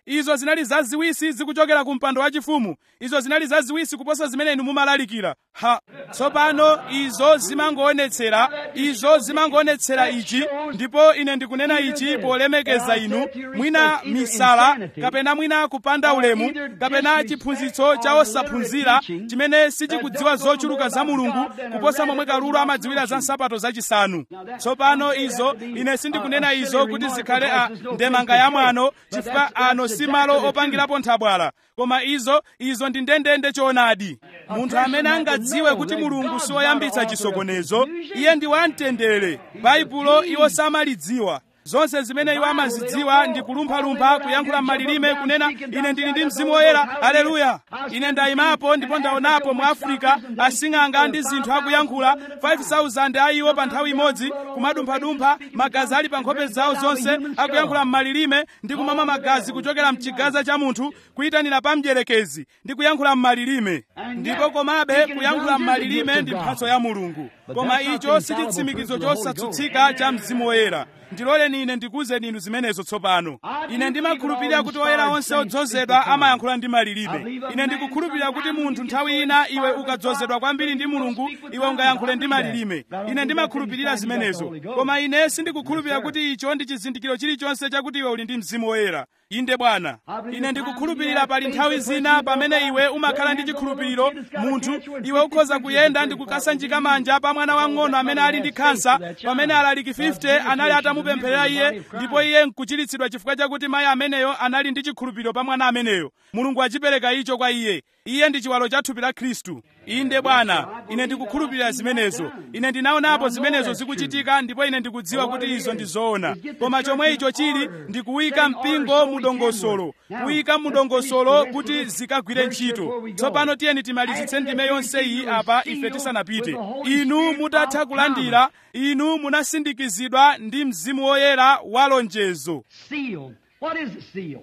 izo zinali zaziwisi zikuchokera ku mpando wachifumu izo zinali zaziwisi kuposa zimene inu mumalalikira ha tsopano izo zimangoonetsera izo zimangoonetsera ichi ndipo ine ndikunena ichi polemekeza inu mwina misala kapena mwina kupanda ulemu kapena chiphunzitso cha osaphunzira chimene sichikudziwa zochuluka za mulungu kuposa momwe kalulu amadziwira za nsapato zachisanu tsopano izo ine sindikunena izo kuti zikhale a ndemanga ya mwano chifukwa ano si malo opangirapo nthabwala koma izo izo ndi ndendende choonadi munthu amene angadziwe kuti mulungu siwoyambitsa chisokonezo iye ndi wamtendere baibulo iwo samalidziwa zonse zimene iwo amazidziwa ndi kulumphalumpha kuyankhula m'malilime kunena ine ndili ndi mzimu woyera aleluya ine ndayimapo ndipo ndaonapo mu afirika asing'anga ndi zinthu akuyankhula 5000 a iwo pa nthawi imodzi kumadumphadumpha magazi ali pa nkhope zawo zonse akuyankhula m'malilime ndi kumamwa magazi kuchokera mchigaza cha munthu kuyitanira pa mdierekezi ndi kuyankhula m'malilime ndipo komabe kuyankhula m'malilime ndi mphatso ya mulungu koma icho si chitsimikizo chosatsutsika cha mzimu woyera ndiloleni ine ndikuwuzeni inu zimenezo tsopano ine ndimakhulupirira kuti oyera onse odzozedwa amayankhula ndi malilime ine ndikukhulupirira kuti munthu nthawi ina iwe ukadzozedwa kwambiri ndi mulungu iwe ungayankhule ndi malilime ine ndimakhulupirira zimenezo koma ine sindikukhulupirira kuti icho ndi chizindikiro chilichonse chakuti iwe uli ndi mzimu woyera inde bwana ine ndikukhulupirira pali nthawi zina pamene iwe umakhala ndi chikhulupiriro munthu iwe ukhoza kuyenda ndi kukasanjika manja pa mwana wang'ono amene ali ndi khansa pamene alaliki 50 anali atamupempherera iye ndipo iye nkuchiritsidwa chifukwa chakuti mayi ameneyo anali ndi chikhulupiriro pa mwana ameneyo mulungu achipereka icho kwa iye iye ndi chiwalo cha thupi la khristu inde bwana ine ndikukhulupirira zimenezo ine ndinaonapo zimenezo zikuchitika ndipo ine ndikudziwa kuti izo ndi zoona koma chomwe icho chili ndikuyika mpingo mudongosolo kuyika mudongosolo kuti zikagwire ntchito tsopano tiyeni timalizitse ndime yonse iyi apa ife tisanapite inu mutatha kulandira inu munasindikizidwa ndi mzimu woyera wa lonjezo Sealed. What is a seal?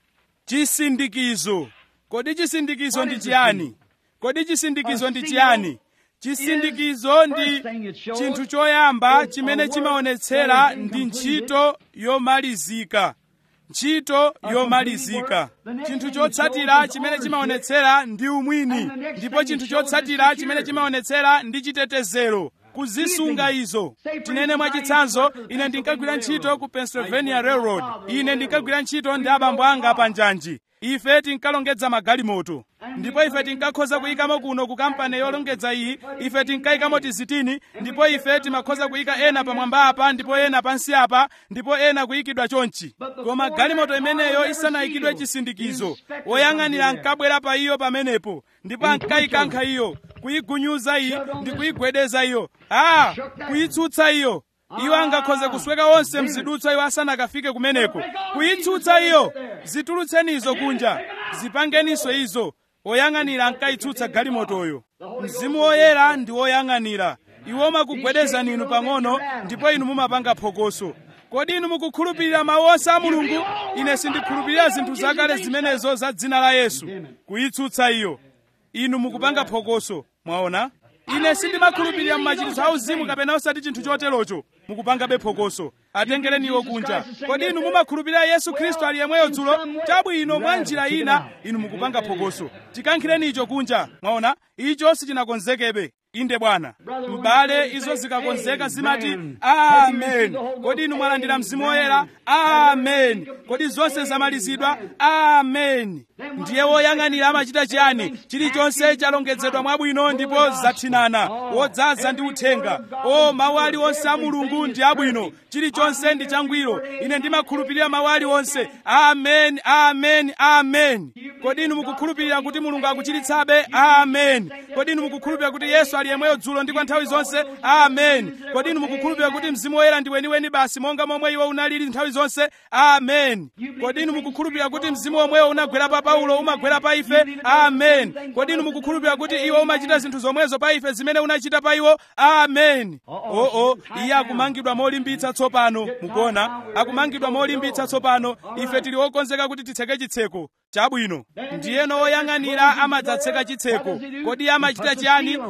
chisindikizo kodi chisindikizo ndi chiyani kodi chisindikizo ndi chiyani chisindikizo ndi chinthu choyamba chimene chimaonetsera ndi ntchito yomalizika ntchito yomalizika chinthu chotsatira chimene chimaonetsera ndi umwini ndipo chinthu chotsatira chimene chimaonetsera ndi chitetezero kuzisunga izo tinene mwachitsanzo ine ndinkagwira ntchito ku pennsylvania railroad ine ndinkagwira ntchito ndi abambo anga pa njanji ife tinkalongedza magalimoto ndipo ife tinkakhoza kuyikamo kuno ku kampani yolongedza iyi ife tinkayikamo tizitini ndipo ife timakhoza kuyika ena pamwamba apa ndipo ena pansi apa ndipo ena kuyikidwa chonchi koma galimoto imeneyo isanayikidwe chisindikizo woyang'anira ankabwera pa iyo pamenepo ndipo ankayikankha iyo kuyigunyuza iyi ndi kuyigwedeza iyo a kuyitsutsa iyo iwo angakhoze kusweka onse mzidutswa iwo asanakafike kumeneko kuyitsutsa iyo zitulutsenizo kunja zipangeninso izo oyang'anira ankayitsutsa galimotoyo mzimu woyera ndi woyang'anira iwo makugwedezani inu pang'ono ndipo inu mumapanga phokoso kodi inu mukukhulupirira mawu onse a mulungu ine sindikhulupirira zinthu zakale zimenezo za dzina la yesu kuyitsutsa iyo inu mukupanga phokoso mwaona ine sindimakhulupirira mmachititso auzimu kapena osati chinthu choterocho mukupangabe phokoso atengereni iwo kunja kodi inu mumakhulupirira yesu khristu ali yemweyo dzulo chabwino mwa njira ina inu mukupanga phokoso tikankhireni icho kunja mwaona icho sichinakonzekebe inde bwana m'bale izo zikakonzeka zimati amen kodi inu mwalandira mzimu woyera amen kodi zonse zamalizidwa amen ndiye woyang'anira amachita chiyani chilichonse chalongedzedwa mwabwino ndipo zathinana wodzaza ndi uthenga o mawu aliwonse a mulungu ndi abwino chilichonse ndi changwiro ine ndimakhulupirira mawu aliwonse amen amen amen kodi inu mukukhulupirira kuti mulungu akuchiritsabe amen kodi inu mukukhulupirira kuti yesu ali yemweyo dzulo ndi kwa nthawi zonse amen kodi inu mukukhulupirira kuti mzimu woyera ndi weniweni basi monga momwe iwo unalili nthawi zonse amen kodi inu mukukhulupirira kuti mzimu womwewo unagwera pa paulo umagwera pa ife amen kodi inu mukukhulupirira kuti iwo umachita zinthu zomwezo pa ife zimene unachita pa iwo amen oo iye akumangidwa molimbitsa tsopano mukuona akumangidwa molimbitsa tsopano ife tili okonzeka kuti titseke chitseko chabwino ndiyeno woyang'anira amadzatseka chitseko kodi iye amachita chiyani iye amayika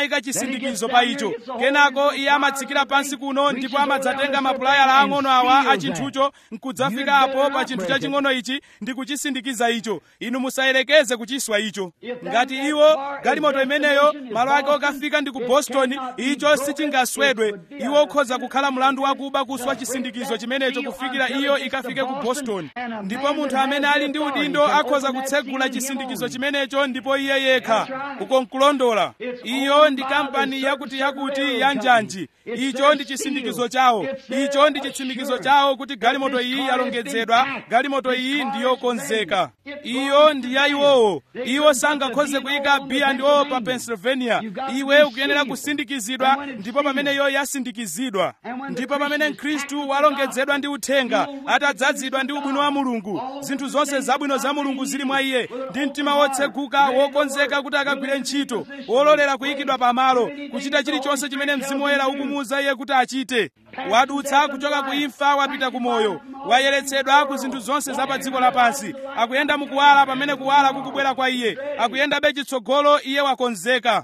amayika chisindikizo pa icho kenako iye amatsikira pansi kuno ndipo amadzatenga mapulayala ang'ono awa a chinthucho nkudzafika apo pa chinthu chaching'ono ichi ndi kuchisindikiza icho inu musayerekeze kuchiswa icho ngati iwo galimoto imeneyo malo ake okafika ndi ku boston icho sichingaswedwe iwo ukhoza kukhala mlandu wakuba kuswa chisindikizo chimenecho kufikira iyo ikafike ku boston ndipo munthu amene ali ndi udindo akhoza kutsegula chisindikizo chimenecho ndipo iye yekha uko nkulondola iyo ndi kampani yakuti yakuti ya njanji icho ndi chisindikizo chawo icho ndi chitsimikizo chawo kuti galimoto iyi yalongedzedwa galimoto iyi ndiyokonzeka iyo ndi ya iwowo iwo sangakhoze kuyika b&o pa pennsylvania iwe ukuyenera kusindikizidwa ndipo pamene iyo yasindikizidwa ndipo pamene mkhristu walongedzedwa ndi uthenga atadzazidwa ndi ubwino wa mulungu zinthu zonse zabwino za mulungu zili mwa iye ndi mtima wotseguka wokonzeka kuti akagwire ntchito wololera kuyikidwa pamalo kuchita chilichonse chimene mzimu woyera ukumuwuza iye kuti achite wadutsa kuchoka ku imfa wapita ku moyo wayeretsedwa ku zinthu zonse za pa dziko lapansi akuyenda mukuwala pamene kuwala kukubwera kwa iye akuyendabe chitsogolo iye wakonzeka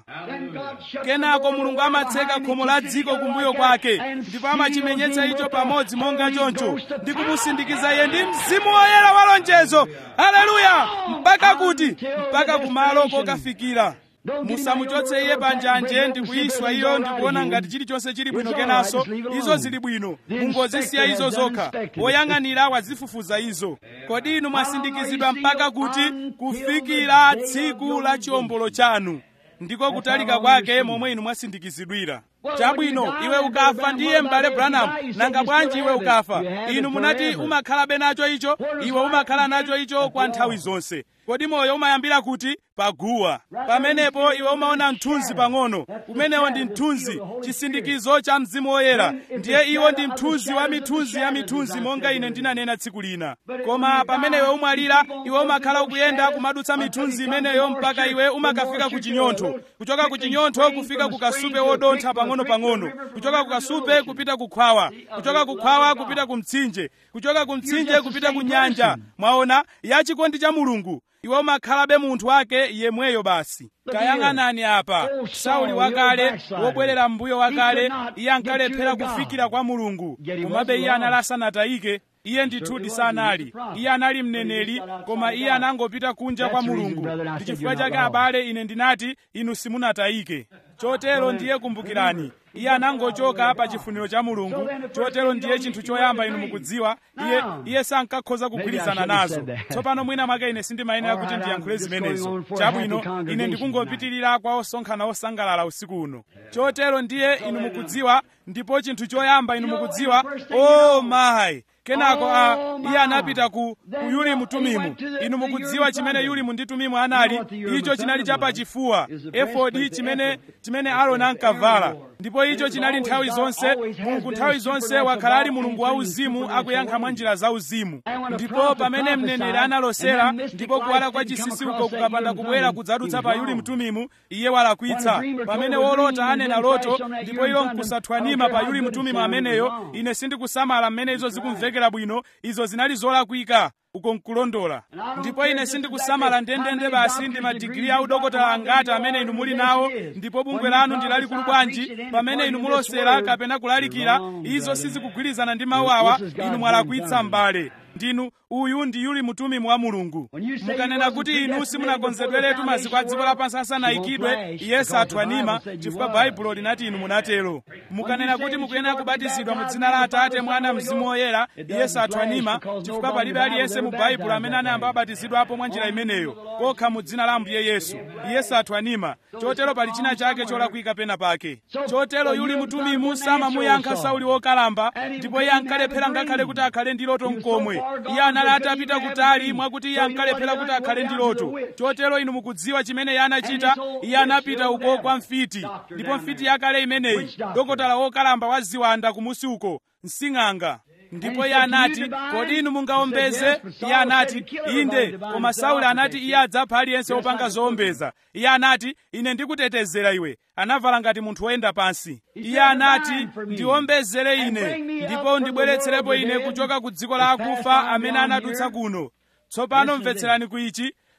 kenako mulungu amatseka khomo la dziko kumbuyo kwake ndipo amachimenyetsa icho pamodzi monga choncho ndi kumusindikiza iye ndi mzimu woyera wa lonjezo haleluya mpaka kuti mpaka kumalo kokafikira musamuchotse iye panjanje ndi kuyiswa iyo ndi kuona ngati chilichonse chili bwino kenanso izo zili bwino mungozisiya izo zokha woyang'anira wazifufuza izo kodi inu mwasindikizidwa mpaka kuti kufikira tsiku la chiwombolo chanu ndiko kutalika kwake momwe inu mwasindikizidwira chabwino iwe ukafa ndiye m'bale branham nanga bwanji iwe ukafa inu munati umakhalabe nacho icho iwe umakhala nacho icho kwa nthawi zonse kodi moyo umayambira kuti paguwa pamenepo iwe umaona mthunzi pang'ono umenewo ndi mthunzi chisindikizo cha mzimu woyera ndiye iwo ndi mthunzi wa mithunzi ya mithunzi monga ine ndinanena tsiku lina koma pamene iwe umwalira iwe umakhala ukuyenda kumadutsa mithunzi imeneyo mpaka iwe umakafika ku chinyontho kuchoka ku chinyontho kufika ku kasupe wodontha pang'ono-pang'ono kuchoka ku kasupe kupita ku khwawa kuchoka ku khwawa kupita ku mtsinje kuchoka ku mtsinje kupita ku nyanja mwaona ya chikondi cha mulungu iwe umakhalabe munthu wake yemweyo basi kayang'anani apa sauli wakale wobwerera mbuyo wakale iye ankalephera kufikira kwa mulungu komabe iye anali asanatayike iye ndithudi sanali iye anali mneneri koma iye anangopita kunja kwa mulungu ndi chifukwa chake abale ine ndinati inu simunatayike chotero ndiye kumbukirani iye anangochoka pa chifuniro cha mulungu chotero ndiye chinthu choyamba inu mukudziwa iye iye sankakhoza kugwirizana nazo tsopano mwina mwake ine sindimayenera kuti ndiyankhule zimenezo chabwino ine ndikungopitirira kwa osonkhana osangalala usiku uno chotero ndiye inu mukudziwa ndipo chinthu choyamba inu mukudziwa o oh mayi kenako a iye anapita ku, ku yulimu tumimu inu mukudziwa chimene yulimu ndi tumimu anali icho chinali chapachifuwa efodi chimene chimene aroni ankavala ndipo icho chinali nthawi zonse mulungu nthawi zonse wakhala ali mulungu wauzimu akuyankha mwa njira zauzimu ndipo pamene mneneri analosera ndipo kuwala kwa chinsinsi uko kukapanda kubwera kudzadutsa pa yulimu tumimu iye walakwitsa pamene wolota anena loto ndipo ilo nkusathwanima pa yulimu tumimu ameneyo ine sindikusamala mmene izo zikumvekera bwino izo zinali zolakwika uko nkulondola ndipo ine sindikusamala ndendende basi ndi madigiri a udokotala angati amene inu muli nawo ndipo bungwe lanu ndi lalikulu bwanji pamene inu mulosera kapena kulalikira izo sizikugwirizana ndi mawu awa inu mwalakwitsa m'bale ndinu uyu ndi yuli mutumimu wa mulungu mukanena kuti inu simunakonzedweretu maziko a dziko lapansi asanayikidwe iye sathwanima chifukwa baibulo linati inu munatero mukanena kuti mukuyenera kubatizidwa mu dzina la atate mwana mzimu woyera iye sathwanima chifukwa palibe aliyense mu baibulo amene anayamba abatizidwapo mwa njira imeneyo kokha mu dzina la ambuye yesu iye sathwanima chotero pali china chake cholakwika pena pake chotero yuli mutumimu samamuyankha sauli wokalamba ndipo iye ankalephera ngakhale kuti akhale ndi loto mkomwe iye anali atapita kutali mwakuti iye ankalephera kuti akhale ndi loto chotero inu mukudziwa chimene iye anachita iye anapita uko kwa mfiti ndipo mfiti yakale imeneyi dokotala wokalamba wa ziwanda kumusi uko msing'anga ndipo iye anati kodi inu mungawombeze iye anati inde koma sauli anati iye adzapha aliyense wopanga zowombeza iye anati ine ndikutetezera iwe anavala ngati munthu woyenda pansi iye anati ndiwombezere ine ndipo ndibweretserepo ine kuchoka ku dziko la akufa amene anadutsa kuno tsopano mvetserani ku ichi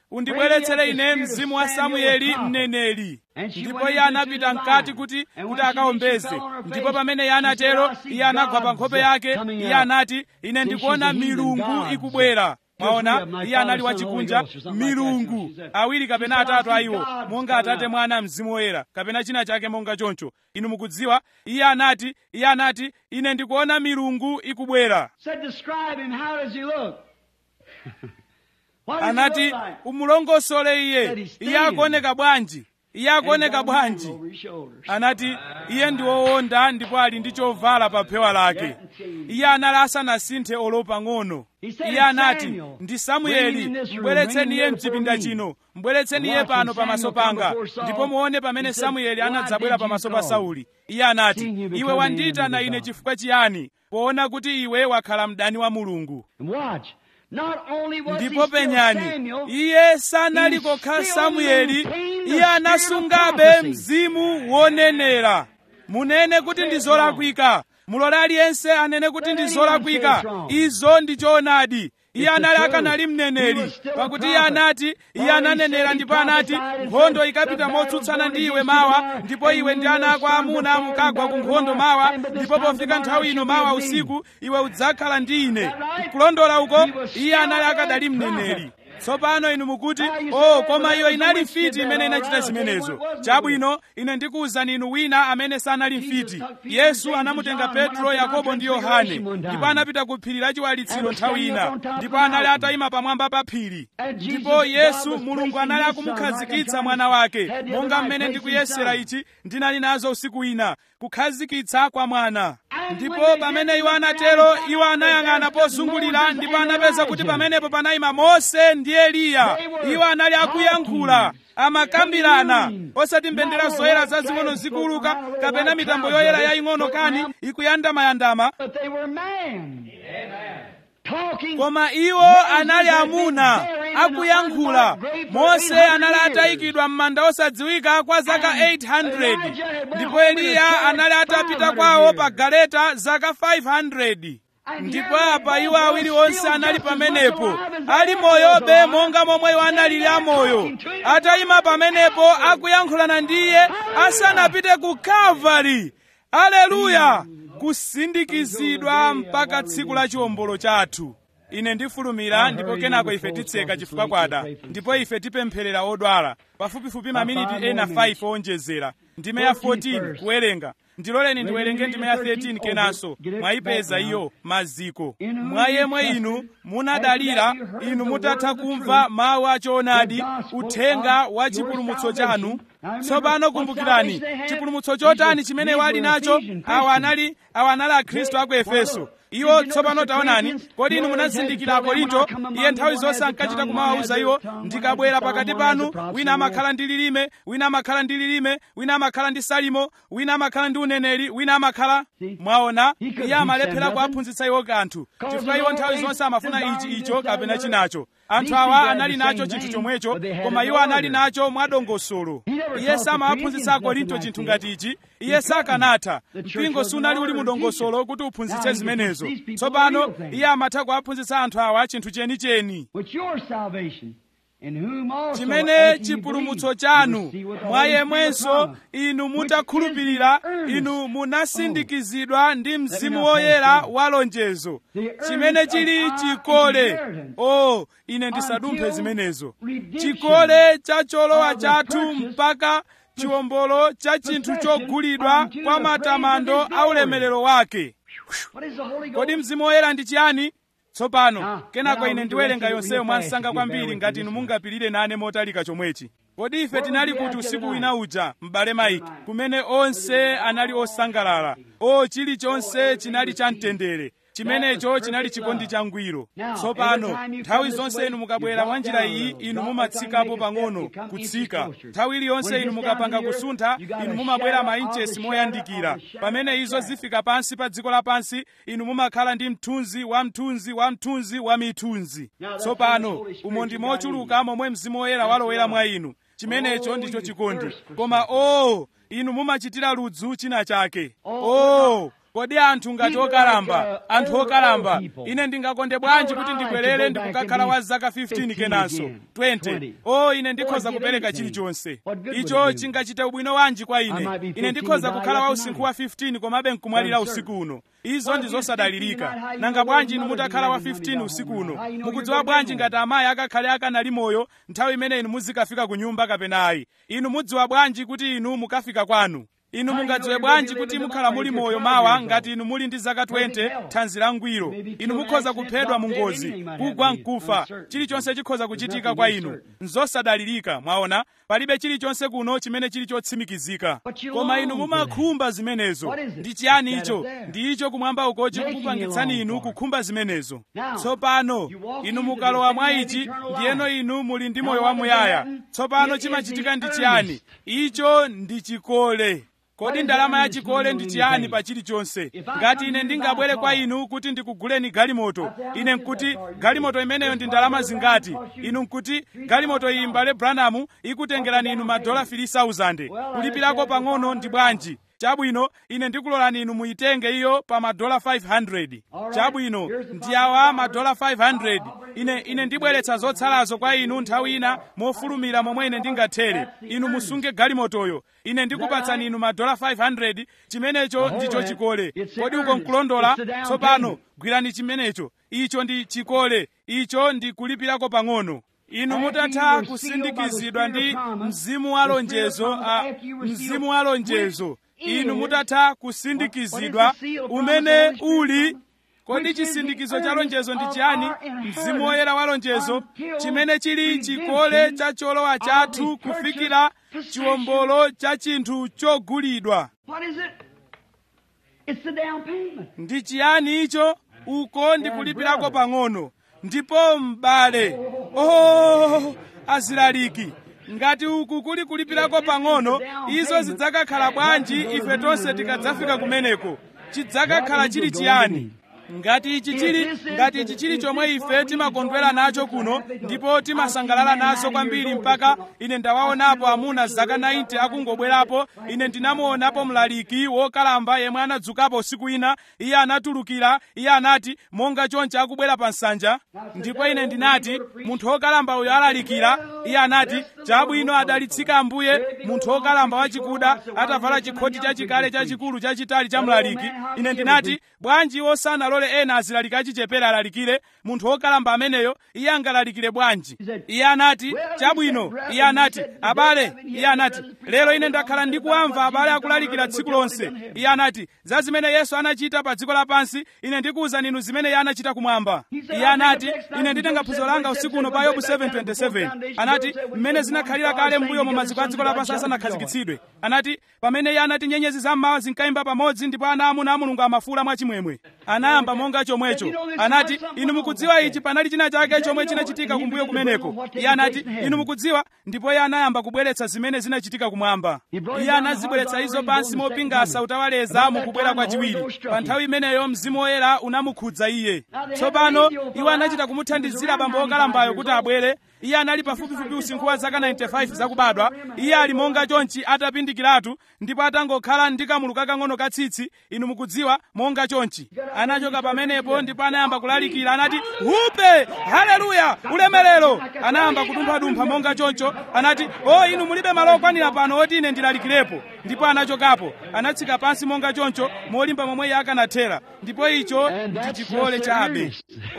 undibweretsere ine mzimu wa samueli mneneri ndipo iye anapita mkati kuti kuti akaombeze ndipo pamene iye anatero iye anagwa pa nkhope yake iye anati ine ndikuona milungu ikubwera mwaona iye anali wachikunja milungu awiri kapena atatu a iwo monga atate mwana mzimu woyera kapena china chake monga choncho inu mukudziwa iye anati iye anati ine ndikuona milungu ikubwera Said, describe him. How does he look? What does he anati look like? umulongosole iye iye akuoneka bwanji iye akuoneka bwanji Over his shoulders. anati iye ndi wowonda ndipo ali ndi chovala pa phewa lake iye anali asanasinthe olo pang'ono iye anati ndi samueli mbweretseni iye mchipinda chino mbweretseni iye pano pamaso panga ndipo muone pamene samueli anadzabwera pamaso pa sauli iye anati iwe wandiyitana ine chifukwa chiyani poona kuti iwe wakhala mdani wa mulungu And watch. Not only was he ndipo still penyani Samuel, iye sanali kokha samueli iye anasungabe mzimu wonenera munene kuti ndi zolakwika mulole aliyense anene kuti ndi zolakwika izo ndi choonadi iye anali akanali mneneri pakuti iye anati iye ananenera ndipo anati nkhondo ikapita motsutsana ndi iwe mawa ndipo iwe ndi ana ako amuna mukagwa ku nkhondo mawa ndipo pofika nthawi ino mawa usiku iwe udzakhala ndi ine kulondola uko iye anali akadali mneneri tsopano inu mukuti oh koma iyo inali mfiti imene inachita zimenezo chabwino ine ndikuwuzani inu wina amene sanali mfiti yesu anamutenga petro yakobo ndi yohane ndipo anapita ku phiri la chiwalitsiro nthawi ina ndipo anali atayima pamwamba pa phiri ndipo yesu mulungu anali akumukhazikitsa mwana wake monga mmene ndikuyesera ichi ndinali nazo usiku wina kukhazikitsa kwa mwana ndipo pamene iwo anatero iwo anayang'ana pozungulira ndipo anapeza kuti pamenepo panayima mose ndi eliya iwo anali akuyankhula amakambirana osati mbendera zoyera zazing'ono zikuuluka kapena mitambo yoyera yaying'ono kani ikuyandamayandama but they were man. Talking koma iwo anali amuna akuyankhula mose anali atayikidwa m'manda osadziwika kwa zaka 800 ndipo eliya anali atapita kwawo pa galeta zaka 500 ndipo apa iwo awiri onse anali pamenepo ali moyobe monga momwe iwo analili amoyo atayima pamenepo akuyankhulana ndi iye asanapite ku kalvari aleluya kusindikizidwa mpaka tsiku la chiwombolo chathu ine ndifulumira ndipo kenako ife titseka chifukwa kwada ndipo ife tipempherera odwala pafupifupi maminiti ena 5 owonjezera ndime ya 14 kuwerenga ndiloleni ndiwerenge ndime ya 13 kenanso mwayipeza iyo maziko mwa yemwe inu munadalira inu mutatha kumva mawu achoonadi uthenga wa chipulumutso chanu tsopano kumbukirani chipulumutso chotani chimene wali nacho awa anali awa anali akhristu a ku efeso iwo tsopano taonani kodi inu munazindikira akorinto iye nthawi zonse ankachita kumawawuza iwo ndikabwera pakati panu wina amakhala ndi lilime wina amakhala ndi lilime wina amakhala ndi salimo wina amakhala ndi uneneri wina amakhala mwaona iye amalephera kuwaphunzitsa iwo kanthu chifukwa iwo nthawi zonse amafuna ichi icho kapena chinacho anthu awa anali nacho chinthu chomwecho koma iwo anali nacho mwadongosolo iye samawaphunzitsa akorinto chinthu ngati ichi iye sakanatha mpingo sunali uli mudongosolo kuti uphunzitse zimenezo tsopano iye amatha kuwaphunzitsa anthu awa chinthu chenicheni with your salvation, in whom also chimene after you chipulumutso believe, chanu you receive what the mwa Holy Spirit yemwenso promised, inu which mutakhulupirira is the earnest. inu munasindikizidwa ndi mzimu not say woyera so. wa lonjezo The earnest chimene of chili our chikole inheritance o ine ndisadumphe until zimenezo redemption chikole cha cholowa of the chathu purchase mpaka chiwombolo cha chinthu possession chogulidwa unto kwa the praise matamando of his a ulemerero wake What is the Holy kodi Ghost? mzimu woyera ndi chiyani tsopano Ah, kenako now ine we ndiwerenga read it yonseyo real mwansanga fast if you bear kwambiri with ngati me inu this mungapirire nane motalika chomwechi kodi ife Where tinali was we kuti at usiku tonight? wina uja m'bale maiki kumene onse anali osangalala o chilichonse chinali cha mtendere chimenecho chinali chikondi changwiro tsopano nthawi zonse inu mukabwera mwa njira iyi inu mumatsikapo pang'ono kutsika nthawi iliyonse inu mukapanga kusuntha inu mumabwera mainchesi moyandikira pamene izo zifika pansi pa dziko lapansi inu mumakhala ndi mthunzi wa mthunzi wa mthunzi wa mithunzi tsopano umo ndi mochuluka momwe mzimu woyera walowera mwa inu chimenecho ndicho chikondi koma o inu mumachitira ludzu china chake o kodi anthu ngati okalamba anthu okalamba ine ndingakonde bwanji kuti ndibwerere ndikukakhala wa zaka 15 kenanso 20 o ine ndikhoza kupereka chilichonse icho chingachite ubwino wanji kwa ine ine ndikhoza kukhala wa usinkhu wa 15 komabe nkumwalira usiku uno izo ndi zosadalirika nanga bwanji inu mutakhala wa 15 usiku uno mukudziwa bwanji ngati amayi akakhale akanali moyo nthawi imene inu muzikafika ku nyumba kapena ayi inu mudziwa bwanji kuti inu mukafika kwanu inu mungadziwe bwanji kuti mukhala muli moyo mawa ngati inu muli ndi zaka 20 thanzi langwiro inu mukhoza kuphedwa mu ngozi kugwa mkufa chilichonse chikhoza kuchitika kwa inu nzosadalirika mwaona palibe chilichonse kuno chimene chili chotsimikizika koma inu mumakhumba zimenezo ndi chiyani icho ndi icho kumwamba uko chikukupangitsani inu kukhumba zimenezo tsopano inu mukalowa mwa ichi ndiyeno inu muli ndi moyo wamuyaya tsopano chimachitika ndi chiyani icho ndi chikole kodi ndalama ya chikole ndi chiyani pa chilichonse ngati ine ndingabwere kwa inu kuti ndikuguleni galimoto ine nkuti galimoto imeneyo ndi ndalama zingati inu nkuti galimoto iyi mbale branamu ikutengerani inu madola 3000 kulipirako pang'ono ndi bwanji chabwino ine ndikulolani inu muyitenge iyo pa madola 500 chabwino ndi awa madola 500 ine ine ndibweretsa zotsalazo kwa inu nthawi ina mofulumira momwe ine ndingathere inu musunge galimotoyo ine ndikupatsani inu madola 500 chimenecho ndicho chikole kodi uko nkulondola tsopano gwirani chimenecho icho ndi chikole icho ndi kulipirako pang'ono inu mutatha kusindikizidwa ndi mzimu wa lonjezo a mzimu wa lonjezo inu mutatha kusindikizidwa umene uli kodi chisindikizo cha lonjezo ndi chiyani mzimu woyera wa lonjezo chimene chili chikole cha cholowa chathu kufikira chiwombolo cha chinthu chogulidwa ndi chiyani icho uko ndikulipirako pang'ono ndipo m'bale oh azilaliki ngati uku kuli kulipirako pang'ono izo zidzakakhala bwanji ife tonse tikadzafika kumeneko chidzakakhala chili chiyani ngati ichi chili ngati ichi chili chomwe ife timakondwera nacho kuno ndipo timasangalala nazo kwambiri mpaka ine ndawaonapo amuna zaka 90 akungobwerapo ine ndinamuonapo mlaliki wokalamba yemwe anadzukapo usiku ina iye anatulukira iye anati monga choncho akubwera pa nsanja ndipo ine ndinati munthu wokalamba uyo alalikira iye anati chabwino adalitsika ambuye munthu wokalamba wachikuda atavala chikhoti chachikale chachikulu chachitali cha mlaliki ine ndinati bwanji wosanalo alole ena azilalika achichepere alalikire munthu wokalamba ameneyo iye angalalikire bwanji iye anati chabwino iye anati abale iye anati lero ine ndakhala ndikuwamva abale akulalikira tsiku lonse iye anati za zimene yesu anachita pa dziko lapansi ine ndikuwuzani inu zimene iye anachita kumwamba iye anati ine nditenga phunziro langa usiku uno pa yobu 727 anati mmene zinakhalira kale mbuyo mu maziko a dziko lapansi asanakhazikitsidwe anati pamene iye anati nyenyezi zammawa zinkayimba pamodzi ndipo ana amuna a mulungu amafula mwachimwemwe anayamba monga chomwecho anati inu mukudziwa ichi panali china chake chomwe chinachitika kumbuyo kumeneko iye anati inu mukudziwa ndipo iye anayamba kubweretsa zimene zinachitika kumwamba iye anazibweretsa izo pansi mopingasa utawaleza mukubwera kwachiwiri pa nthawi imeneyo mzimu woyera unamukhudza iye tsopano iwo anachita kumuthandizira bambo wokalambayo kuti abwere iye anali pafupifupi usinkhu wa zaka 95 zakubadwa iye ali monga chonchi atapindikiratu ndipo atangokhala ndi kamulu kakang'ono katsitsi inu mukudziwa monga chonchi anachoka pamenepo ndipo anayamba kulalikira anati hupe haleluya ulemerero anayamba kudumphadumpha monga choncho anati o inu mulibe malo okwanira pano oti ine ndilalikirepo ndipo anachokapo anatsika pansi monga choncho molimba momwe iye akanathera ndipo icho ndi chikole chabe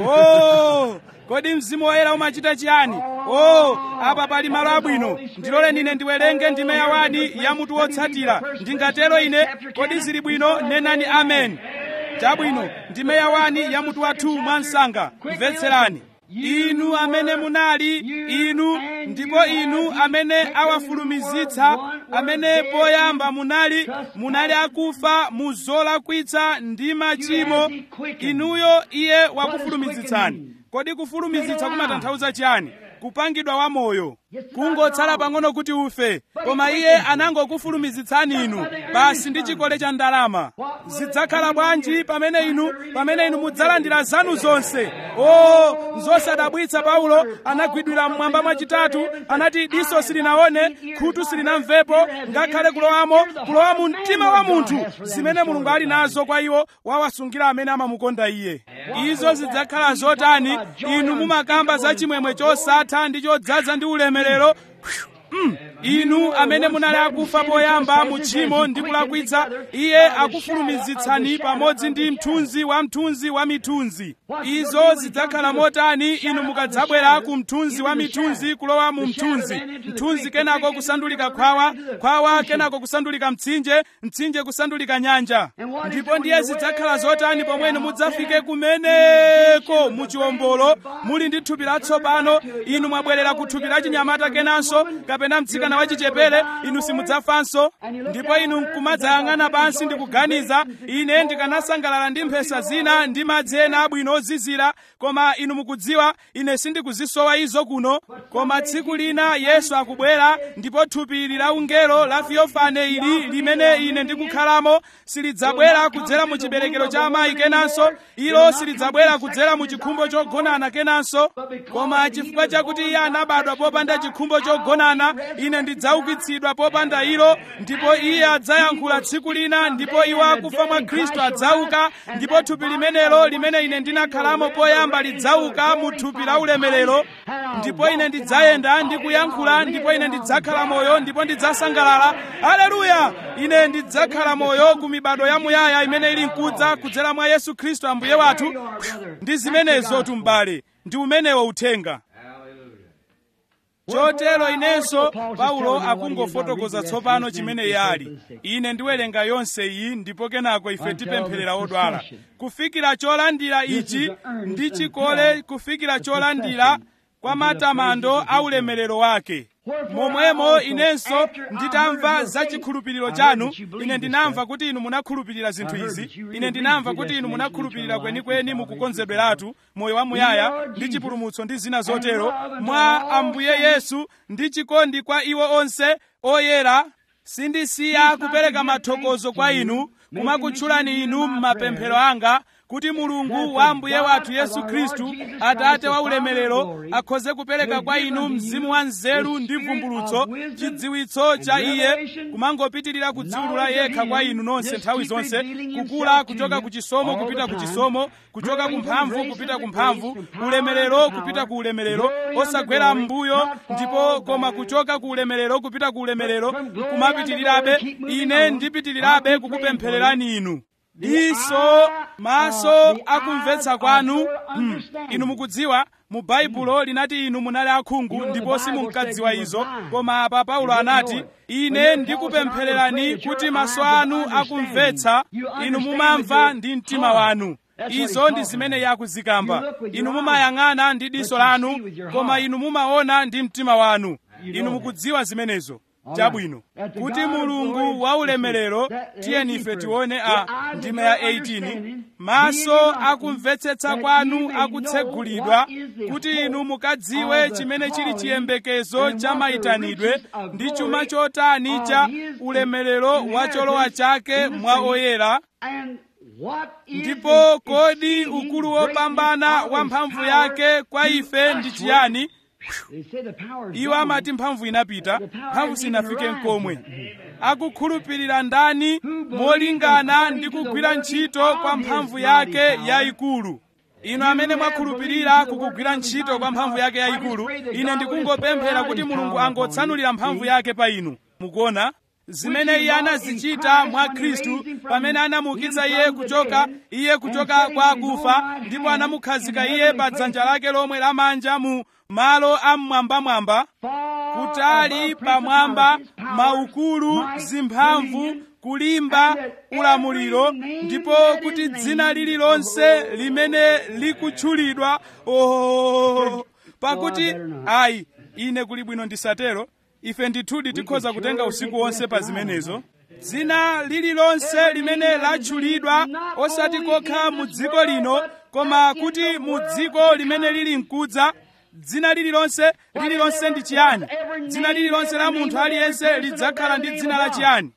oh kodi mzimu woyera umachita chiyani oh apa pali malo abwino ndilole ine ndiwerenge ndime yawani ya mutu wotsatira ndingatero ine kodi zili bwino nenani amen chabwino ndime yawani ya mutu wathu mwansanga mvetserani inu amene munali inu ndipo inu amene awafulumizitsa amene poyamba munali munali akufa mu zolakwitsa ndi machimo inuyo iye wakufulumizitsani kodi kufulumizitsa kumatanthauza chiyani kupangidwa wamoyo kungotsala pang'ono kuti ufe koma iye anangokufulumizitsani inu basi ndi chikole cha ndalama zidzakhala bwanji pamene inu pamene inu mudzalandira zanu zonse o zosadabwitsa paulo anagwidwira mmwamba mwachitatu anati diso silinaone khutu silinamvepo ngakhale kulowamo kulowa mu mtima wa munthu zimene mulungu ali nazo kwa iwo wawasungira amene amamukonda iye izo zidzakhala zotani inu mumakamba za chimwemwe chosatha ndi chodzaza ndi ulemerero Mm. inu amene munali akufa poyamba mu tchimo ndi kulakwitsa iye akufulumizitsani pamodzi ndi mthunzi wa mthunzi wa mithunzi izo zidzakhala motani inu mukadzabwera ku mthunzi wa mithunzi kulowa mu mthunzi mthunzi kenako kusandulika khwawa khwawa kenako kusandulika mtsinje mtsinje kusandulika nyanja ndipo ndiye zidzakhala zotani pomwe inu mudzafike kumeneko mu chiwombolo muli ndi thupi latsopano inu mwabwerera ku thupi la chinyamata kenanso kapena mtsikana wachichepere inu simudzafanso ndipo inu nkumadzayang'ana pansi ndi kuganiza ine ndikanasangalala ndi mphesa zina ndi madzi ena abwino ozizira koma inu mukudziwa ine sindikuzisowa izo kuno koma tsiku lina yesu akubwera ndipo thupi ili la ungelo la fiofane ili limene ine ndikukhalamo silidzabwera kudzera mu chiberekero cha amayi kenanso ilo silidzabwera kudzera mu chikhumbo chogonana kenanso koma chifukwa chakuti iye anabadwa popanda chikhumbo chogonana ine ndidzaukitsidwa popanda ilo ndipo iye adzayankhula tsiku lina ndipo iwo akufa mwa khristu adzauka ndipo thupi limenelo limene ine ndinakhalamo poyamba lidzauka mu thupi la ulemerero ndipo ine ndidzayenda ndi kuyankhula ndipo ine ndidzakhala moyo ndipo ndidzasangalala aleluya ine ndidzakhala moyo ku mibado yamuyaya imene ili mkudza kudzera mwa yesu khristu ambuye wathu ndi zimenezo tumbale ndi umenewo uthenga chotero inenso paulo akungofotokoza tsopano chimene iye ali ine ndiwerenga yonse iyi ndipo kenako ife tipempherera odwala kufikira cholandira ichi ndi chikole kufikira cholandira kwa matamando a ulemerero wake momwemo inenso nditamva za chikhulupiriro chanu ine ndinamva kuti inu munakhulupirira zinthu izi ine ndinamva kuti inu munakhulupirira kwenikweni mukukonzedweratu moyo wamuyaya ndi chipulumutso ndi zina zotero mwa ambuye yesu ndi chikondi kwa iwo onse oyera sindisiya kupereka mathokozo kwa inu kumakutchulani inu m'mapemphero anga kuti mulungu wa ambuye wathu yesu khristu atate wa ulemerero akhoze kupereka kwa inu mzimu wa nzeru ndi vumbulutso chidziwitso cha iye kumangopitirira kudziwulula yekha kwa inu nonse nthawi zonse kukula kuchoka ku chisomo kupita ku chisomo kuchoka ku mphamvu kupita ku mphamvu ulemerero kupita ku ulemerero osagwera m'mbuyo ndipo koma kuchoka ku ulemerero kupita ku ulemerero kumapitirirabe ine ndipitirirabe kukupemphererani inu diso maso akumvetsa kwanu hmm. inu mukudziwa mu baibulo linati inu munali akhungu ndipo simunkadziwa izo koma apa paulo anati ine ndikupemphererani kuti maso anu akumvetsa inu mumamva ndi mtima wanu izo ndi zimene iye akuzikamba inu mumayang'ana ndi diso lanu koma inu mumaona ndi mtima wanu inu mukudziwa zimenezo chabwino kuti mulungu wa ulemerero tiyeni ife tione a ndima ya 18 maso akumvetsetsa kwanu akutsegulidwa kuti inu mukadziwe chimene chili chiyembekezo cha mayitanidwe ndi chuma chotani cha ulemerero wa cholowa chake mwa oyera ndipo kodi ukulu wopambana wa mphamvu yake kwa ife ndi chiyani iwo amati mphamvu inapita mphamvu sinafike nkomwe akukhulupirira ndani molingana ndi kugwira ntchito kwa mphamvu yake yayikulu inu amene mwakhulupirira kukugwira ntchito kwa mphamvu yake yayikulu ine ndikungopemphera kuti mulungu angotsanulira mphamvu yake pa inu mukuona zimene iye anazichita mwa khristu pamene anamuukitsa iye kuchoka iye kuchoka kwa akufa ndipo anamukhazika iye pa dzanja lake lomwe lamanja mu malo amwambamwamba kutali pamwamba maukulu zimphamvu kulimba ulamuliro ndipo kuti dzina lililonse limene likutchulidwa oh pakuti ayi ine kuli bwino ndisatero ife ndithudi tikhoza kutenga usiku wonse pa zimenezo dzina lililonse limene latchulidwa osati kokha mu dziko lino koma kuti mu dziko limene lili mkudza dzina lililonse lililonse ndi chiyani dzina lililonse la munthu aliyense lidzakhala ndi dzina la chiyani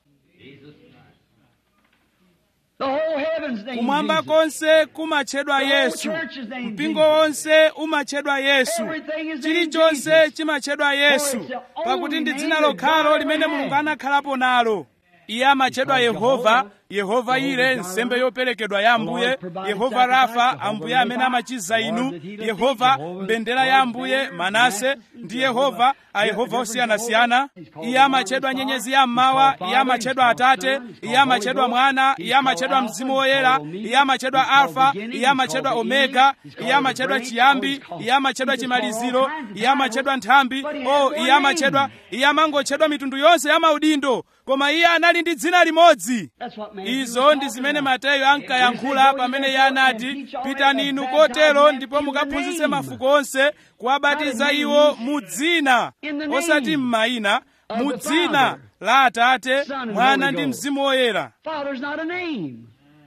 The whole heavens name kumwamba Jesus. konse kumatchedwa yesu mpingo wonse umatchedwa yesu chilichonse chimatchedwa yesu pakuti ndi dzina lokhalo limene mulungu anakhalapo nalo iye amatchedwa yehova yehova ire nsembe yoperekedwa ya ambuye yehova rafa ambuye amene amachiza inu yehova mbendera ya ambuye manase ndi yehova ayehova osiyanasiyana iye amatchedwa nyenyezi ya mmawa iye amatchedwa atate iye amatchedwa mwana iye amatchedwa mzimu woyera iye amatchedwa alfa iye amatchedwa omega iye amatchedwa chiyambi iye amatchedwa chimaliziro iye amatchedwa nthambi o iye amatchedwa iye amangotchedwa mitundu yonse ya maudindo koma iye anali ndi dzina limodzi That's what Matthew was izo ndi talking zimene about. mateyu ankayankhula pamene iye anati pitani inu kotero ndipo mukaphunzitse mafuko onse kuwabatiza iwo mu dzina osati m'mayina mu dzina la atate mwana ndi mzimu woyera Father's not a name.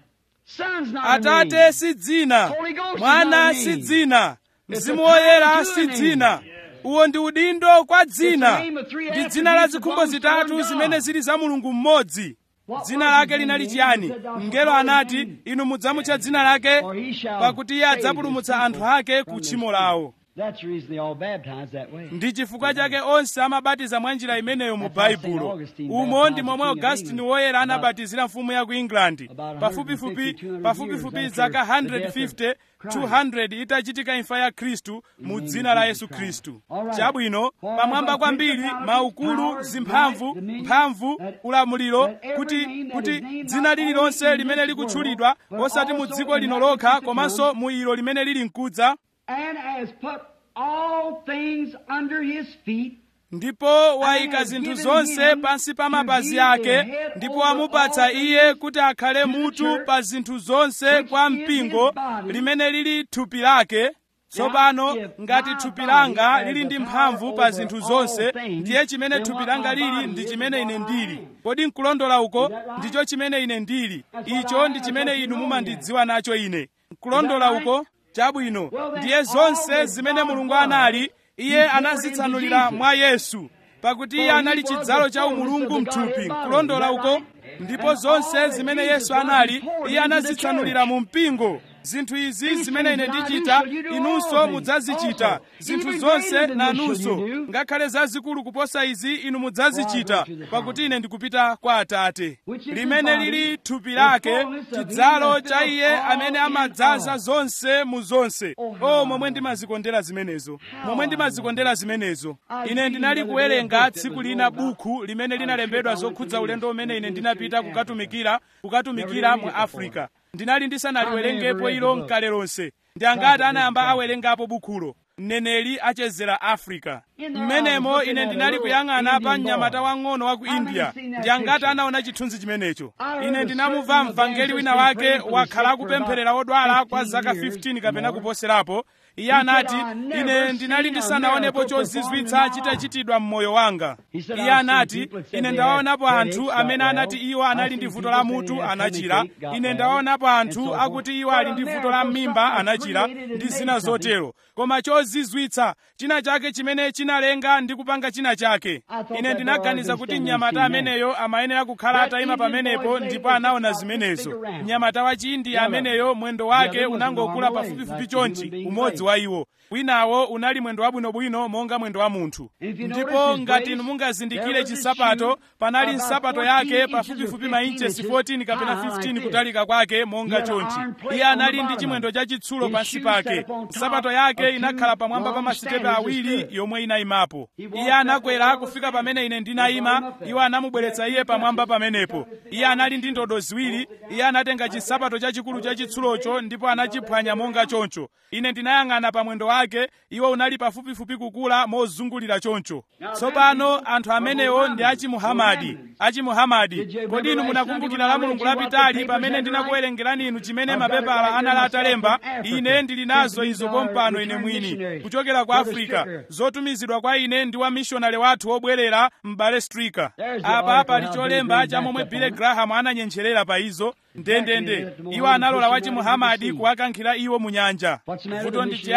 Son's not a atate name. si dzina Holy Ghost is mwana not a si name. dzina It's mzimu a title woyera to a si name. dzina uwo ndi udindo kwa dzina the name of three ndi dzina la attributes zikhumbo belongs to zitatu one zimene God. zili za mulungu mmodzi What dzina was lake his linali name? chiyani He said, "Thou mngelo shalt call his anati name, inu mudzamutcha dzina lake for he shall pakuti iye save adzapulumutsa his anthu people ake from ku their tchimo sins." lawo That's the reason they all baptized that way. ndi chifukwa chake onse amabatiza mwa njira imeneyo mu That's how Saint baibulo Augustine umo baptized ndi the momwe King of augustini England woyera about- anabatizira mfumu ya ku england About pafupifupi 150, 200 pafupifupi years zaka after the death of 150 Christ. 200 itachitika imfa ya khristu mu name dzina of la Jesus yesu Christ. khristu All right. chabwino For pamwamba above kwambiri principalities, maukulu powers, zimphamvu might, dominion, mphamvu that- ulamuliro that every kuti name that kuti is named dzina not lililonse only in limene this likutchulidwa world, but osati mu also dziko in lino that lokha which is to komanso come. mu ilo limene lili mkudza and has put all things under his feet ndipo wayika has zinthu given zonse him pansi pa to mapazi be the ake head ndipo over wamupatsa all iye things kuti akhale to the mutu church, pa zinthu zonse which kwa is mpingo his body. limene lili thupi lake tsopano if ngati my thupi body langa has lili the ndi power mphamvu pa over zinthu all zonse things, ndiye chimene then thupi what langa my lili body ndi is chimene is ine what I ndili am. kodi nkulondola uko Is that right? ndicho chimene ine ndili That's what I icho am. ndi That's chimene what you inu know mumandidziwa nacho ine nkulondola Is that right? uko chabwino Well, then ndiye all zonse that zimene God mulungu was, anali He iye poured anazitsanulira into mwa Jesus. yesu pakuti iye For he anali was chidzalo the cha fullness umulungu of the mthupi Godhead bodily. nkulondola Is that uko right? ndipo And zonse all that zimene Jesus yesu was, anali he poured iye into the anazitsanulira church. mu mpingo zinthu izi These zimene ine things that I do ndichita shall you do inunso also. mudzazichita Also, zinthu even zonse greater than this nanunso shall you do. ngakhale zazikulu kuposa izi inu mudzazichita For I go to the pakuti Father. ine ndikupita kwa atate Which is his limene body, lili thupi the lake fullness of him chidzalo that cha fills iye all amene in amadzaza all. zonse mu zonse Oh, how o I momwe love ndimazikondera zimenezo How momwe I ndimazikondera zimenezo I was ine reading ndinali the other day a kuwerenga book that tsiku was lina wrote about buku limene a linalembedwa trip I went zokhudza to ulendo minister- umene ine ministry ndinapita in Africa. kukatumikira kukatumikira Never mu read it africa before. ndinali ndisanaliwerengepo I never read ilo the book. mkale lonse ndi angati Prophet anayamba Richard. awerengapo bukhulo mneneri achezera africa In there I mmenemo was ine looking at a ndinali little kuyang'ana pa Indian mnyamata boy. wang'ono wa ku How many india seen that ndi angati picture? anaona chithunzi chimenecho I heard ine a ndinamumva certain mvangeli wina evangelist wake been praying for the wakhala sick for akupempherera about odwala kwa 15 zaka years 15 kapena more. kuposerapo iye He said, anati "I never ine ndinali seen a ndisanaonepo miracle chozizwitsa performed in my chitachitidwa mmoyo wanga He said, iye "I've seen anati people that said ine they ndawaonapo had anthu headaches, amene got anati well. iwo I've anali seen ndi vuto people la say they mutu had anachira tummy ache, got ine well, ndawaonapo and anthu so forth. akuti iwo But ali a ndi vuto miracle, la something mimba that anachira created and ndi made zina something. zotero koma chozizwitsa china chake chimene chinalenga ndi kupanga china chake thought ine that ndinaganiza boy kuti was mnyamata standing there ameneyo amayenera kukhala That atayima Indian pamenepo boy's leg ndipo was anaona just about this zimenezo big around. mnyamata wa chindi The other- ameneyo mwendo the wake other was unangokula normal pafupifupi leg, like the human chonchi being's umodzi leg. wa iwo winawo unali mwendo wabwinobwino monga mwendo wa munthu If you ndipo notice his ngati brace, inu mungazindikire there was his chisapato shoe panali about nsapato 14 yake inches or pafupifupi 15 mainchesi inches 14 kapena high like 15 this. kutalika kwake monga He had an chonchi iron plate iye on the anali ndi bottom chimwendo of it. chachitsulo His pansi shoe pake set up on top nsapato of yake two inakhala pamwamba pa long masitepe standards awiri stood. yomwe inayimapo He walked iye up anakwera on the kufika standard. pamene ine They ndinayima brought him up there. iwo anamubweretsa He iye had two pamwamba touches. pamenepo He got his iye anali ndi ndodo ziwiri iye anatenga chisapato chachikulu chachitsulocho ndipo anachiphwanya monga choncho ine ndinayang'ana pa mwendo wake iwo unali pafupifupi kukula mozungulira choncho tsopano anthu amenewo ndi achimuhamadi achimuhamadi kodi inu munakumbukira la mulungu lapitali pamene ndinakuwerengerani inu chimene mapepala anali atalemba ine ndili nazo izo pompano ine mwini kuchokera ku africa zotumizidwa kwa ine ndi wa mishonale wathu wobwerera m'bale strika apa pali cholemba cha momwe bile graham ananyencherera pa izo ndendende iwo analola wachimuhamadi kuwakankhira iwo mu nyanja vuto ndi chiyani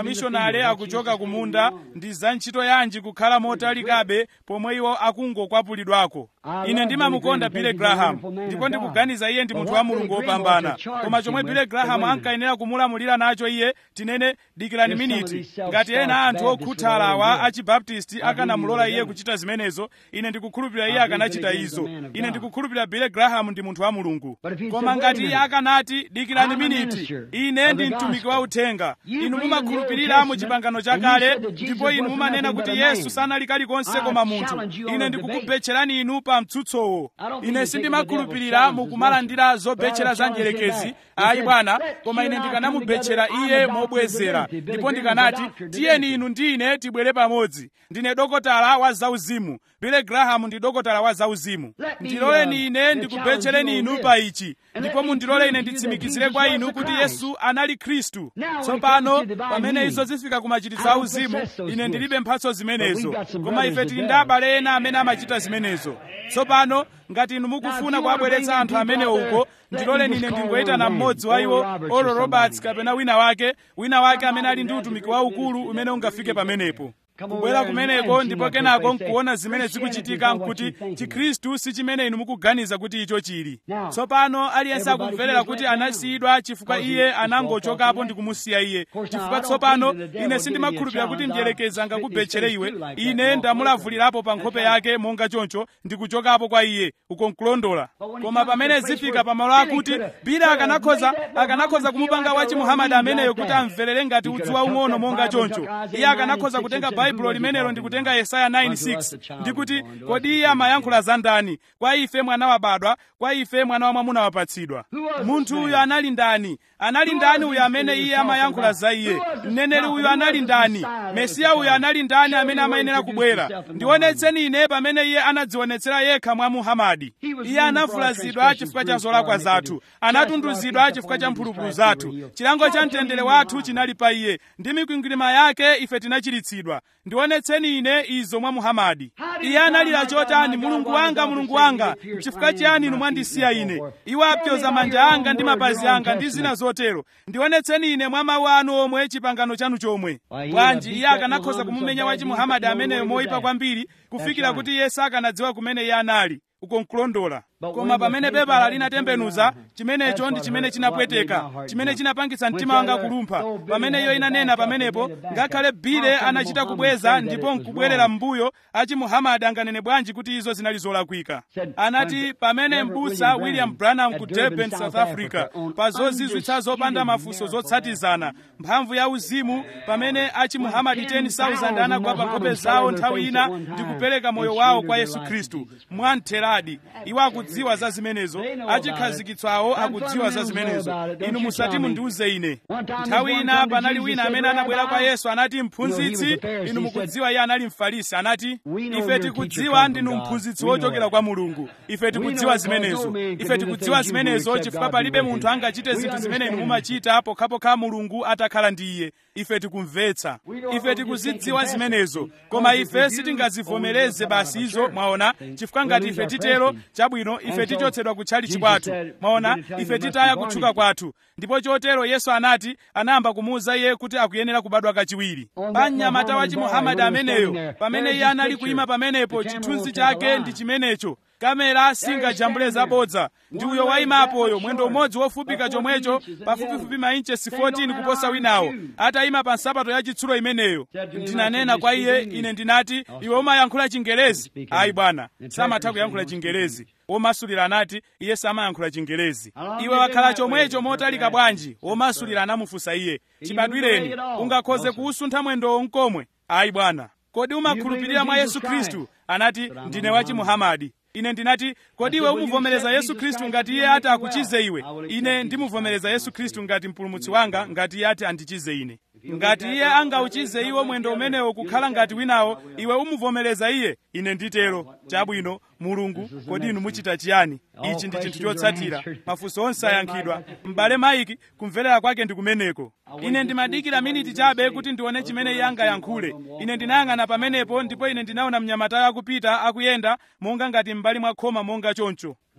amishonale akuchoka kumunda ndi za ntchito yanji kukhala motalikabe pomwe iwo akungokwapulidwako ine ndimamukonda Billy Graham ndipo ndikuganiza iye ndi munthu wa mulungu wopambana koma chomwe Billy Graham ankayenera kumulamulira nacho iye tinene dikirani miniti ngati ena anthu okhuthala awa achibaptisti akanamulola iye kuchita zimenezo ine ndikukhulupirira iye akanachita izo ine ndikukhulupirira Billy Graham ndi munthu wa mulungu koma ngati iye akanati dikirani miniti ine ndi mtumiki wa uthenga inu mumakhulupirira mu chipangano chakale ndipo inu mumanena kuti yesu sanali kalikonse koma munthu ine ndikukubetcherani inu pa mtsutsowo ine sindimakhulupirira mukumalandira zobetchera za njerekezi ayi bwana koma ine ndikanamubetchera iye mobwezera ndipo ndikanati tiyeni inu ndi ine tibwere pamodzi ndine dokotala wa zauzimu Billy Graham ndi dokotala wa zauzimu ndiloleni ine ndikubetchereni inu pa ichi ndipo mundilole ine nditsimikizire kwa inu kuti yesu anali khristu tsopano pamene izo zifika ku machititso auzimu ine ndilibe mphatso zimenezo koma ife tili ndi abale ena amene amachita zimenezo tsopano ngati inu mukufuna kuwabweretsa anthu amenewo uko ndiloleni ine ndingoyitana mmodzi wa iwo olo roberts kapena wina wake wina wake amene ali ndi utumiki waukulu umene ungafike pamenepo kubwera kumeneko ndipo kenako nkuona zimene zikuchitika nkuti chikhristu si chimene inu mukuganiza kuti icho chili tsopano aliyense akumverera kuti anasiyidwa chifukwa iye anangochokapo ndi kumusiya iye chifukwa tsopano ine sindimakhulupirira kuti mdierekezi angakubetchere iwe ine ndamulavulirapo pa nkhope yake monga choncho ndikuchokapo kwa iye uko nkulondola koma pamene zifika pamalo akuti bila akanakhoza akanakhoza kumupanga wachi muhamadi ameneyo kuti amverere ngati udzu waung'ono monga choncho iye akanakhoza kutenga baibulo limenelo ndikutenga yesaya 9:6 ndikuti kodi iye amayankhula za ndani kwa ife mwana wabadwa kwa ife mwana wa mwamuna wapatsidwa munthu uyu anali ndani anali ndani uyu amene iye amayankhula za iye mneneri uyu anali ndani mesiya uyu anali ndani amene amayenera kubwera ndionetseni ine pamene iye anadzionetsera yekha mwa muhamadi iye anavulazidwa chifukwa cha zolakwa zathu anatunduzidwa chifukwa cha mphulupulu zathu chilango cha mtendere wathu chinali pa iye ndi mikwingwirima yake ife tinachiritsidwa ndionetseni ine izo mwa muhamadi iye analira chotani mulungu wanga mulungu wanga chifukwa chiyani inu mwandisiya ine iwo apyoza manja anga ndi mapazi anga ndi zina zotero ndionetseni ine mwa mawu anu omwe chipangano chanu chomwe bwanji iye akanakhoza kumumenya wachi muhamadi ameneyo moyipa kwambiri kufikira kuti iye sakanadziwa kumene iye anali uko nkulondola koma pamene pepala linatembenuza chimenecho ndi chimene chinapweteka chimene chinapangitsa mtima wanga kulumpha pamene iyo inanena pamenepo ngakhale bile anachita kubweza ndipo nkubwerera m'mbuyo achi muhamadi anganene bwanji kuti izo zinali zolakwika anati pamene m'busa william branham ku durban south africa pa zozizwitsa zopanda mafunso zotsatizana mphamvu ya uzimu pamene achi muhamadi 10,000 anagwa pa nkhope zawo nthawi ina ndi kupereka moyo wawo kwa yesu khristu mwamtheradi iwo akudziwa za zimenezo achikhazikitsawo akudziwa za zimenezo inu musati mundiuze ine nthawi ina panali wina amene anabwera kwa yesu anati mphunzitsi inu mukudziwa iye anali mfarisi anati ife tikudziwa ndinu mphunzitsi wochokera kwa mulungu ife tikudziwa zimenezo ife tikudziwa zimenezo chifukwa palibe munthu angachite zinthu zimene inu mumachita pokhapokha mulungu atakhala ndi iye ife tikumvetsa ife tikuzidziwa zimenezo koma ife sitingazivomereze basi izo mwaona chifukwa ngati ife titero chabwino ife tichotsedwa kutchalichi kwathu mwaona ife titaya kutchuka kwathu ndipo chotero yesu anati anayamba kumuwuza iye kuti akuyenera kubadwa kachiwiri pa mnyamata wa chimuhamadi ameneyo pamene iye anali kuyima pamenepo chithunzi chake ndi chimenecho kamera singajambule zabodza ndi uyo wayimapoyo mwendo umodzi wofupika chomwecho pafupifupi mainchesi 14 kuposa winawo atayima pa nsapato ya chitsulo imeneyo ndinanena kwa iye ine ndinati iwe umayankhula chingelezi ayi bwana samatha kuyankhula chingelezi womasulira anati iye samayankhula chingelezi iwe wakhala chomwecho motalika bwanji womasulira anamufunsa iye chibadwireni ungakhoze kuusuntha mwendowo mkomwe ayi bwana kodi umakhulupirira mwa yesu khristu anati ndine wachi muhamadi ine ndinati kodi iwe umuvomereza yesu khristu ngati iye ati akuchize iwe ine ndimuvomereza yesu khristu ngati mpulumutsi wanga ngati iye ati andichize ine ngati iye angauchize iwo mwendo umenewo kukhala ngati winawo iwe umuvomereza iye ine nditero chabwino mulungu kodi inu muchita chiyani ichi ndi chinthu chotsatira mafunso onse ayankhidwa m'bale maiki kumverera kwake ndi kumeneko ine ndimadikira miniti chabe kuti ndione chimene iye angayankhule ine ndinayang'ana pamenepo ndipo ine ndinaona mnyamatayo akupita akuyenda monga ngati m'mbali mwa khoma monga choncho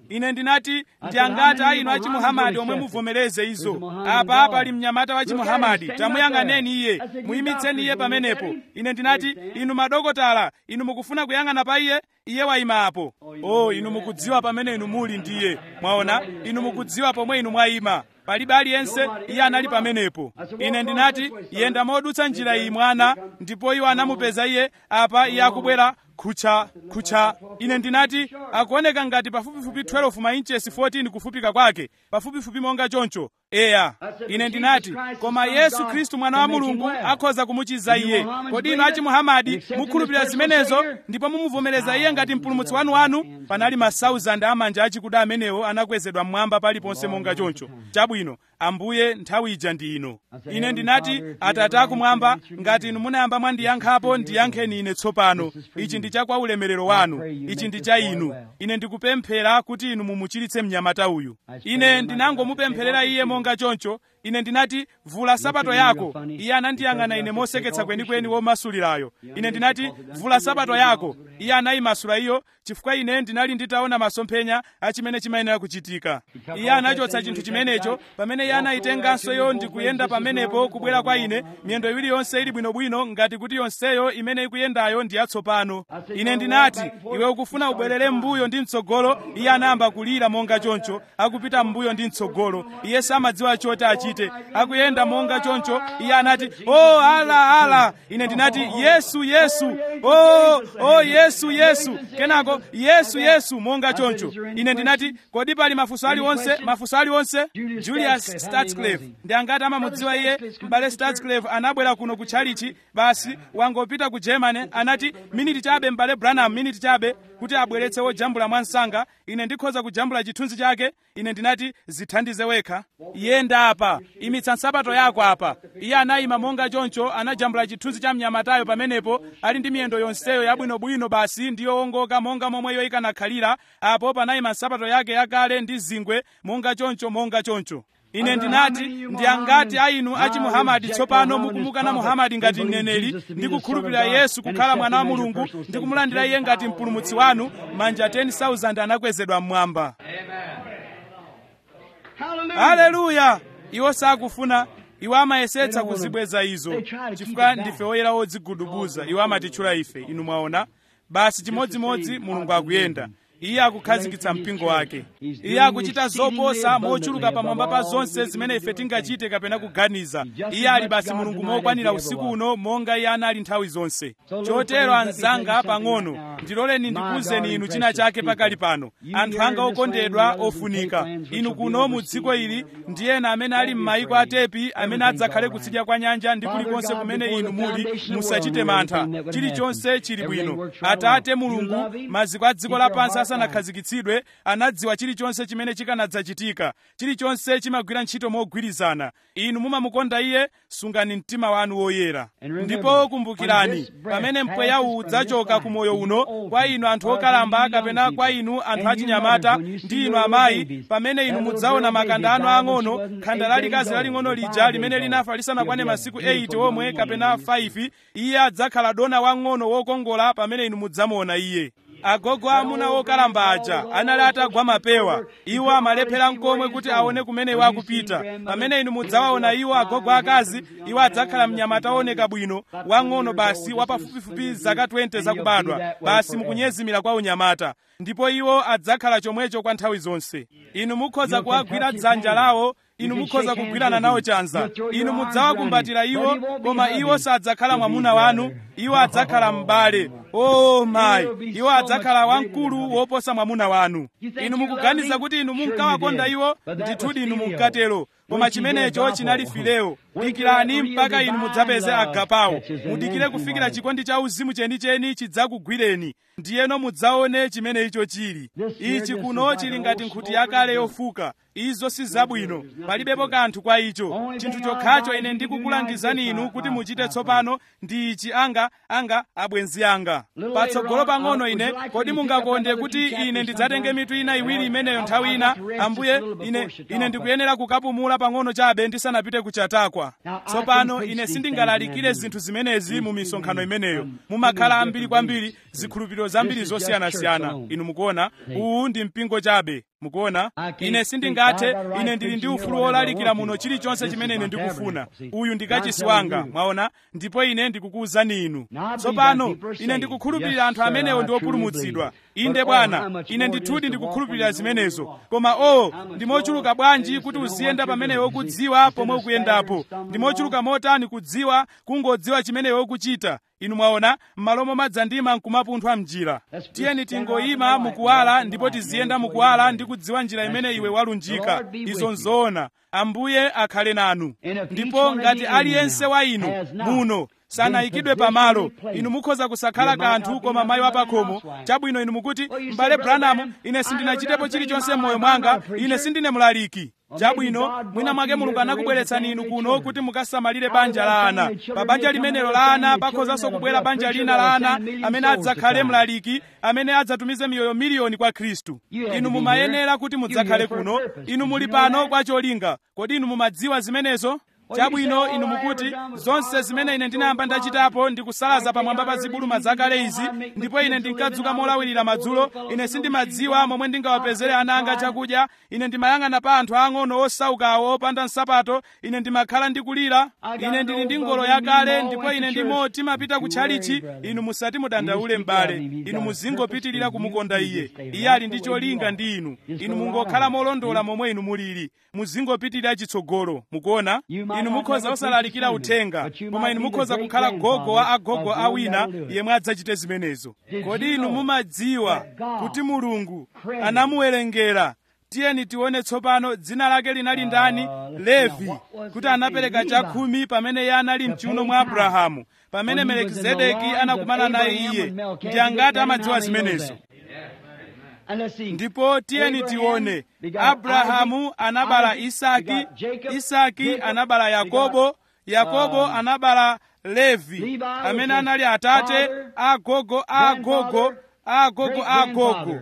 ine ndinati ndi angati a inu achimuhamadi omwe muvomereze izo apa pali mnyamata wa chimuhamadi tamuyang'aneni iye muyimitseni iye pamenepo ine ndinati inu madokotala inu mukufuna kuyang'ana pa iye iye wayima apo o inu mukudziwa pamene inu muli ndiye mwaona inu mukudziwa pomwe inu mwayima palibe aliyense iye anali pamenepo ine ndinati yenda modutsa njira iyi mwana ndipo iwo anamupeza iye apa iye akubwera khucha khucha ine ndinati akuoneka ngati pafupifupi 12 mainchesi 14 kufupika kwake pafupifupi monga choncho eya ine ndinati koma yesu khristu mwana wa mulungu akhoza kumuchiza iye kodi inu achimuhamadi mukhulupirira zimenezo ndipo mumuvomereza iye ngati mpulumutsi wanuwanu panali masauzanda amanja achikuda amenewo anakwezedwa mmwamba paliponse monga choncho chabwino ambuye nthawi ija ndi ino ine ndinati atate akumwamba ngati inu munayamba mwandiyankhapo ndiyankheni ine tsopano ichi ndi cha kwa ulemerero wanu ichi ndi cha inu ine ndikupemphera kuti inu mumuchiritse mnyamata uyu ine ndinangomupempherera iye monga choncho ine ndinati vula sapato yako iye anandiyang'ana ine moseketsa kwenikweni womasulirayo ine ndinati vula sapato yako iye anayimasula iyo chifukwa ine ndinali nditaona masomphenya achimene chimayenera kuchitika iye anachotsa chinthu chimenecho pamene iye anayitenganso iyo ndikuyenda pamenepo kubwera kwa ine miyendo iwiri yonse ili bwinobwino ngati kuti yonseyo imene ikuyendayo ndi yatsopano ine ndinati iwe ukufuna ubwerere m'mbuyo ndi mtsogolo iye anayamba kulira monga choncho akupita m'mbuyo ndi mtsogolo iye samadziwa choti achite akuyenda monga choncho iye anati o oh, ala ala ine ndinati yesu yesu o oh, oh, yesu yesu kenako yesu yesu monga choncho ine ndinati kodi pali mafunso aliwonse mafunso aliwonse julius statsclave ndi angati amamudziwa iye m'bale statsclave anabwera kuno ku tchalichi basi wangopita ku germany anati miniti chabe m'bale branham miniti chabe kuti abweretse wojambula mwansanga ine ndikhoza kujambula chithunzi chake ine ndinati zithandize wekha yenda apa imitsa nsapato yako apa iye anayima monga choncho anajambula chithunzi cha mnyamatayo pamenepo ali ndi miyendo yonseyo yabwinobwino basi ndi yowongoka monga momweyo ikanakhalira apo panayima nsapato yake yakale ndi zingwe monga choncho monga choncho ine ndinati ndi angati a inu achi muhamadi tsopano mukumukana muhamadi ngati mneneri ndi kukhulupirira yesu kukhala mwana wa mulungu ndi kumulandira iye ngati mpulumutsi wanu manja 10,000 anakwezedwa mmwamba haleluya iwo sakufuna iwo amayesetsa kuzibweza izo chifukwa ndife oyera odzigudubuza iwo amatitchula ife inu mwaona basi chimodzimodzi mulungu akuyenda iye akukhazikitsa mpingo wake iye akuchita zoposa mochuluka pamwamba pa zonse zimene ife tingachite kapena kuganiza iye ali basi mulungu mokwanira usiku uno monga iye anali nthawi zonse chotero anzanga pang'ono ndiloleni ndikuwuzeni inu china chake pakali pano anthu anga okondedwa ofunika inu kuno mu dziko ili ndi ena amene ali m'mayiko atepi amene adzakhale kutsidya kwa nyanja ndi kulikonse kumene inu muli musachite mantha chilichonse chili bwino atate mulungu maziko a dziko lapansi asanakhazikitsidwe anadziwa chilichonse chimene chikanadzachitika chilichonse chimagwira ntchito mogwirizana inu mumamukonda iye sungani mtima wanu woyera ndipo kumbukirani pamene mpweya uwu udzachoka ku moyo uno kwa inu anthu okalamba kapena kwa inu anthu achinyamata ndi inu amayi pamene inu mudzaona makanda anu ang'ono khanda lalikazi laling'ono lija limene linafa lisanakwane masiku 8 omwe kapena 5 iye adzakhala dona wang'ono wokongola pamene inu mudzamuona iye agogo amuna okalamba aja anali atagwa mapewa iwo amalephera mkomwe kuti aone kumene iwo akupita pamene inu mudzawaona iwo agogo akazi iwo adzakhala mnyamata ooneka bwino wang'ono basi wapafupifupi zaka 20 zakubadwa basi mukunyezimira kwa unyamata ndipo iwo adzakhala chomwecho kwa nthawi zonse inu mukhoza kuwagwira dzanja lawo inu mukhoza kugwirana nawo chanza inu mudzawakumbatira iwo koma iwo sadzakhala mwamuna wanu iwo adzakhala m'bale o mayi iwo adzakhala wamkulu woposa mwamuna wanu inu mukuganiza kuti inu munkawakonda iwo ndithudi inu munkatero koma chimenecho chinali fileo dikirani mpaka inu mudzapeze agapawo mudikire kufikira chikondi cha uzimu chenicheni chidzakugwireni ndiyeno mudzaone chimene icho chili ichi kuno chili ngati nkhuti yakale yofuka izo si zabwino palibepo kanthu kwa icho chinthu chokhacho ine ndikukulangizani inu kuti muchite tsopano ndi ichi anga anga abwenzi anga patsogolo pang'ono ine kodi mungakonde kuti ine ndidzatenge mitu ina iwiri imeneyo nthawi ina ambuye ine ine ndikuyenera kukapumula pang'ono chabe ndisanapite kuchatakwa tsopano ine sindingalalikire zinthu zimenezi mu misonkhano imeneyo mumakhala ambiri kwambiri zikhulupiriro zambiri zosiyanasiyana inu mukuona uwu ndi mpingo chabe mukuona ine sindingathe ine ndili ndi ufulu wolalikira muno chilichonse chimene ine ndikufuna uyu ndi kachisi wanga mwaona ndipo ine ndikukuwuzani inu tsopano ine ndikukhulupirira anthu amenewo ndi opulumutsidwa inde bwana ine ndithudi ndikukhulupirira zimenezo koma o ndi mochuluka bwanji kuti uziyenda pamene iwe ukudziwa pomwe ukuyendapo ndi mochuluka motani kudziwa kungodziwa chimene iwe ukuchita inu mwaona m'malo momadzandima nkumapunthwa mnjira tiyeni tingoyima mukuwala ndipo tiziyenda mukuwala ndi kudziwa njira imene iwe walunjika izo nzoona ambuye akhale nanu ndipo ngati aliyense wa inu muno sanayikidwe pamalo inu mukhoza kusakhala kanthu koma mayi wapakhomo chabwino inu mukuti m'bale branamu ine sindinachitepo chilichonse m'moyo mwanga ine sindine mlaliki chabwino mwina mwake mulungu anakubweretsani inu kuno kuti mukasamalire banja la ana pa banja limenelo la ana pakhozanso kubwera banja lina la ana amene adzakhale mlaliki amene adzatumize miyoyo miliyoni kwa khristu inu mumayenera kuti mudzakhale kuno inu muli pano kwa cholinga kodi inu mumadziwa zimenezo chabwino inu mukuti zonse zimene ine ndinayamba ndachitapo ndikusalaza pamwamba pa zibuluma zakale izi ndipo ine ndinkadzuka molawirira madzulo ine sindimadziwa momwe ndingawapezere ana anga chakudya ine ndimayang'ana pa anthu ang'ono osaukawo opanda nsapato ine ndimakhala ndikulira ine ndili ndi ngolo yakale ndipo ine ndimo timapita kutchalichi inu musati mudandaule m'bale inu muzingopitirira kumukonda iye iye ali ndi cholinga ndi inu inu mungokhala molondola momwe inu mulili muzingopitirira chitsogolo mukuona inu mukhoza osalalikira uthenga koma inu mukhoza kukhala gogo wa agogo awina yemwe adzachite zimenezo kodi inu mumadziwa kuti mulungu anamuwerengera tiyeni tione tsopano dzina lake linali ndani levi kuti anapereka chakhumi pamene iye anali mchiuno mwa abrahamu pamene melekizedeki anakumana naye iye ndi angati amadziwa zimenezo ndipo tiyeni tione abrahamu anabala isaki isaki anabala yakobo yakobo anabala levi amene anali atate agogo agogo agogo agogo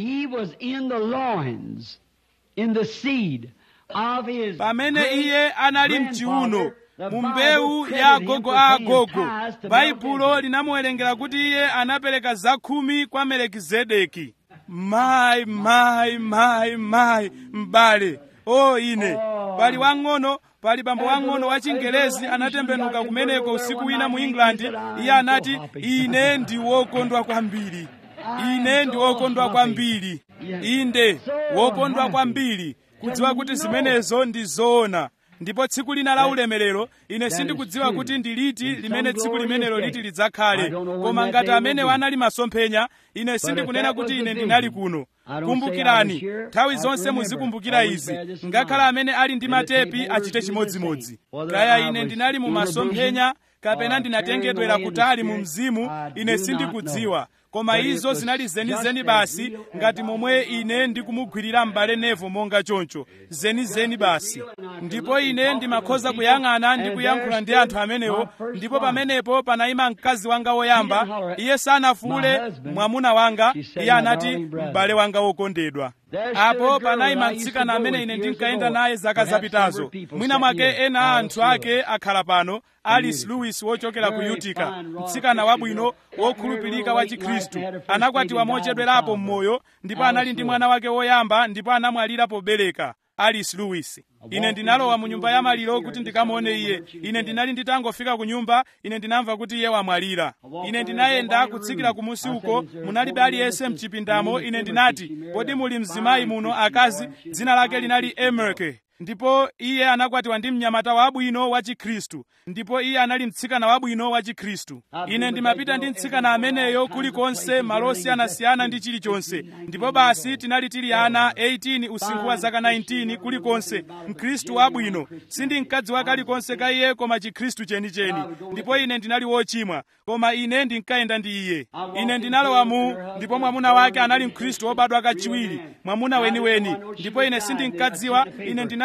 pamene iye anali mchiuno mu mbewu ya agogo a agogo baibulo linamuwerengera kuti iye anapereka zakhumi kwa melekizedeki mayi mayi mayi mayi m'bale o ine pali wang'ono pali bambo wang'ono wa chingelezi anatembenuka kumeneko usiku wina mu england iye anati ine ndi wokondwa kwambiri ine ndi wokondwa kwambiri inde wokondwa kwambiri kudziwa kuti zimenezo ndi zoona ndipo tsiku lina la ulemerero ine sindikudziwa kuti ndi liti limene tsiku limenelo liti lidzakhale koma ngati amenewo anali masomphenya ine sindikunena kuti ine ndinali kuno kumbukirani nthawi zonse muzikumbukira izi ngakhale amene ali ndi matepi achite chimodzimodzi kaya ine ndinali mu masomphenya kapena ndinatengedwera kutali mu mzimu ine sindikudziwa koma izo zinali zenizeni basi ngati momwe ine ndikumugwirira m'bale nevo monga choncho zenizeni basi ndipo ine ndimakhoza kuyang'ana ndi kuyankhula ndi anthu amenewo ndipo pamenepo panayima mkazi wanga woyamba iye sanafuule mwamuna wanga iye anati m'bale wanga wokondedwa apo panayima mtsikana amene ine ndinkayenda naye zaka zapitazo mwina mwake ena a anthu ake akhala pano alice lewis wochokera ku utica mtsikana wabwino wokhulupirika wa chikhristu anakwatiwa mochedwerapo m'moyo ndipo anali ndi mwana wake woyamba ndipo anamwalira pobereka alice lewis ine ndinalowa mu nyumba ya maliro kuti ndikamuone iye ine ndinali nditangofika ku nyumba ine ndinamva kuti iye wamwalira ine ndinayenda kutsikira kumusi uko munalibe aliyense mchipindamo ine ndinati kodi muli mzimayi muno akazi dzina lake linali emerke ndipo iye anakwatiwa ndi mnyamata wabwino wa chikhristu ndipo iye anali mtsikana wabwino wa chikhristu ine ndimapita ndi mtsikana ameneyo kulikonse malo osiyanasiyana ndi chilichonse ndipo basi tinali tili ana 18 usinkhu wa zaka 19 kulikonse mkhristu wabwino sindinkadziwa kalikonse ka iye koma chikhristu chenicheni ndipo ine ndinali wochimwa koma ine ndinkayenda ndi iye ine ndinalowa mu ndipo mwamuna wake anali mkhristu wobadwa kachiwiri mwamuna weniweni ndipo ine sindinkadziwa ine ndinali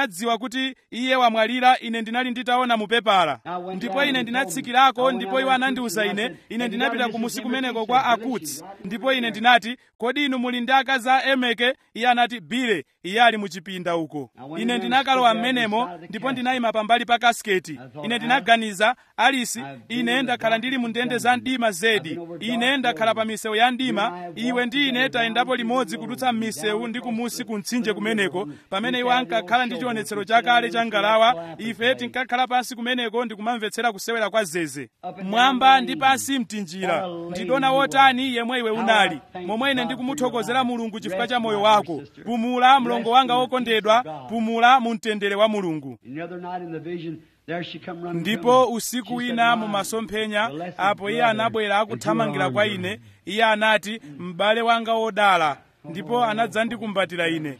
ndinadziwa kuti iye wamwalira ine ndinali nditaona mu pepala ndipo ine ndinatsikirako ndipo iwo anandiwuza ine ine ndinapita kumusi kumeneko kwa akutsi ndipo ine ndinati kodi inu muli ndi akazi a emeke iye anati bile iye ali muchipinda uko ine ndinakalowa m'menemo ndipo ndinayima pambali pa kasiketi ine ndinaganiza alisi ine ndakhala ndili mu ndende za mdima zedi ine ndakhala pa misewu ya mdima iwe ndi ine tayendapo limodzi kudutsa m'misewu ndi kumusi ku mtsinje kumeneko pamene iwo ankakhala ndi chionetsero chakale cha ngalawa ife tinkakhala pansi kumeneko ndikumamvetsera kusewera kwa zeze mwamba ndi pansi mtinjira ndidona wotani yemwe iwe unali momwe ine ndikumuthokozera mulungu chifukwa cha moyo wako pumula mlongo wanga wokondedwa pumula mu mtendere wa mulungu ndipo usiku wina mu masomphenya apo iye anabwera akuthamangira kwa ine iye anati m'bale wanga wodala ndipo anadzandikumbatira ine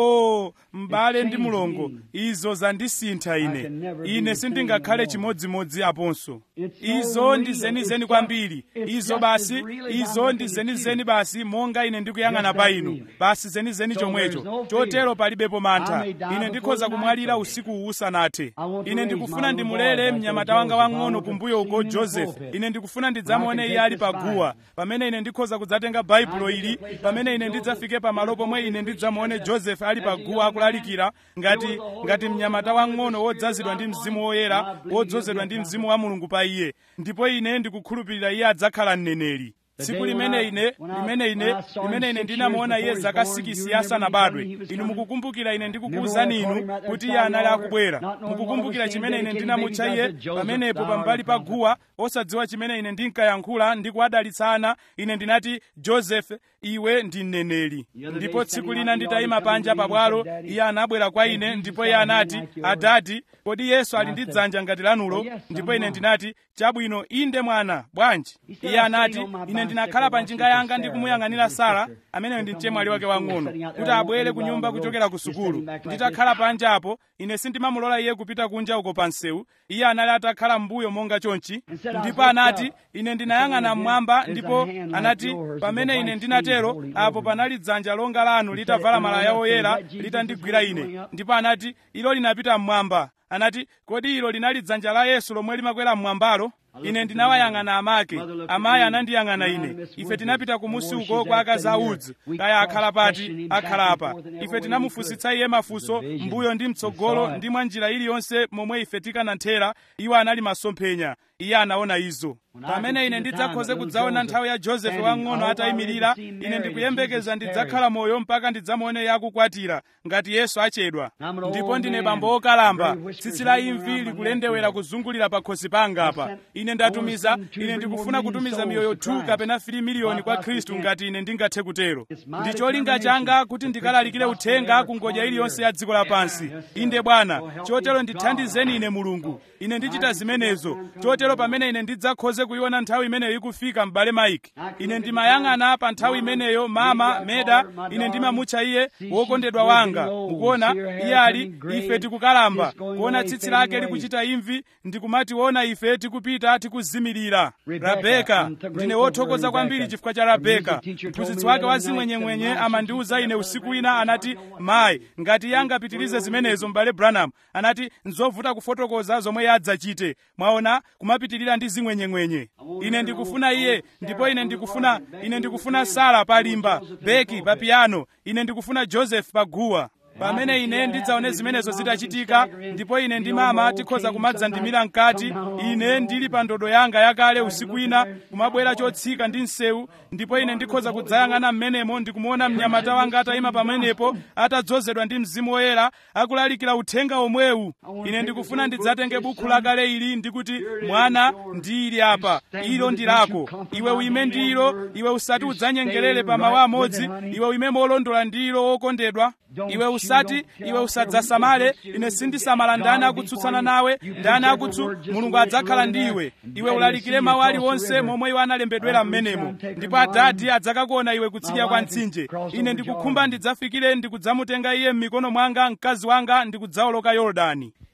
o m'bale ndi mulongo izo zandisintha ine ine sindingakhale chimodzimodzi aponso izo ndi zenizeni kwambiri izo basi izo ndi zenizeni basi monga ine ndikuyang'ana pa inu basi zenizeni chomwecho chotero palibepo mantha ine ndikhoza kumwalira usiku usanathe ine ndikufuna ndimulere mnyamata wanga wang'ono kumbuyo uko joseph ine ndikufuna ndidzamuone iye ali paguwa pamene ine ndikhoza kudzatenga baibulo ili pamene ine ndidzafike pamalo pomwe ine ndidzamuone joseph ali paguwa akulalikira ngati ngati mnyamata wang'ono wodzazidwa ndi mzimu woyera wodzozedwa ndi mzimu wa mulungu pa iye ndipo ine ndikukhulupirira iye adzakhala mneneri tsiku limene ine limene ine limene ine ndinamuona iye zaka sikisi asanabadwe inu mukukumbukira ine ndikukuwuzani inu kuti iye anali akubwera mukukumbukira chimene ine ndinamutcha iye pamenepo pambali pa guwa osadziwa chimene ine ndinkayankhula ndi kuwadalitsana ine ndinati joseph iwe ndi mneneri ndipo tsiku lina nditayima panja pabwalo iye anabwera kwa ine ndipo iye anati adadi kodi yesu ali ndi dzanja ngati lanulo ndipo ine ndinati chabwino inde mwana bwanji iye anati ine ndinakhala pa njinga yanga ndi kumuyang'anira sara ameneyo ndi mchemwali wake wang'ono kuti abwere ku nyumba kuchokera ku sukulu nditakhala panja apo ine sindimamulola iye kupita kunja uko pa msewu iye anali atakhala m'mbuyo monga chonchi ndipo anati ine ndinayang'ana mmwamba ndipo anati pamene ine ndinatero apo panali dzanja longa lanu litavala malaya oyera litandigwira ine ndipo anati ilo linapita mmwamba anati kodi ilo linali dzanja la yesu lomwe limakwera mmwambalo ine ndinawayang'ana amake amayi anandiyang'ana ine ife tinapita kumusi uko kwa akazi a udzi kaya akhala pati akhala apa ife tinamufunsitsa iye mafunso mbuyo ndi mtsogolo ndi mwa njira iliyonse momwe ife tikananthera iwo anali masomphenya iye anaona izo pamene ine ndidzakhoze kudzaona nthawi ya josefe wang'ono atayimirira ine ndikuyembekeza ndidzakhala moyo mpaka ndidzamuone iye akukwatira ngati yesu achedwa ndipo ndine bambo okalamba tsitsi la imvi likulendewera kuzungulira pa khosi panga apa ine ndatumiza ine ndikufuna kutumiza miyoyo 2 kapena 3 miliyoni kwa khristu ngati ine ndingathe kutero ndi cholinga changa kuti ndikalalikire uthenga ku ngodya iliyonse ya dziko lapansi inde bwana chotero ndithandizeni ine mulungu ine ndichita zimenezo chotero pamene ine ndidzakhoze kuiona nthawi imeneyo ikufika m'bale maiki ine ndimayang'ana pa nthawi imeneyo mama meda ine ndimamutcha iye wokondedwa wanga mukuona iye ali ife tikukalamba kuona tsitsi lake likuchita imvi ndikumationa ife tikupita tikuzimirira rabeka ndine wothokoza kwambiri chifukwa cha rabeka mphunzitsi wake wa zimwenyemwenye amandiwuza ine usiku wina anati mayi ngati iye angapitirize zimenezo m'bale branham anati nzovuta kufotokoza zomwe iye adzachite mwaona kumapitirira ndi zimwenyemwenye ine ndikufuna iye ndipo ine ndikufuna ine ndikufuna sara pa limba beki pa piano ine ndikufuna joseph pa guwa pamene ine ndidzaone zimenezo zitachitika ndipo ine ndi mama tikhoza kumadzandimira mkati ine ndili pa ndodo yanga yakale usiku ina kumabwera chotsika ndi msewu ndipo ine ndikhoza kudzayang'ana m'menemo ndikumuona mnyamata wanga atayima pamenepo atadzozedwa ndi mzimu woyera akulalikira uthenga omwewu ine ndikufuna ndidzatenge bukhu lakale ili ndikuti mwana ndi ili apa ilo ndi lako iwe uime ndi ilo iwe usati udzanyengerere pa mawu amodzi iwe uime molondola ndi ilo wokondedwa iwe usati iwe usadzasamale ine sindisamala ndani akutsutsana nawe ndani akutsu mulungu adzakhala ndi iwe iwe ulalikire mawu aliwonse momwe iwe analembedwera m'menemo ndipo adadi adzakakuona iwe kutsidya kwa mtsinje ine ndikukhumba ndidzafikire ndikudzamutenga iye m'mikono mwanga mkazi wanga ndikudzawoloka yorodani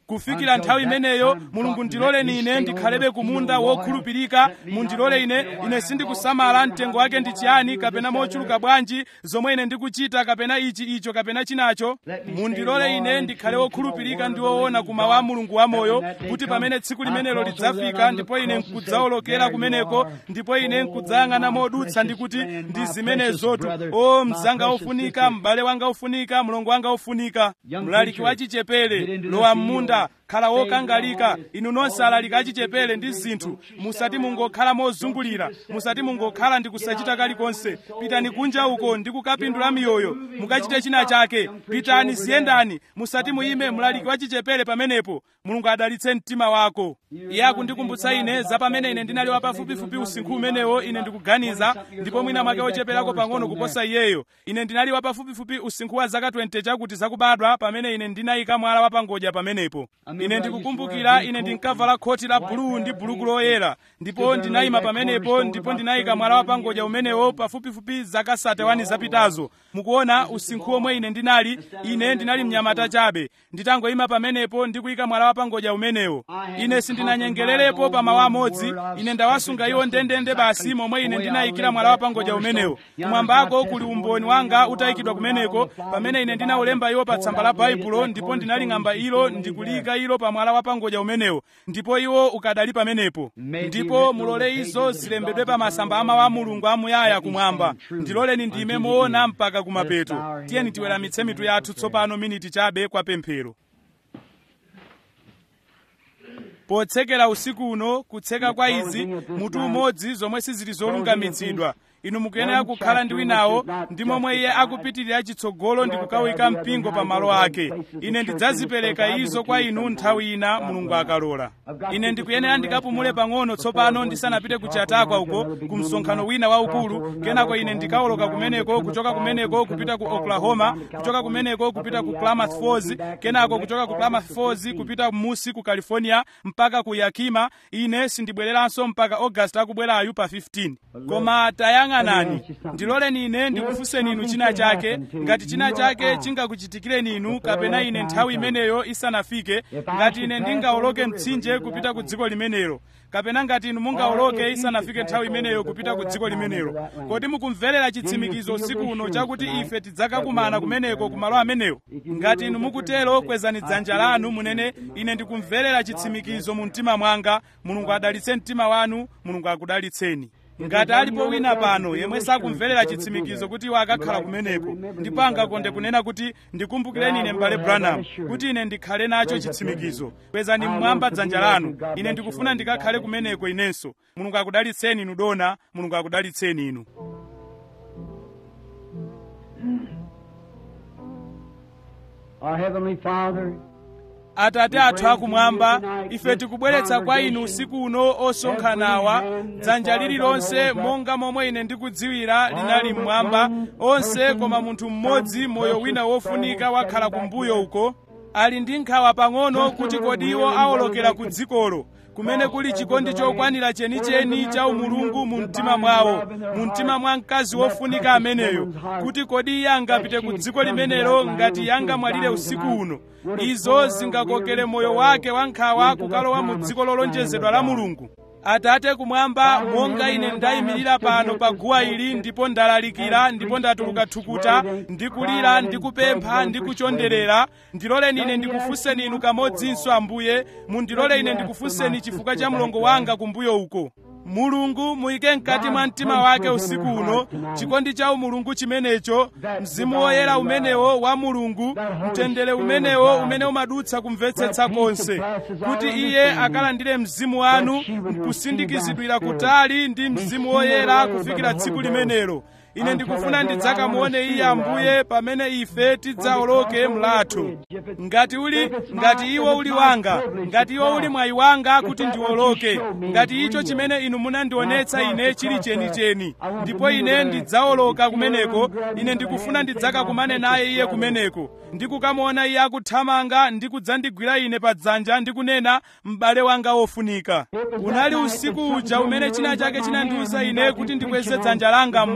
kufikira nthawi imeneyo mulungu ndiloleni ine ndikhalebe kumunda wokhulupirika mundilole ine ine sindikusamala mtengo wake ndi chiyani kapena mochuluka bwanji zomwe ine ndikuchita kapena ichi icho kapena chinacho mundilole ine ndikhale wokhulupirika ndi woona kumawu a mulungu wamoyo kuti pamene tsiku limenelo lidzafika ndipo ine nkudzawolokera kumeneko ndipo ine nkudzayang'ana modutsa ndi kuti ndi zimenezotu o mzanga ofunika m'bale wanga ofunika mlongo wanga ofunika mlaliki wachichepere lowa m'munda khala wokangalika inu nonse alaliki achichepere ndi zinthu musati mungokhala mozungulira musati mungokhala ndi kusachita kalikonse pitani kunja uko ndi kukapindula miyoyo mukachite china chake pitani ziyendani musati muyime mlaliki wachichepere pamenepo mulungu adalitse mtima wako iye akundikumbutsa ine za pamene ine ndinali wapafupifupi usinkhu umenewo ine ndikuganiza ndipo mwina mwake ocheperako pang'ono kuposa iyeyo ine ndinali wapafupifupi usinkhu wa zaka 20 chakuti zakubadwa pamene ine ndinayika mwala wapangodya pamenepo ine ndikukumbukira ine ndinkavala khoti la buluu ndi buluku loyera ndipo ndinayima pamenepo ndipo ndinayika mwala wapangodya umenewo pafupifupi zaka 31 zapitazo mukuona usinkhu omwe ine ndinali ine ndinali mnyamata chabe nditangoyima pamenepo ndikuyika mwala wapangodya umenewo ine sindinanyengererepo pa mawu amodzi ine ndawasunga iwo ndendende basi momwe ine ndinayikira mwala wapangodya umenewo kumwambako kuli umboni wanga utayikidwa kumeneko pamene ine ndinaulemba iwo pa tsamba la baibulo ndipo ndinaling'amba ilo ndikuliyika ilo pa mwala wapangodya umenewo ndipo iwo ukadali pamenepo ndipo mulole izo zilembedwe pa masamba amawu a mulungu amuyaya kumwamba ndiloleni ndime moona mpaka kumapeto tiyeni tiweramitse mitu yathu tsopano miniti chabe kwa pemphero potsekera usiku uno kutseka kwa izi mutu umodzi zomwe sizili zolungamitsidwa inu mukuyenera kukhala ndi winawo ndi momwe iye akupitirira chitsogolo ndi kukawika mpingo pa malo ake ine ndidzazipereka izo kwa inu nthawi ina mulungu akalola ine ndikuyenera ndikapumule pang'ono tsopano ndisanapite ku chatakwa uko ku msonkhano wina waukulu kenako ine ndikawoloka kumeneko kuchoka kumeneko kupita ku oklahoma kuchoka kumeneko kupita ku klamath falls kenako kuchoka ku klamath falls kupita musi ku california mpaka ku yakima ine sindibwereranso mpaka august akubwerayu pa 15 koma tayang'anani ndiloleni ine ndikufunseni inu china chake ngati china chake chingakuchitikireni inu kapena ine nthawi imeneyo isanafike ngati ine ndingawoloke mtsinje kupita ku dziko limenelo kapena ngati inu mungawoloke isanafike nthawi imeneyo kupita ku dziko limenelo kodi mukumverera chitsimikizo usiku uno chakuti ife tidzakakumana kumeneko ku malo amenewo ngati inu mukutero kwezani dzanja lanu munene ine ndikumverera chitsimikizo mu mtima mwanga mulungu adalitse mtima wanu mulungu akudalitseni ngati alipo wina pano yemwe sakumverera chitsimikizo kuti iwo akakhala kumeneko ndipo angakonde kunena kuti ndikumbukireni ine m'bale branham kuti ine ndikhale nacho chitsimikizo kwezani mmwamba dzanja lanu ine ndikufuna ndikakhale kumeneko inenso mulungu akudalitseni inu dona mulungu akudalitseni inu Our Heavenly Father, atate athu akumwamba ife tikubweretsa kwa inu usiku uno osonkhanawa dzanja lililonse monga momwe ine ndikudziwira linali mmwamba onse koma munthu mmodzi moyo wina wofunika wakhala kumbuyo uko ali ndi nkhawa pang'ono kuti kodi iwo awolokera ku dzikolo kumene kuli chikondi chokwanira chenicheni cha umulungu mu mtima mwawo mu mtima mwa mkazi wofunika ameneyo kuti kodi iye angapite ku dziko limenelo ngati yangamwalire usiku uno izo zingakokere moyo wake wankhawa kukalowa mu dziko lolonjezedwa la mulungu atate kumwamba monga ine ndayimirira pano pa guwa ili ndipo ndalalikira ndipo ndatuluka thukuta ndikulira ndikupempha ndikuchonderera ndiloleni ine ndikufunseni inu kamodzinso ambuye mundilole ine ndikufunseni chifukwa cha mlongo wanga kumbuyo uko mulungu muyike mkati mwa mtima wake usiku uno chikondi cha umulungu chimenecho mzimu woyera umenewo wa mulungu mtendere umenewo umene umadutsa kumvetsetsa konse kuti iye akalandire mzimu wanu kusindikizidwira kutali ndi mzimu woyera kufikira tsiku limenelo ine ndikufuna ndidzakamuone iye ambuye pamene ife tidzawoloke mlatho ngati uli ngati iwo uli wanga ngati iwo uli mwayi wanga kuti ndiwoloke ngati icho chimene inu munandionetsa ine chili chenicheni ndipo ine ndidzawoloka kumeneko ine ndikufuna ndidzakakumane naye iye kumeneko ndikukamuona iye akuthamanga ndi kudzandigwira ine pa dzanja ndikunena m'bale wanga wofunika unali usiku uja umene china chake chinandiwuza ine kuti ndikweze dzanja langa mmwamba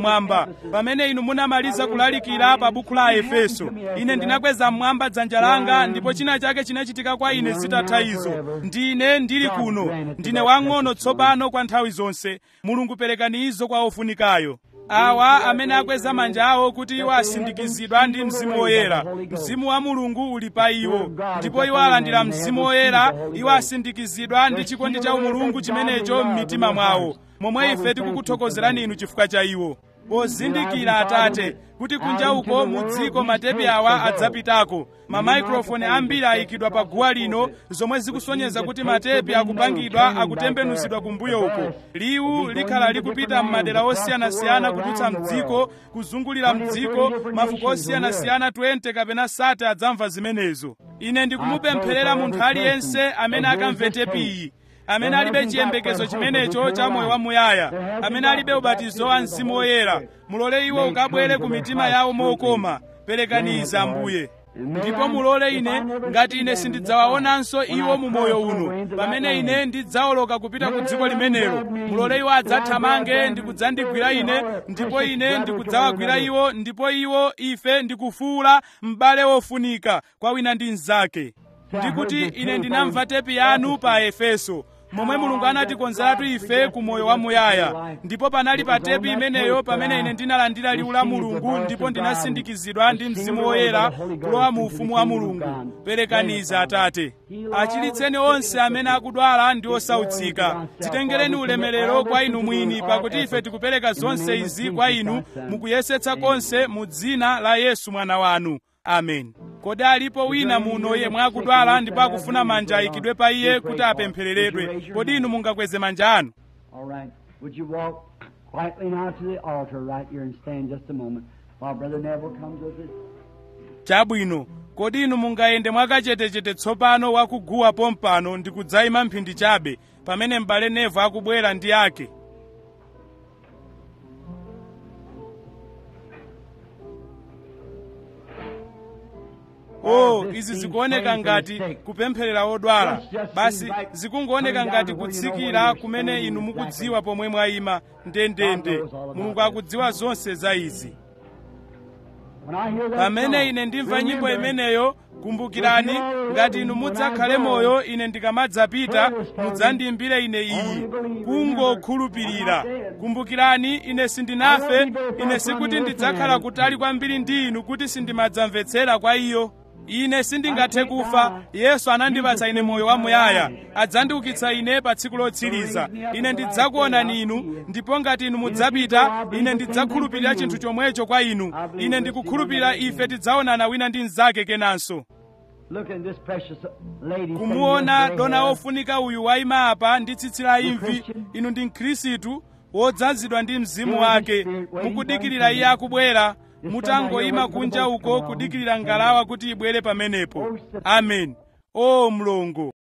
pamene inu munamaliza kulalikira pa buku la efeso ine ndinakweza mmwamba dzanja langa ndipo china chake chinachitika kwa ine zitatha izo ndine ndili kuno ndine wang'ono tsopano kwa nthawi zonse mulungu perekani izo kwa ofunikayo awa amene akweza manja awo kuti iwo asindikizidwa ndi mzimu woyera mzimu wa mulungu uli pa iwo ndipo iwo alandira mzimu woyera iwo asindikizidwa ndi chikondi cha umulungu chimenecho m'mitima mwawo momwe ife tikukuthokozerani inu chifukwa cha iwo pozindikira atate kuti kunja uko mu dziko matepi awa adzapitako mamayikrofoni ambiri ayikidwa pa guwa lino zomwe zikusonyeza kuti matepi akupangidwa akutembenuzidwa kumbuyo uko liwu likhala likupita m'madera osiyanasiyana kudutsa mdziko kuzungulira mdziko mafuko osiyanasiyana 20 kapena sate adzamva zimenezo ine ndikumupempherera munthu aliyense amene akamve tepi iyi amene alibe chiyembekezo chimenecho cha moyo wamuyaya amene alibe ubatizo wa mzimu woyera mulole iwo ukabwere ku mitima yawo mokoma perekaniza ambuye ndipo mulole ine ngati ine sindidzawaonanso iwo mu moyo uno pamene ine ndidzawoloka kupita ku dziko limenelo mulole iwo adzathamange ndi kudzandigwira ine ndipo ine ndikudzawagwira iwo ndipo iwo ife ndikufuula m'bale wofunika kwa wina ndi mnzake ndikuti ine ndinamva tepi yanu pa efeso momwe mulungu anatikonzeratu ife ku moyo wamuyaya ndipo panali pa tepi imeneyo pamene ine ndinalandira liwu la mulungu ndipo ndinasindikizidwa ndi mzimu woyera kulowa mu ufumu wa mulungu perekaniza atate achiritseni onse amene akudwala ndi osautsika dzitengereni ulemerero kwa inu mwini pakuti ife tikupereka zonse izi kwa inu mukuyesetsa konse mu dzina la yesu mwana wanu amen kodi alipo wina muno yemwe akudwala ndipo akufuna manja ayikidwe pa iye kuti apemphereredwe kodi inu mungakweze manja anu All right. Would you walk quietly now to the altar right here and stand just a moment while Brother Neville comes with us? chabwino kodi inu mungayende mwakachetechete tsopano wakuguwa pompano ndi kudzayima mphindi chabe pamene m'bale nevo akubwera ndi ake oh izi zikuoneka ngati kupempherera odwala basi zikungooneka ngati kutsikira kumene inu mukudziwa pomwe mwayima ndendende mulungu akudziwa zonse za izi When I hear that pamene song, ine ndimva nyimbo remember, imeneyo kumbukirani ngati inu mudzakhale moyo ine ndikamadzapita mudzandiyimbire ine iyi kungokhulupirira kumbukirani ine sindinafe ine sikuti ndidzakhala kutali kwambiri ndi inu kuti sindimadzamvetsera kwa iyo ine sindingathe kufa yesu anandipatsa ine moyo wamuyaya adzandiukitsa ine pa tsiku lotsiriza ine ndidzakuonani inu ndipo ngati inu mudzapita ine ndidzakhulupirira chinthu chomwecho kwa inu ine ndikukhulupirira ife tidzaonana wina ndi mnzake kenanso Look at this precious lady. kumuona sitting here, dona gray wofunika uyu wayima apa ndi tsitsi la imvi inu ndi mkhristu wodzazidwa ndi mzimu wake mukudikirira iye akubwera mutangoyima kunja uko kudikirira ngalawa kuti ibwere pamenepo amen o mlongo